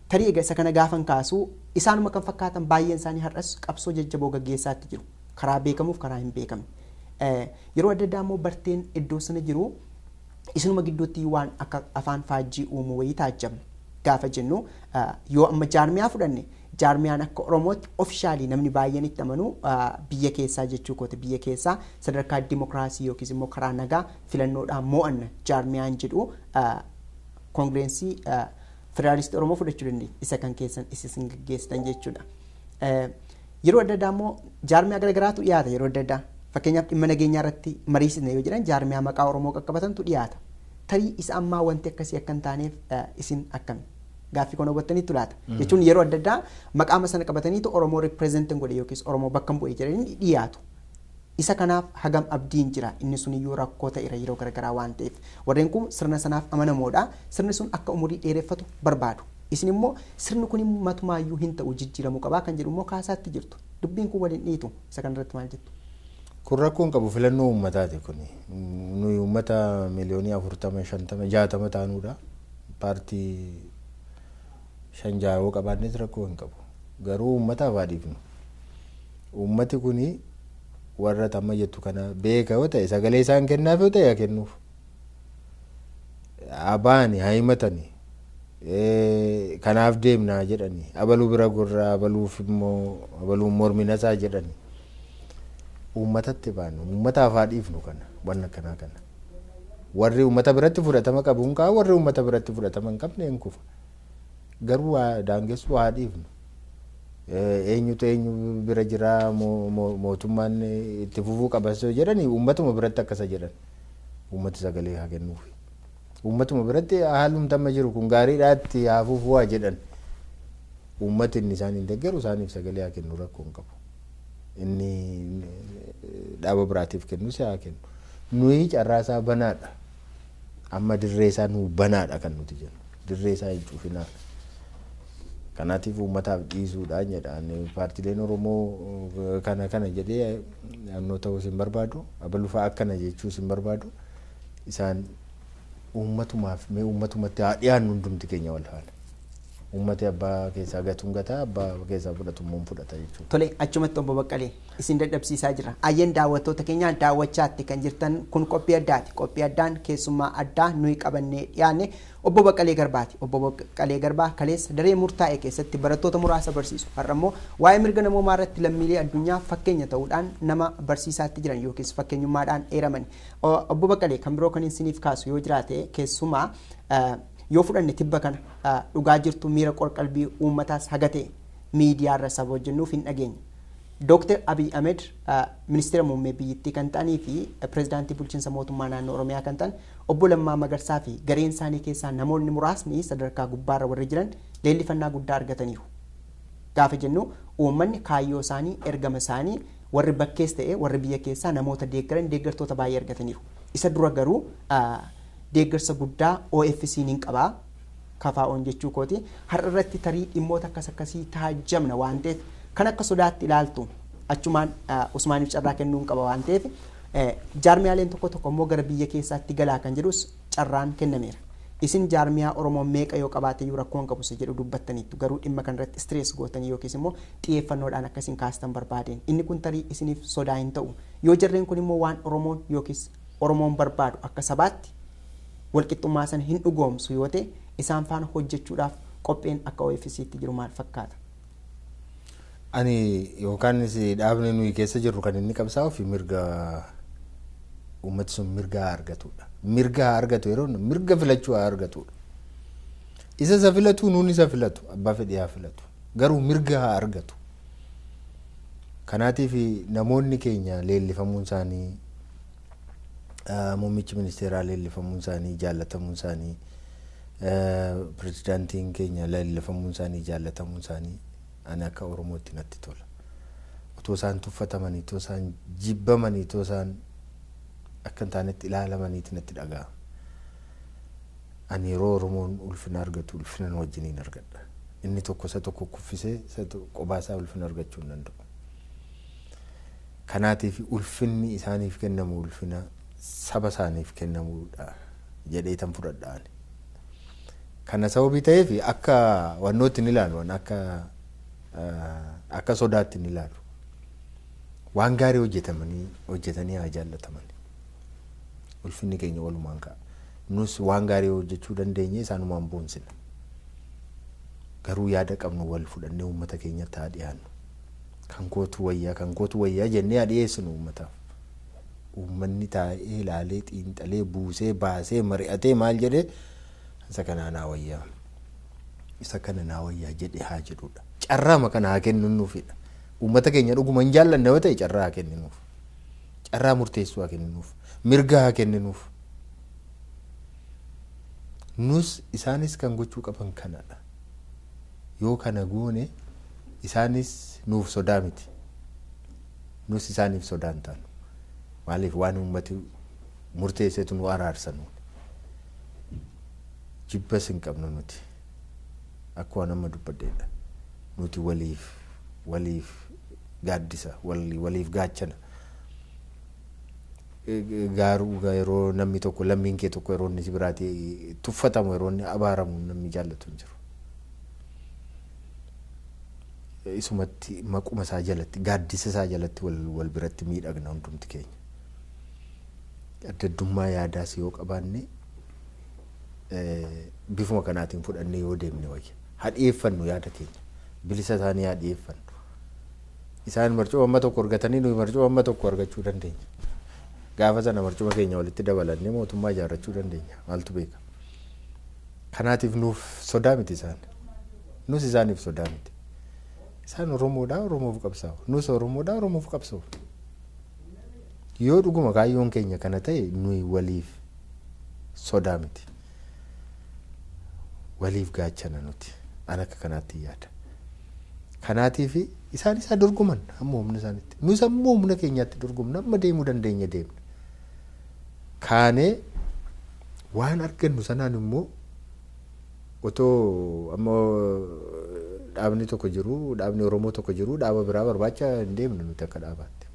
tarii egaa isa kana gaafan kaasuu isaanuma kan fakkaatan baay'een isaanii har'as qabsoo jajjaboo gaggeessaatti jiru karaa beekamuuf karaa hin beekamne. Yeroo adda addaa immoo barteen iddoo sana jiru isinuma gidduutti waan akka afaan faajjii uumuu wayii taajjabna gaafa jennu yoo amma jaarmiyaa fudhanne jaarmiyaan akka oromootti ofishaalii namni baay'een itti amanu biyya keessaa jechuu kooti biyya keessaa sadarkaa dimokiraasii yookiis immoo karaa nagaa filannoodhaan mo'anna jaarmiyaan jedhu koongirensii federaalistii oromoo fudhachuu dandeenya isa kan keessan isin gaggeessitan jechuudha. Yeroo adda addaa immoo jaarmiyaa garaagaraatu dhiyaata yeroo adda addaa fakkeenyaaf dhimma nageenyaa irratti mariisisne yoo jedhan jaarmiyaa maqaa oromoo qaqqabatantu dhiyaata. Tarii isa ammaa wanti akkasii akka hin taaneef isin akkami? Gaaffii kana hubattaniitu laata. Jechuun yeroo adda addaa maqaama sana qabataniitu oromoo ripireezentin godhe yookiis oromoo bakka bu'e jedhanii dhiyaatu. Isa kanaaf hagam abdiin jira inni sun iyyuu rakkoo ta'eera yeroo garaagaraa waan ta'eef warreen kun sirna sanaaf amanamoodha sirni sun akka umurii dheereffatu barbaadu isin immoo sirni kun matumaayyuu hin ta'u jijjiiramuu qabaa kan jedhu immoo kaasaatti jirtu dubbiin kun waliin dhiitu isa kanarratti maal jettu. Kun rakkoon qabu filannoo uummataati kun nuyi uummata miliyoonii afurtama shantama jaatama taanuudha paartii shan jaawoo qabaannes rakkoo hin qabu garuu uummataaf haa dhiifnu uummati kuni warra tamma jettu kana beeka yoo ta'e sagalee isaan kennaaf yoo ta'e haa kennuuf abaani haa himatani kanaaf deemnaa jedhani abaluu bira gurraa abaluuf immoo abaluun morminasaa jedhani uummatatti baanu uummataaf haa dhiifnu kana waan akkanaa kana warri uummata biratti fudhatama qabuun kaa warri uummata biratti fudhatama hin qabne hin kufa garuu daangessuu haa dhiifnu eenyutu eenyu bira jira mootummaan itti fufuu qabasoo jedhani uummatuma biratti akkasa jedhan uummati sagalee haa kennuufi uummatuma biratti haalumti amma jiru kun gaariidhaatti haa fufuu haa jedhan uummati inni isaan hin deeggaru isaaniif sagalee haa kennu rakkoo hin qabu inni dhaaba biraatiif kennus haa kennu nuyi carraasaa banaadha amma dirree isaa nuu banaadha kan nuti jennu dirree isaa hin cufinaa kanaatiif uummataaf dhiisuudhaan jedhaan paartileen oromoo kana kana jedhee naannoo ta'uu hin barbaadu abalufaa akkana jechuu hin barbaadu isaan uummatumaaf mee uummatumatti haa dhiyaannu hundumti keenya wal haala uummati abbaa keessaa gatuun gataa abbaa keessaa fudhatu immoo fudhata jechuudha. Tole achumatti obbo Baqqalee isin dadhabsiisaa jira. Ayyeen daawwattoota keenyaa daawwachaatti kan jirtan kun qophii addaati. Qophii addaan keessummaa addaa nuyi qabannee dhiyaanne obbo Baqqalee Garbaati. Obbo Baqqalee Garbaa kaleessa daree murtaa'e keessatti barattoota muraasa barsiisu. Har'a immoo waa'ee mirga namoomaa irratti lammiilee addunyaa fakkeenya ta'uudhaan nama barsiisaatti jiran yookiis fakkeenyummaadhaan eeraman. Obbo Baqqalee kan biroo kan isiniif kaasu yoo jiraate keessumaa yoo fudhanne tibba kana dhugaa jirtu miira qorqalbii uummataas hagate miidiyaarra saba hojjennuuf hin dhageenye. Dooktar Abiy Ahmed ministeera muummee biyyattii kan ta'anii fi pirezidaantii bulchiinsa mootummaa naannoo Oromiyaa kan ta'an obbo Lammaa Magarsaa fi gareen isaanii keessaa namoonni muraasni sadarkaa gubbaarra warri jiran leellifannaa guddaa argataniiru. Gaafa jennu uummanni kaayyoo isaanii ergama isaanii warri bakkees ta'e warri biyya keessaa namoota deeggaran deeggartoota baay'ee argataniiru. Isa dura garuu deeggarsa guddaa OFC'n hin qabaa kafaa'oon jechuu kooti har'a irratti tarii dhimmoota akkas akkasii taajjamna waan ta'eef kan akka sodaatti ilaaltu achumaan Usmaaniif carraa kennuu hin qaba waan ta'eef jaarmiyaaleen tokko tokko immoo gara biyya keessaatti galaa kan jedhus carraan kennameera. Isin jaarmiyaa Oromoo meeqa yoo qabaate iyyuu rakkoo hin qabu isa jedhu dubbattaniittu garuu dhimma kanarratti istirees gootanii yookiis immoo xiyyeeffannoodhaan akkasiin kaastan barbaadeen inni kun tarii isiniif sodaa hin ta'u yoo jarreen kun immoo waan Oromoon yookiis Oromoon barbaadu akka sabaatti walqixxummaa sana hin dhugoomsu yoo ta'e isaan faana hojjechuudhaaf qopheen akka OFC'tti jiru maal fakkaata? Ani yookaan dhaabni nuyi keessa jirru kan inni qabsaa'u fi mirga uummati sun mirga haa argatudha. Mirga haa argatu yeroo mirga filachuu haa argatudha. Isa isa filatu nuun isa filatu abbaa fedhii haa filatu garuu mirga haa argatu. Kanaatiif namoonni keenya leellifamuun isaanii muummichi ministeeraa leellifamuun isaanii jaallatamuun isaanii pirezidaantiin keenya leellifamuun isaanii jaallatamuun isaanii ani akka oromootti natti tola. Otoo isaan tuffatamanii, otoo isaan jibbamanii, otoo isaan akka hin taanetti ilaalamaniiti natti dhaga'ama. Ani yeroo Oromoon ulfina argatu ulfina wajjiniin argadha. Inni tokko isa tokko kuffisee isa kophaa isaa ulfina argachuu hin danda'u. Kanaatiif ulfinni isaaniif kennamu ulfina saba isaaniif kennamuudha jedhee tan fudhadhaan. Kana sababii ta'eef akka wannootti ni ilaalu akka akka sodaatti ni ilaalu. Waan gaarii hojjetamanii hojjetanii haa jaallataman. Ulfinni keenya walumaan ka'a. Nus waan gaarii hojjechuu dandeenye isaanumaan boonsina. Garuu yaada qabnu wal fudhannee uummata keenyatti haa dhiyaannu. Kan kootu wayyaa kan kootu wayyaa jennee haa dhiyeessinu uummataaf. Uummanni taa'ee ilaalee xiinxalee buusee baasee mari'atee maal jedhee isa kanaa naa wayyaa isa kana naa wayyaa jedhe haa jedhudha. Carraama kana haa kenninuufidha. Uummata keenya dhuguma hin jaallanne yoo ta'e carraa haa kenninuuf. Carraa murteessuu haa kenninuuf. Mirga haa kenninuuf. Nus isaanis kan gochuu qaban kanadha. Yoo kana goone isaanis nuuf sodaa miti. Nus isaaniif sodaa hin taanu. Maaliif waan uummati murteessetu nu araarsan. Jibbas hin qabnu nuti. Akkuma nama dubbadheedha. Nuti waliif waliif gaaddisa waliif gaachana. Gaaruu yeroo namni tokko lammiin kee tokko yeroo inni si biraatti tuffatamu yeroo inni abaaramu namni jaallatu hin jiru. Isumatti maquma isaa jalatti gaaddisa isaa jalatti wal biratti miidhagna hundumti keenya. Adda addummaa yaadaas yoo qabaanne bifuma kanaatiin fudhannee yoo deemne wayya. Haa dhiyeeffannu yaada keenya. Bilisa isaanii haa dhiyeeffannu. Isaan marcuma amma tokko argatanii nuyi marcuma amma tokko argachuu dandeenya. Gaafa sana marcuma keenya walitti dabalannee mootummaa ijaarrachuu dandeenya. Maaltu beeka? Kanaatiif nuuf sodaa miti isaan. Nus isaaniif sodaa miti. Isaan Oromoodhaa Oromoof qabsaa'u. Nus Oromoodhaa Oromoof qabsaa'u. Yoo dhuguma kaayyoon keenya kana ta'e nuyi waliif sodaa miti. Waliif gaachana nuti. An akka kanaatti yaada. Kanaatiif isaan isaa dorgoman hamma humna isaaniitti. Nus ammoo humna keenyaatti dorgomna amma deemuu dandeenya deemna. Kaanee waan argannu sanaan immoo otoo amma dhaabni tokko jiru dhaabni Oromoo tokko jiru dhaaba biraa barbaacha hin deemnu nuti akka dhaabaatti.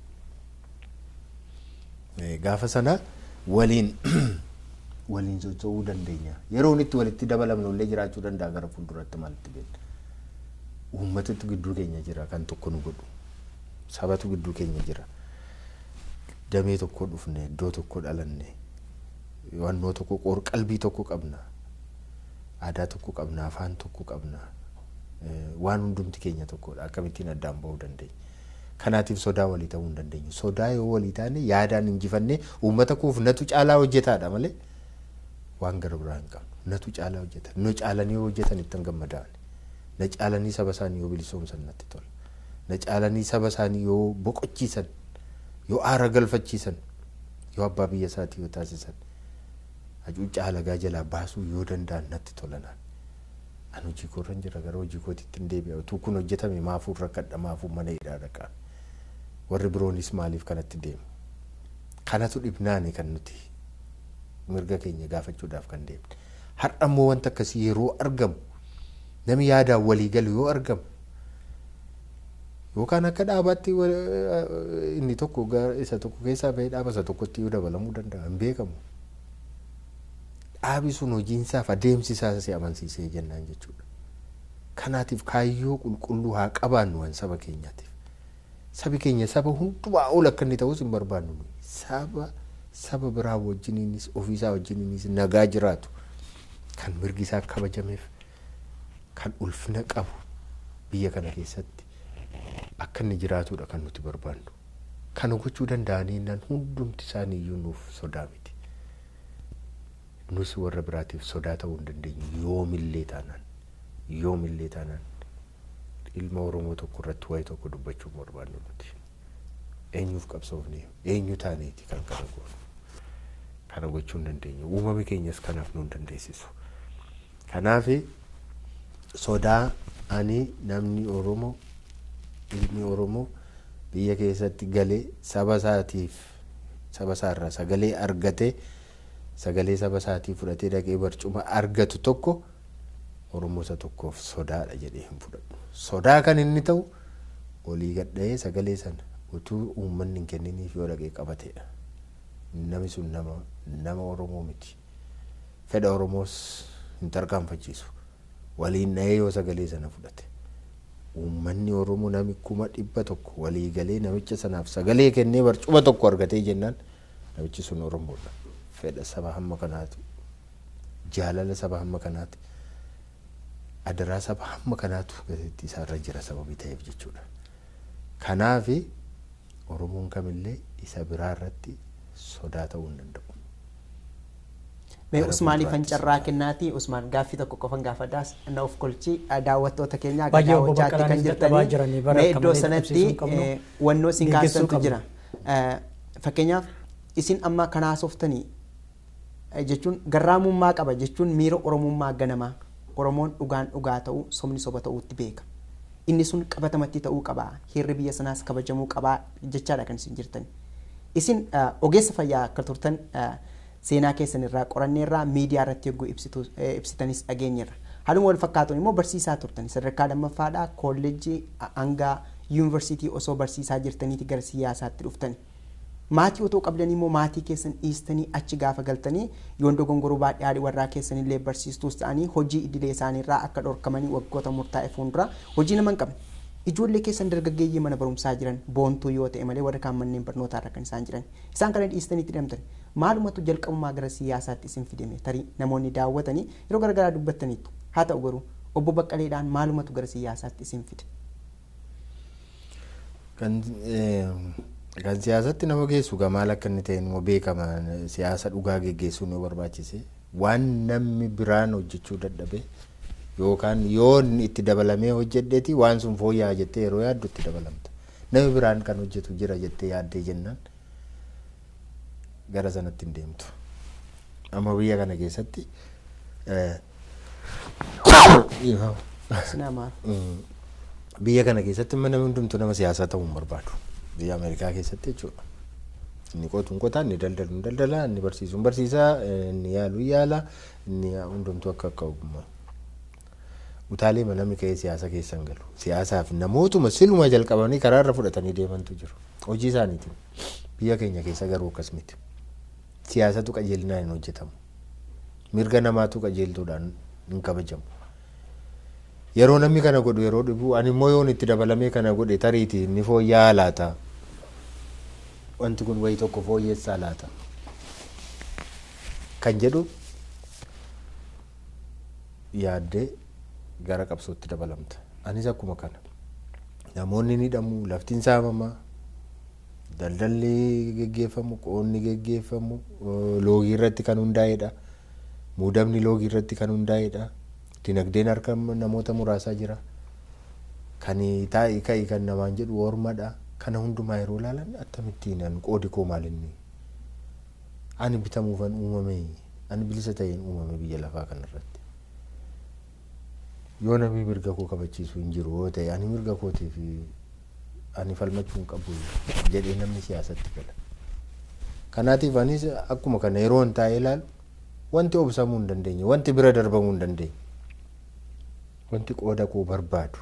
Gaafa sana waliin waliin socho'uu dandeenya. Yeroo itti walitti dabalamnu illee jiraachuu danda'a gara fuulduratti maalitti beekna. Uummatatu gidduu keenya jira kan tokko nu godhu. Sabatu gidduu keenya jira. Damee tokko dhufne iddoo tokko dhalanne wannoo tokko qoor qalbii tokko qabna. Aadaa tokko qabna afaan tokko qabna. Waan hundumti keenya tokkodha akkamittiin addaan bahuu dandeenya. Kanaatiif sodaa walii ta'uu hin dandeenyu. Sodaa yoo walii taane yaadaan injifannee uummata koof natu caalaa hojjetaadha malee waan gara biraa hin qabnu. Natu caalaa hojjetan. Nu caalanii yoo hojjetan ittiin gammadaan. Na caalanii saba isaanii yoo bilisoomsan natti tola. Na caalanii saba isaanii yoo boqochiisan, yoo aara galfachiisan, yoo abbaa biyya isaatii yoo taasisan, hacuuccaa halagaa jalaa baasuu yoo danda'an natti tolanaan. An hojii koorran jira gara hojii kootiitti hin deebi'a. Utuu kun hojjetame maafuu rakkadha maafuu mana hidhaa dhaqaa. Warri biroonis maaliif kanatti deemu? Kanatu dhibnaani kan nuti mirga keenya gaafachuudhaaf kan deemne. Har'a immoo wanta akkasii yeroo argamu namni yaadaan walii galu yoo argamu yookaan akka dhaabaatti inni tokko isa tokko keessaa bahee dhaaba isa tokkotti yoo dabalamuu danda'a hin beekamu. Dhaabi sun hojiinsaaf adeemsisaa si amansiisee jennaan jechuudha. Kanaatiif kaayyoo qulqulluu haa qabaannu waan saba keenyaatiif. Sabi keenya saba hundumaa ol akka inni ta'us hin barbaannu. Saba saba biraa wajjiniinis ofiisaa wajjiniinis nagaa jiraatu kan mirgi isaa kabajameef kan ulfina qabu biyya kana keessatti akka inni jiraatudha kan nuti barbaannu. Kana gochuu danda'anii nan hundumti isaaniiyyuu nuuf sodaa miti. Nus warra biraatiif sodaa ta'uu hin dandeenyu yoomillee taanaan yoomillee taanaan ilma Oromoo tokko irratti waa'ee tokko dubbachuu barbaannu nuti. Eenyuuf qabsoofne eenyu taaneeti kan kana goonu. Kana gochuu hin dandeenyu. Uumamni keenyas kanaaf nu hin dandeessisu. Kanaaf sodaa ani namni Oromoo ilmi Oromoo biyya keessatti galee saba isaatiif saba isaarraa sagalee argatee sagalee saba isaatii fudhatee dhaqee barcuma argatu tokko Oromoo isa tokkoof sodaadha jedhee hin fudhadhu. Sodaa kan inni ta'u olii gadha'ee sagalee sana utuu uummanni hin kenniniif yoo dhaqee qabateedha. Namni sun nama nama Oromoo miti. Fedha Oromoos hin tarkaanfachiisu waliin dhahee yoo sagalee sana fudhate uummanni oromoo nami kuma dhibba tokko walii galee namicha sanaaf sagalee kennee barcuma tokko argatee jennaan namichi sun oromoodha fedha saba hamma kanaatu jaalala saba hamma kanaati adaraa saba hamma kanaatu gateettii isaarra jira sababii ta'eef jechuudha kanaafi oromoon kamillee isa biraa irratti sodaa ta'uu hin danda'u. Mee Gara Usmaanii fan fuulduraattis. carraa kennaati Usmaan gaaffii tokko qofan gaafadhaas na of kolchii daawwattoota keenya akka Baay'ee obbo daawwachaatti Baqqalaanis kan dadhabaa jiranii jirtanii bara mee akka iddoo malee sanatti qabsiisuu hin qabnu. eh, wannoo isin Geggeessuu kaasantu qabnu. jira. Eh, Fakkeenyaaf isin amma kana haasoftanii eh, jechuun garraamummaa qaba jechuun miira oromummaa ganamaa oromoon dhugaan dhugaa ta'uu sobni soba ta'uutti beeka. Inni sun qabatamatti ta'uu qabaa heerri biyya sanaas kabajamuu qabaa jechaadha kan isin jirtani. Isin eh, ogeessa fayyaa akka turtan eh, seenaa keessan irraa qoranneerraa miidiyaa irratti yogguu ibsitu- eh, ibsitanis dhageenyeerra. Haaluma wal fakkaatuun immoo barsiisaa turtan sadarkaa lammaffaadhaa kolleejjii hanga yuunivarsiitii osoo barsiisaa jirtaniiti gara siyaasaatti dhuftani. Maatii otoo qabdanii immoo maatii keessan dhiistanii achi gaafa galtanii yoon dogongoruu baadhee haadhi warraa keessan illee barsiistuus ta'anii hojii idilee isaaniirraa akka dhorkamanii waggoota murtaa'e fuuldura hojii nama hin qabne. Ijoollee keessan dargaggeeyyii mana barumsaa jiran boontuu yoo ta'e malee warra kaan manneen barnootaa irra kan isaan jiran. Isaan kana dhiistanii itti hidhamtan. Maalumatu jalqabumaa gara siyaasaatti isin fidame tarii namoonni daawwatanii yeroo garaagaraa dubbattaniitu. Haa ta'u garuu obbo Baqqaleedhaan maalumatu gara siyaasaatti isin fide. Kan eh, kan siyaasatti nama geessu gaa maal akka inni ta'e immoo beekama siyaasa dhugaa geggeessuu nu barbaachise waan namni biraan hojjechuu dadhabe yookaan yoo inni itti dabalamee hojjedheeti waan sun fooyya'aa jettee yeroo yaaddu itti dabalamta namni biraan kan hojjetu jira jettee yaaddee jennaan gara sanatti hin deemtu amma biyya kana keessatti eh, Sinaa maal? Mm. biyya kana keessatti mana hundumtu nama siyaasaa ta'uu hin barbaadu biyya ameerikaa keessatti jechuudha inni qotu hin qotaa inni daldalu hin daldala inni barsiisu hin barsiisaa eh, inni yaalu hin yaala inni hundumtu akka akka ogummaa utaalee namni ka'ee siyaasa keessa hin galu siyaasaaf namootuma siluma jalqabanii karaa irra fudhatanii deemantu jiru hojii isaaniitiin biyya keenya keessa garuu akkas miti siyaasatu qajeelinaan hin hojjetamu mirga namaatu qajeeltuudhaan hin kabajamu yeroo namni kana godhu yeroo dhibu ani immoo yoon itti dabalamee kana godhe tariiti ni fooyya'aa laata wanti kun wayii tokko fooyyessaa laata kan jedhu yaaddee gara qabsootti dabalamta anis akkuma kana namoonni ni hidhamu laftiin saamamaa daldalli geggeeffamu qoonni geggeeffamu eh, loogii irratti kan hundaa'edha muudamni loogii irratti kan hundaa'edha dinagdeen harka namoota muraasaa jira kan taa'ii ka'ii kan namaan jedhu ormadha kana hundumaa yeroo ilaalan akkamittiin an qoodi koo maalinni ani bitamuufan uumame ani bilisa ta'een uumame biyya lafaa kanarratti yoo namni mirga koo kabachiisu hin jiru yoo ta'e ani mirga kootiif ani falmachuu hin qabu jedhee namni siyaasatti gala kanaatiif anis akkuma kana yeroo hin taa'ee ilaalu wanti obsamuu hin dandeenye wanti bira darbamuu hin dandeenye wanti qooda koo barbaadu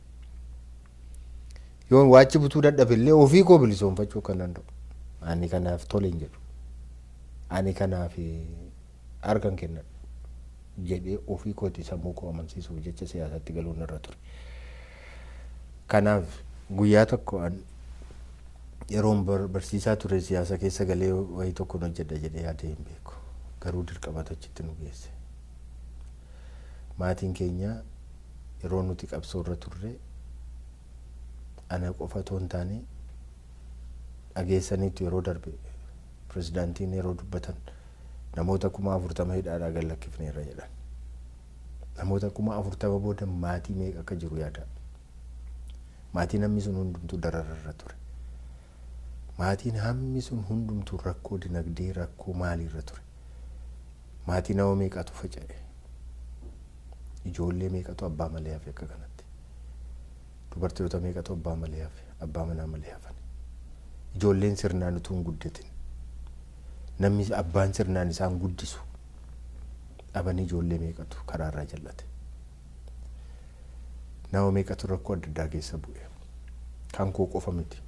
yoo waachi butuu dadhabe illee ofii koo bilisoomfachuu kan danda'u ani kanaaf tole hin jedhu ani kanaaf harkan kennadhu jedhee ofii kooti sammuu koo amansiisuuf jecha siyaasatti galuun irra ture kanaaf guyyaa tokko an yeroon bar- barsiisaa ture siyaasa keessa galee wayii tokkoon hojjedha jedhee yaadee hin beeku garuu dirqamatu achitti nu geesse maatiin keenya yeroo nuti qabsoo irra turre ana qofa otoo hin taane dhageessaniitu yeroo darbe pirezidaantiin yeroo dubbatan namoota kuma afurtama hidhaadhaa gad lakkifneerra jedhan namoota kuma afurtama booda maatii meeqa akka jiru yaada maatiin hammi sun hundumtuu darararra ture maatiin hammi sun hundumtuu rakkoo dinagdee rakkoo maaliirra ture maatii nama meeqatu faca'e ijoollee meeqatu abbaa malee hafe akka kanatti dubartoota meeqatu abbaa malee hafe abbaa manaa malee hafan ijoolleen sirnaan utuu hin guddatin namni abbaan sirnaan isaan guddisu dhabanii ijoollee meeqatu karaarraa jal'ate nama meeqatu rakkoo adda addaa keessa bu'e kan koo qofa miti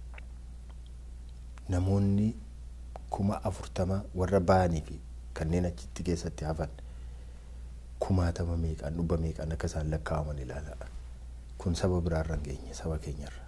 namoonni kuma afurtama warra ba'anii fi kanneen achitti keessatti hafan kumaatama meeqaan dhibba meeqaan akka isaan lakkaa'aman ilaala. Kun saba biraarra hin geenye saba keenyarra.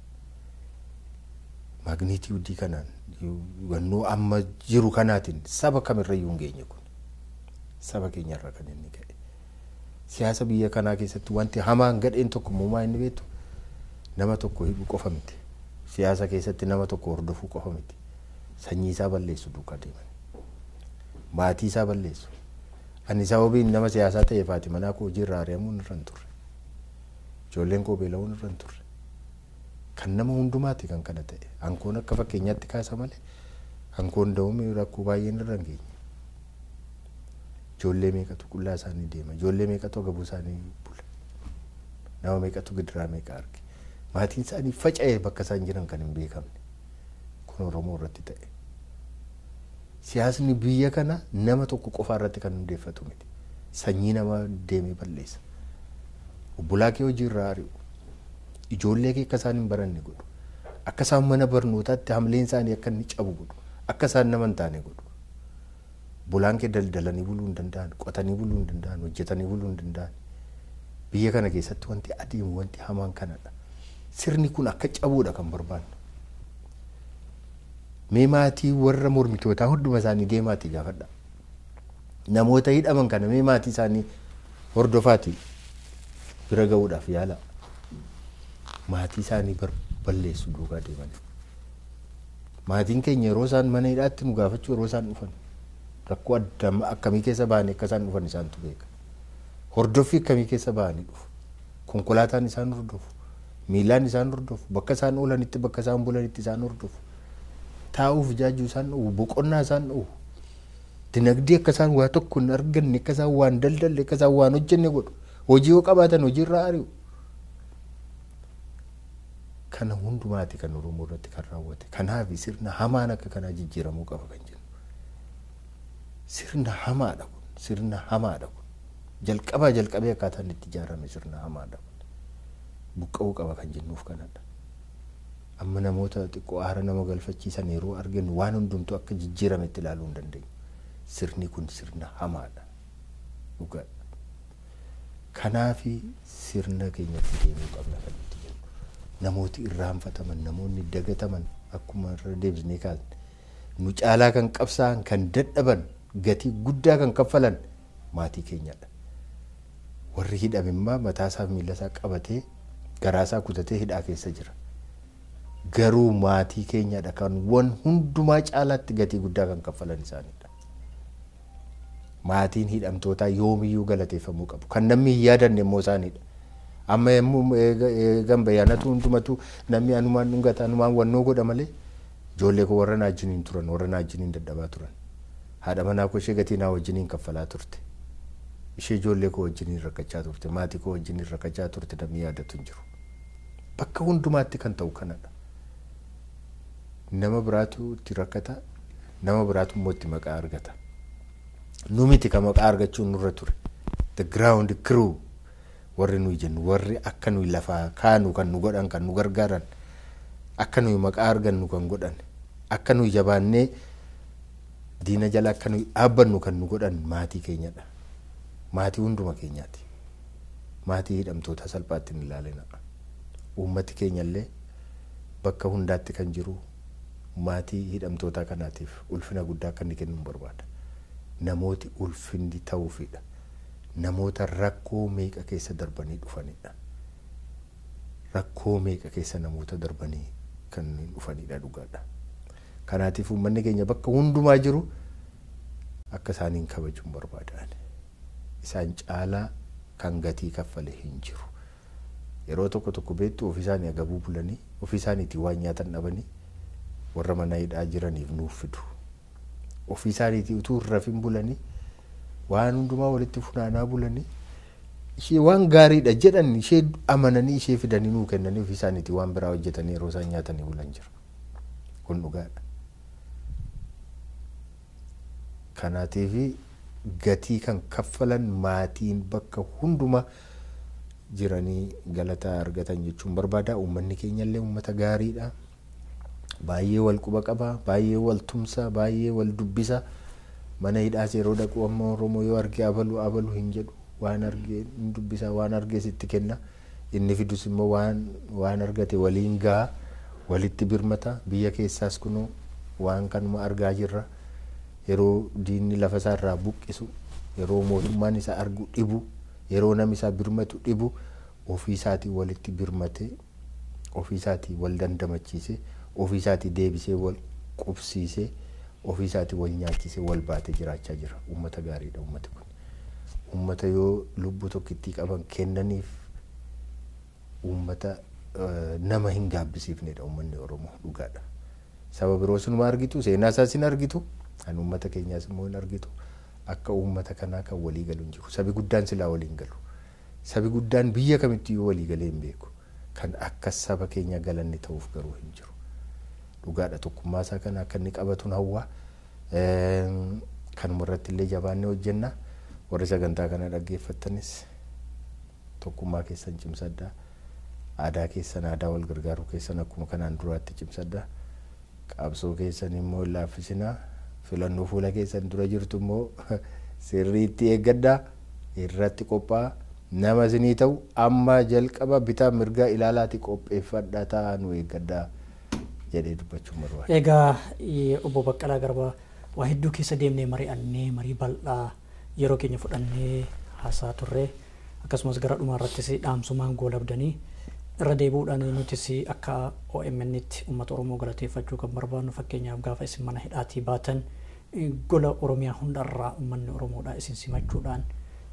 Maagniitii huddii kanaan hubannoo amma jiru kanaatiin saba kamirrayyuu hin geenye kun saba keenyarra kan inni ka'e. Siyaasa biyya kanaa keessatti wanti hamaan gadheen tokko muumaa inni beektu nama tokko hidhuu qofa miti. Siyaasa keessatti nama tokko hordofuu qofa miti. Sanyii isaa balleessu duukaa deeman. Maatii isaa balleessu. Ani sababiin nama siyaasaa ta'e faati manaa koo hojii irraa ari'amuun irra hin turre. Ijoolleen koo beela'uun irra hin turre. Kan nama hundumaati kan kana ta'e. Hankoon akka fakkeenyaatti kaasa malee hankoon da'uun rakkoo baay'een irra hin geenye. Ijoollee meeqatu qullaa isaanii deema. Ijoollee meeqatu agabuu isaanii bula. Nama meeqatu gidiraa meeqa arge. Maatiin isaanii faca'ee bakka isaan jiran kan hin beekamne. Kun Oromoo irratti ta'e. Siyaasni biyya kana nama tokko qofaa irratti kan hundeeffatu miti. Sanyii namaa deemee balleessa. Obbolaa kee hojii irraa ari'u. Ijoollee kee akka isaan hin baranne godhu. Akka isaan mana barnootaatti hamleen isaanii akka inni cabu godhu. Akka isaan nama hin taane godhu. Bulaan kee daldalanii buluu hin danda'an, qotanii buluu hin danda'an, hojjetanii buluu hin danda'an. Biyya kana keessatti wanti adeemu wanti hamaan kanadha. Sirni kun akka cabuudha kan barbaannu. Mee maatii warra mormitootaa hunduma isaanii deemaati gaafadha. Namoota hidhaman kana mee maatii isaanii hordofaati bira ga'uudhaaf yaala. Maatii isaanii balleessu duukaa deeman. Maatiin keenya yeroo isaan mana hidhaatti nu gaafachuu yeroo isaan dhufan rakkoo adda akkamii keessa bahanii akka isaan dhufan isaantu beeka. Hordoffii akkamii keessa bahanii dhufu. Konkolaataan isaan hordofu. Miilaan isaan hordofu. Bakka isaan oolanitti bakka isaan bulanitti isaan hordofu. taa'uuf jaajuu isaan dhowwu boqonnaa isaan dhowwu dinagdee akka isaan waa tokko hin arganne akka isaan waan daldalle akka isaan waan hojjenne godhu hojii yoo qabaatan hojii irraa ari'u. Kana hundumaati kan Oromoo irratti kan raawwate kanaaf sirna hamaan akka kanaa jijjiiramuu qaba kan jennu. Sirna hamaadha kun sirna hamaadha kun jalqabaa jalqabee akkaataan itti ijaarame sirna hamaadha kun buqqa'uu qaba kan jennuuf kanadha. amma namoota xiqqoo aara nama galfachiisan yeroo arginu waan hundumtuu akka jijjiirametti ilaaluu hin dandeenyu. Sirni kun sirna hamaadha. Dhugaadha. Kanaafi sirna keenyatti deemuu qabna kan nuti jennu. Namooti irraanfataman, namoonni dagataman akkuma irra deebisnee kaasne nu caalaa kan qabsaa'an, kan dadhaban, gatii guddaa kan kaffalan maatii keenyadha. Warri hidhame immoo mataasaa fi miilasaa qabatee garaasaa kutatee hidhaa keessa jira. garuu maatii keenyadha kan wan hundumaa caalaatti gatii guddaa kan kaffalan isaanidha. Maatiin hidhamtootaa yoomiyyuu galateeffamuu qabu. Kan namni hin yaadanne immoo isaanidha. Amma yommuu eegan bayyaanatu hundumatu namni anumaan dhungata anumaan wannoo godha malee ijoollee koo warra naa wajjiniin turan warra naa wajjiniin dadhabaa turan. Haadha manaa koo ishee gatii naa wajjiniin kaffalaa turte. Ishee ijoollee koo wajjiniin rakkachaa turte maatii koo wajjiniin rakkachaa turte namni yaadatu hin jiru. Bakka hundumaatti kan ta'u kanadha. nama biraatu itti rakkata nama biraatu immoo itti maqaa argata nu miti ka maqaa argachuun nurra ture the ground crew warri nuyi jennu warri akka nuyi lafaa kaanu kan nu godhan kan nu gargaaran akka nuyi maqaa argannu kan godhan akka nuyi jabaannee diina jala akka nuyi dhaabbannu kan nu godhan maatii keenyadha maatii hunduma keenyaati maatii hidhamtoota salphaatti hin ilaalina uummati keenyallee bakka hundaatti kan jiru maatii hidhamtoota kanaatiif ulfina guddaa akka inni kennu barbaada. Namooti ulfinni ta'uufidha. Namoota rakkoo meeqa keessa darbanii dhufanidha. Rakkoo meeqa keessa namoota darbanii kan dhufanidha dhugaadha. Kanaatiif uummanni keenya bakka hundumaa jiru akka isaaniin kabajuun barbaadan. Isaan caalaa kan gatii kaffale hin jiru. Yeroo tokko tokko beektu ofii isaanii agabuu bulanii ofii isaaniitiin waan nyaatan dhabanii warra mana hidhaa jiraniif nuuf fidu. Ofii isaaniitii utuu hin rafin bulanii waan hundumaa walitti funaanaa bulanii ishee waan gaariidha jedhan ishee amananii ishee fidanii nuu kennanii ofii isaaniitii waan biraa hojjetanii yeroo isaan nyaatanii bulan jira. Kun dhugaadha. Kanaatiif gatii kan kaffalan maatiin bakka hundumaa jiranii galataa argatan jechuun barbaada. Uummanni keenyallee uummata gaariidha. baay'ee wal quba qaba baay'ee wal tumsa baay'ee wal dubbisa mana hidhaas yeroo dhaqu amma oromoo yoo arge abalu abalu hin jedhu waan argee ni dubbisa waan argee sitti kenna inni fidus immoo waan waan argate waliin gaha walitti birmata biyya keessaas kunuu waan kanuma argaa jirra yeroo diinni lafa isaa irraa buqqisu yeroo mootummaan isa argu dhibu yeroo namni isaa birmatu dhibu ofii isaatii walitti birmatee ofii isaatii wal dandamachiisee ofii isaatii deebisee wal qubsiisee ofii isaatii wal nyaachisee wal baatee jiraachaa jira uummata gaariidha uummati kun uummata yoo lubbuu tokkittii qaban kennaniif uummata nama hin gaabbisiifnedha uummanni oromoo dhugaadha saba biroo sinuma argitu seenaa isaas hin argitu kan uummata keenyaas immoo hin argitu akka uummata kanaa kan walii galu hin jiru sabi guddaan silaa waliin galu sabi guddaan biyya kamitti yoo walii galee hin beeku kan akka saba keenya galanni ta'uuf garuu hin jiru dhugaadha tokkummaa isaa kana akka inni qabatuun hawwaa kanuma irratti illee jabaannee hojjenna warri sagantaa kana dhaggeeffattanis tokkummaa keessan cimsadhaa aadaa keessan aadaa wal gargaaruu keessan akkuma kanaan duraatti cimsadhaa qabsoo keessan immoo hin laaffisinaa filannoo fuula keessan dura jirtu immoo sirriitti eeggadhaa irratti qophaa'aa nama isinii ta'u amma jalqaba bitaa mirgaa ilaalaati qopheeffadhaa taa'aa nu eeggadhaa jedhee dubbachuun barbaada. Egaa obbo Baqqalaa Garbaa waa hedduu keessa deemnee mari'annee marii bal'aa yeroo keenya fudhannee haasaa turre akkasumas gara dhumaa irrattis dhaamsumaan goolabdanii irra deebi'uudhaan nutis akka OMN'tti uummata Oromoo galateeffachuu kan barbaadnu fakkeenyaaf gaafa isin mana hidhaatii baatan gola Oromiyaa hundarraa uummanni Oromoodhaa isin simachuudhaan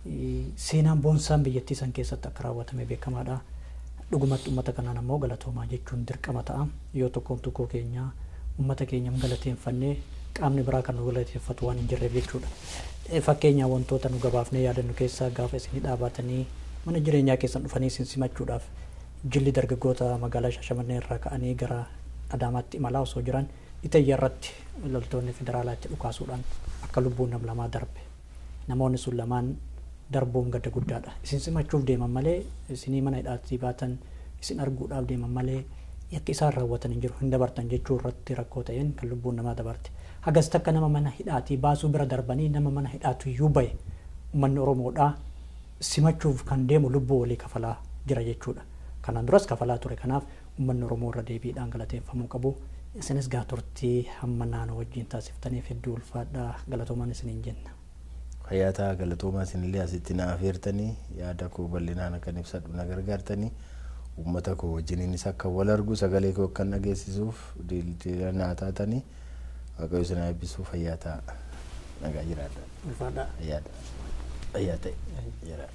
seenaan boonsaan biyyattii san keessatti akka raawwatame beekamaadha. Dhugumatti uummata kanaan ammoo galatoomaa jechuun dirqama ta'a. Yoo tokkoon tokkoo keenya uummata keenya galateeffannee qaamni biraa kan nu galateeffatu waan hin jirreef jechuudha. Fakkeenyaa wantoota nu gabaafnee yaadannu keessaa gaafa isin dhaabatanii mana jireenyaa keessan dhufanii isin simachuudhaaf jilli dargaggoota magaalaa Shaashamannee irraa ka'anii gara Adaamaatti imalaa osoo jiran Itayya irratti loltoonni federaalaatti dhukaasuudhaan akka lubbuun nam lamaa darbe. Namoonni sun lamaan darbuun gadda guddaadha. Isin simachuuf deeman malee isinii mana hidhaatii baatan isin arguudhaaf deeman malee yakki isaan raawwatan hin jiru hin dabartan jechuu irratti rakkoo ta'een kan lubbuun namaa dabarte. Hagas takka nama mana hidhaatii baasuu bira darbanii nama mana hidhaatu iyyuu bahe uummanni Oromoodhaa simachuuf kan deemu lubbuu walii kafalaa jira jechuudha. Kanaan duras kafalaa ture kanaaf uummanni Oromoo irra deebiidhaan galateeffamuu qabu. Isinis gaa turtii hamma naannoo wajjin taasiftaniif hedduu ulfaadhaa galatoomaan isiniin jenna. Fayyaataa galatoomaa isinillee asitti na afeertanii yaada koo bal'inaan akkan ibsadhu na gargaartanii uummata koo wajjiniinis akka wal argu sagalee koo akkan dhageessisuuf dildila naa taatanii waaqayyo isin eebbisuu fayyaataa nagaa jiraadha. Ulfaadhaa. Fayyaadha. Fayyaa ta'e. Jira.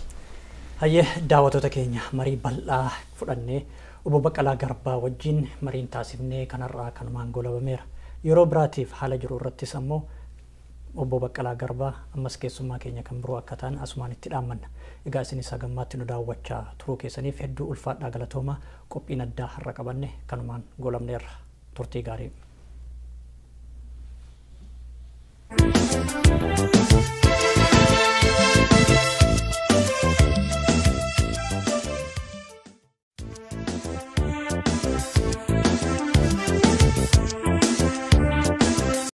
Hayyee daawwattoota keenya marii bal'aa fudhannee obbo Baqqalaa Garbaa wajjin mariin taasifnee kanarraa kanumaan goolabameera. Yeroo biraatiif haala jiru irrattis ammoo obbo Baqqalaa Garbaa ammas keessummaa keenya kan biroo akka ta'an asumaan itti dhaammanna. Egaa isinis hagammaatti nu daawwachaa turuu keessaniif hedduu ulfaadhaa galatoomaa qophiin addaa har'a qabanne kanumaan goolabneerra turtii gaarii.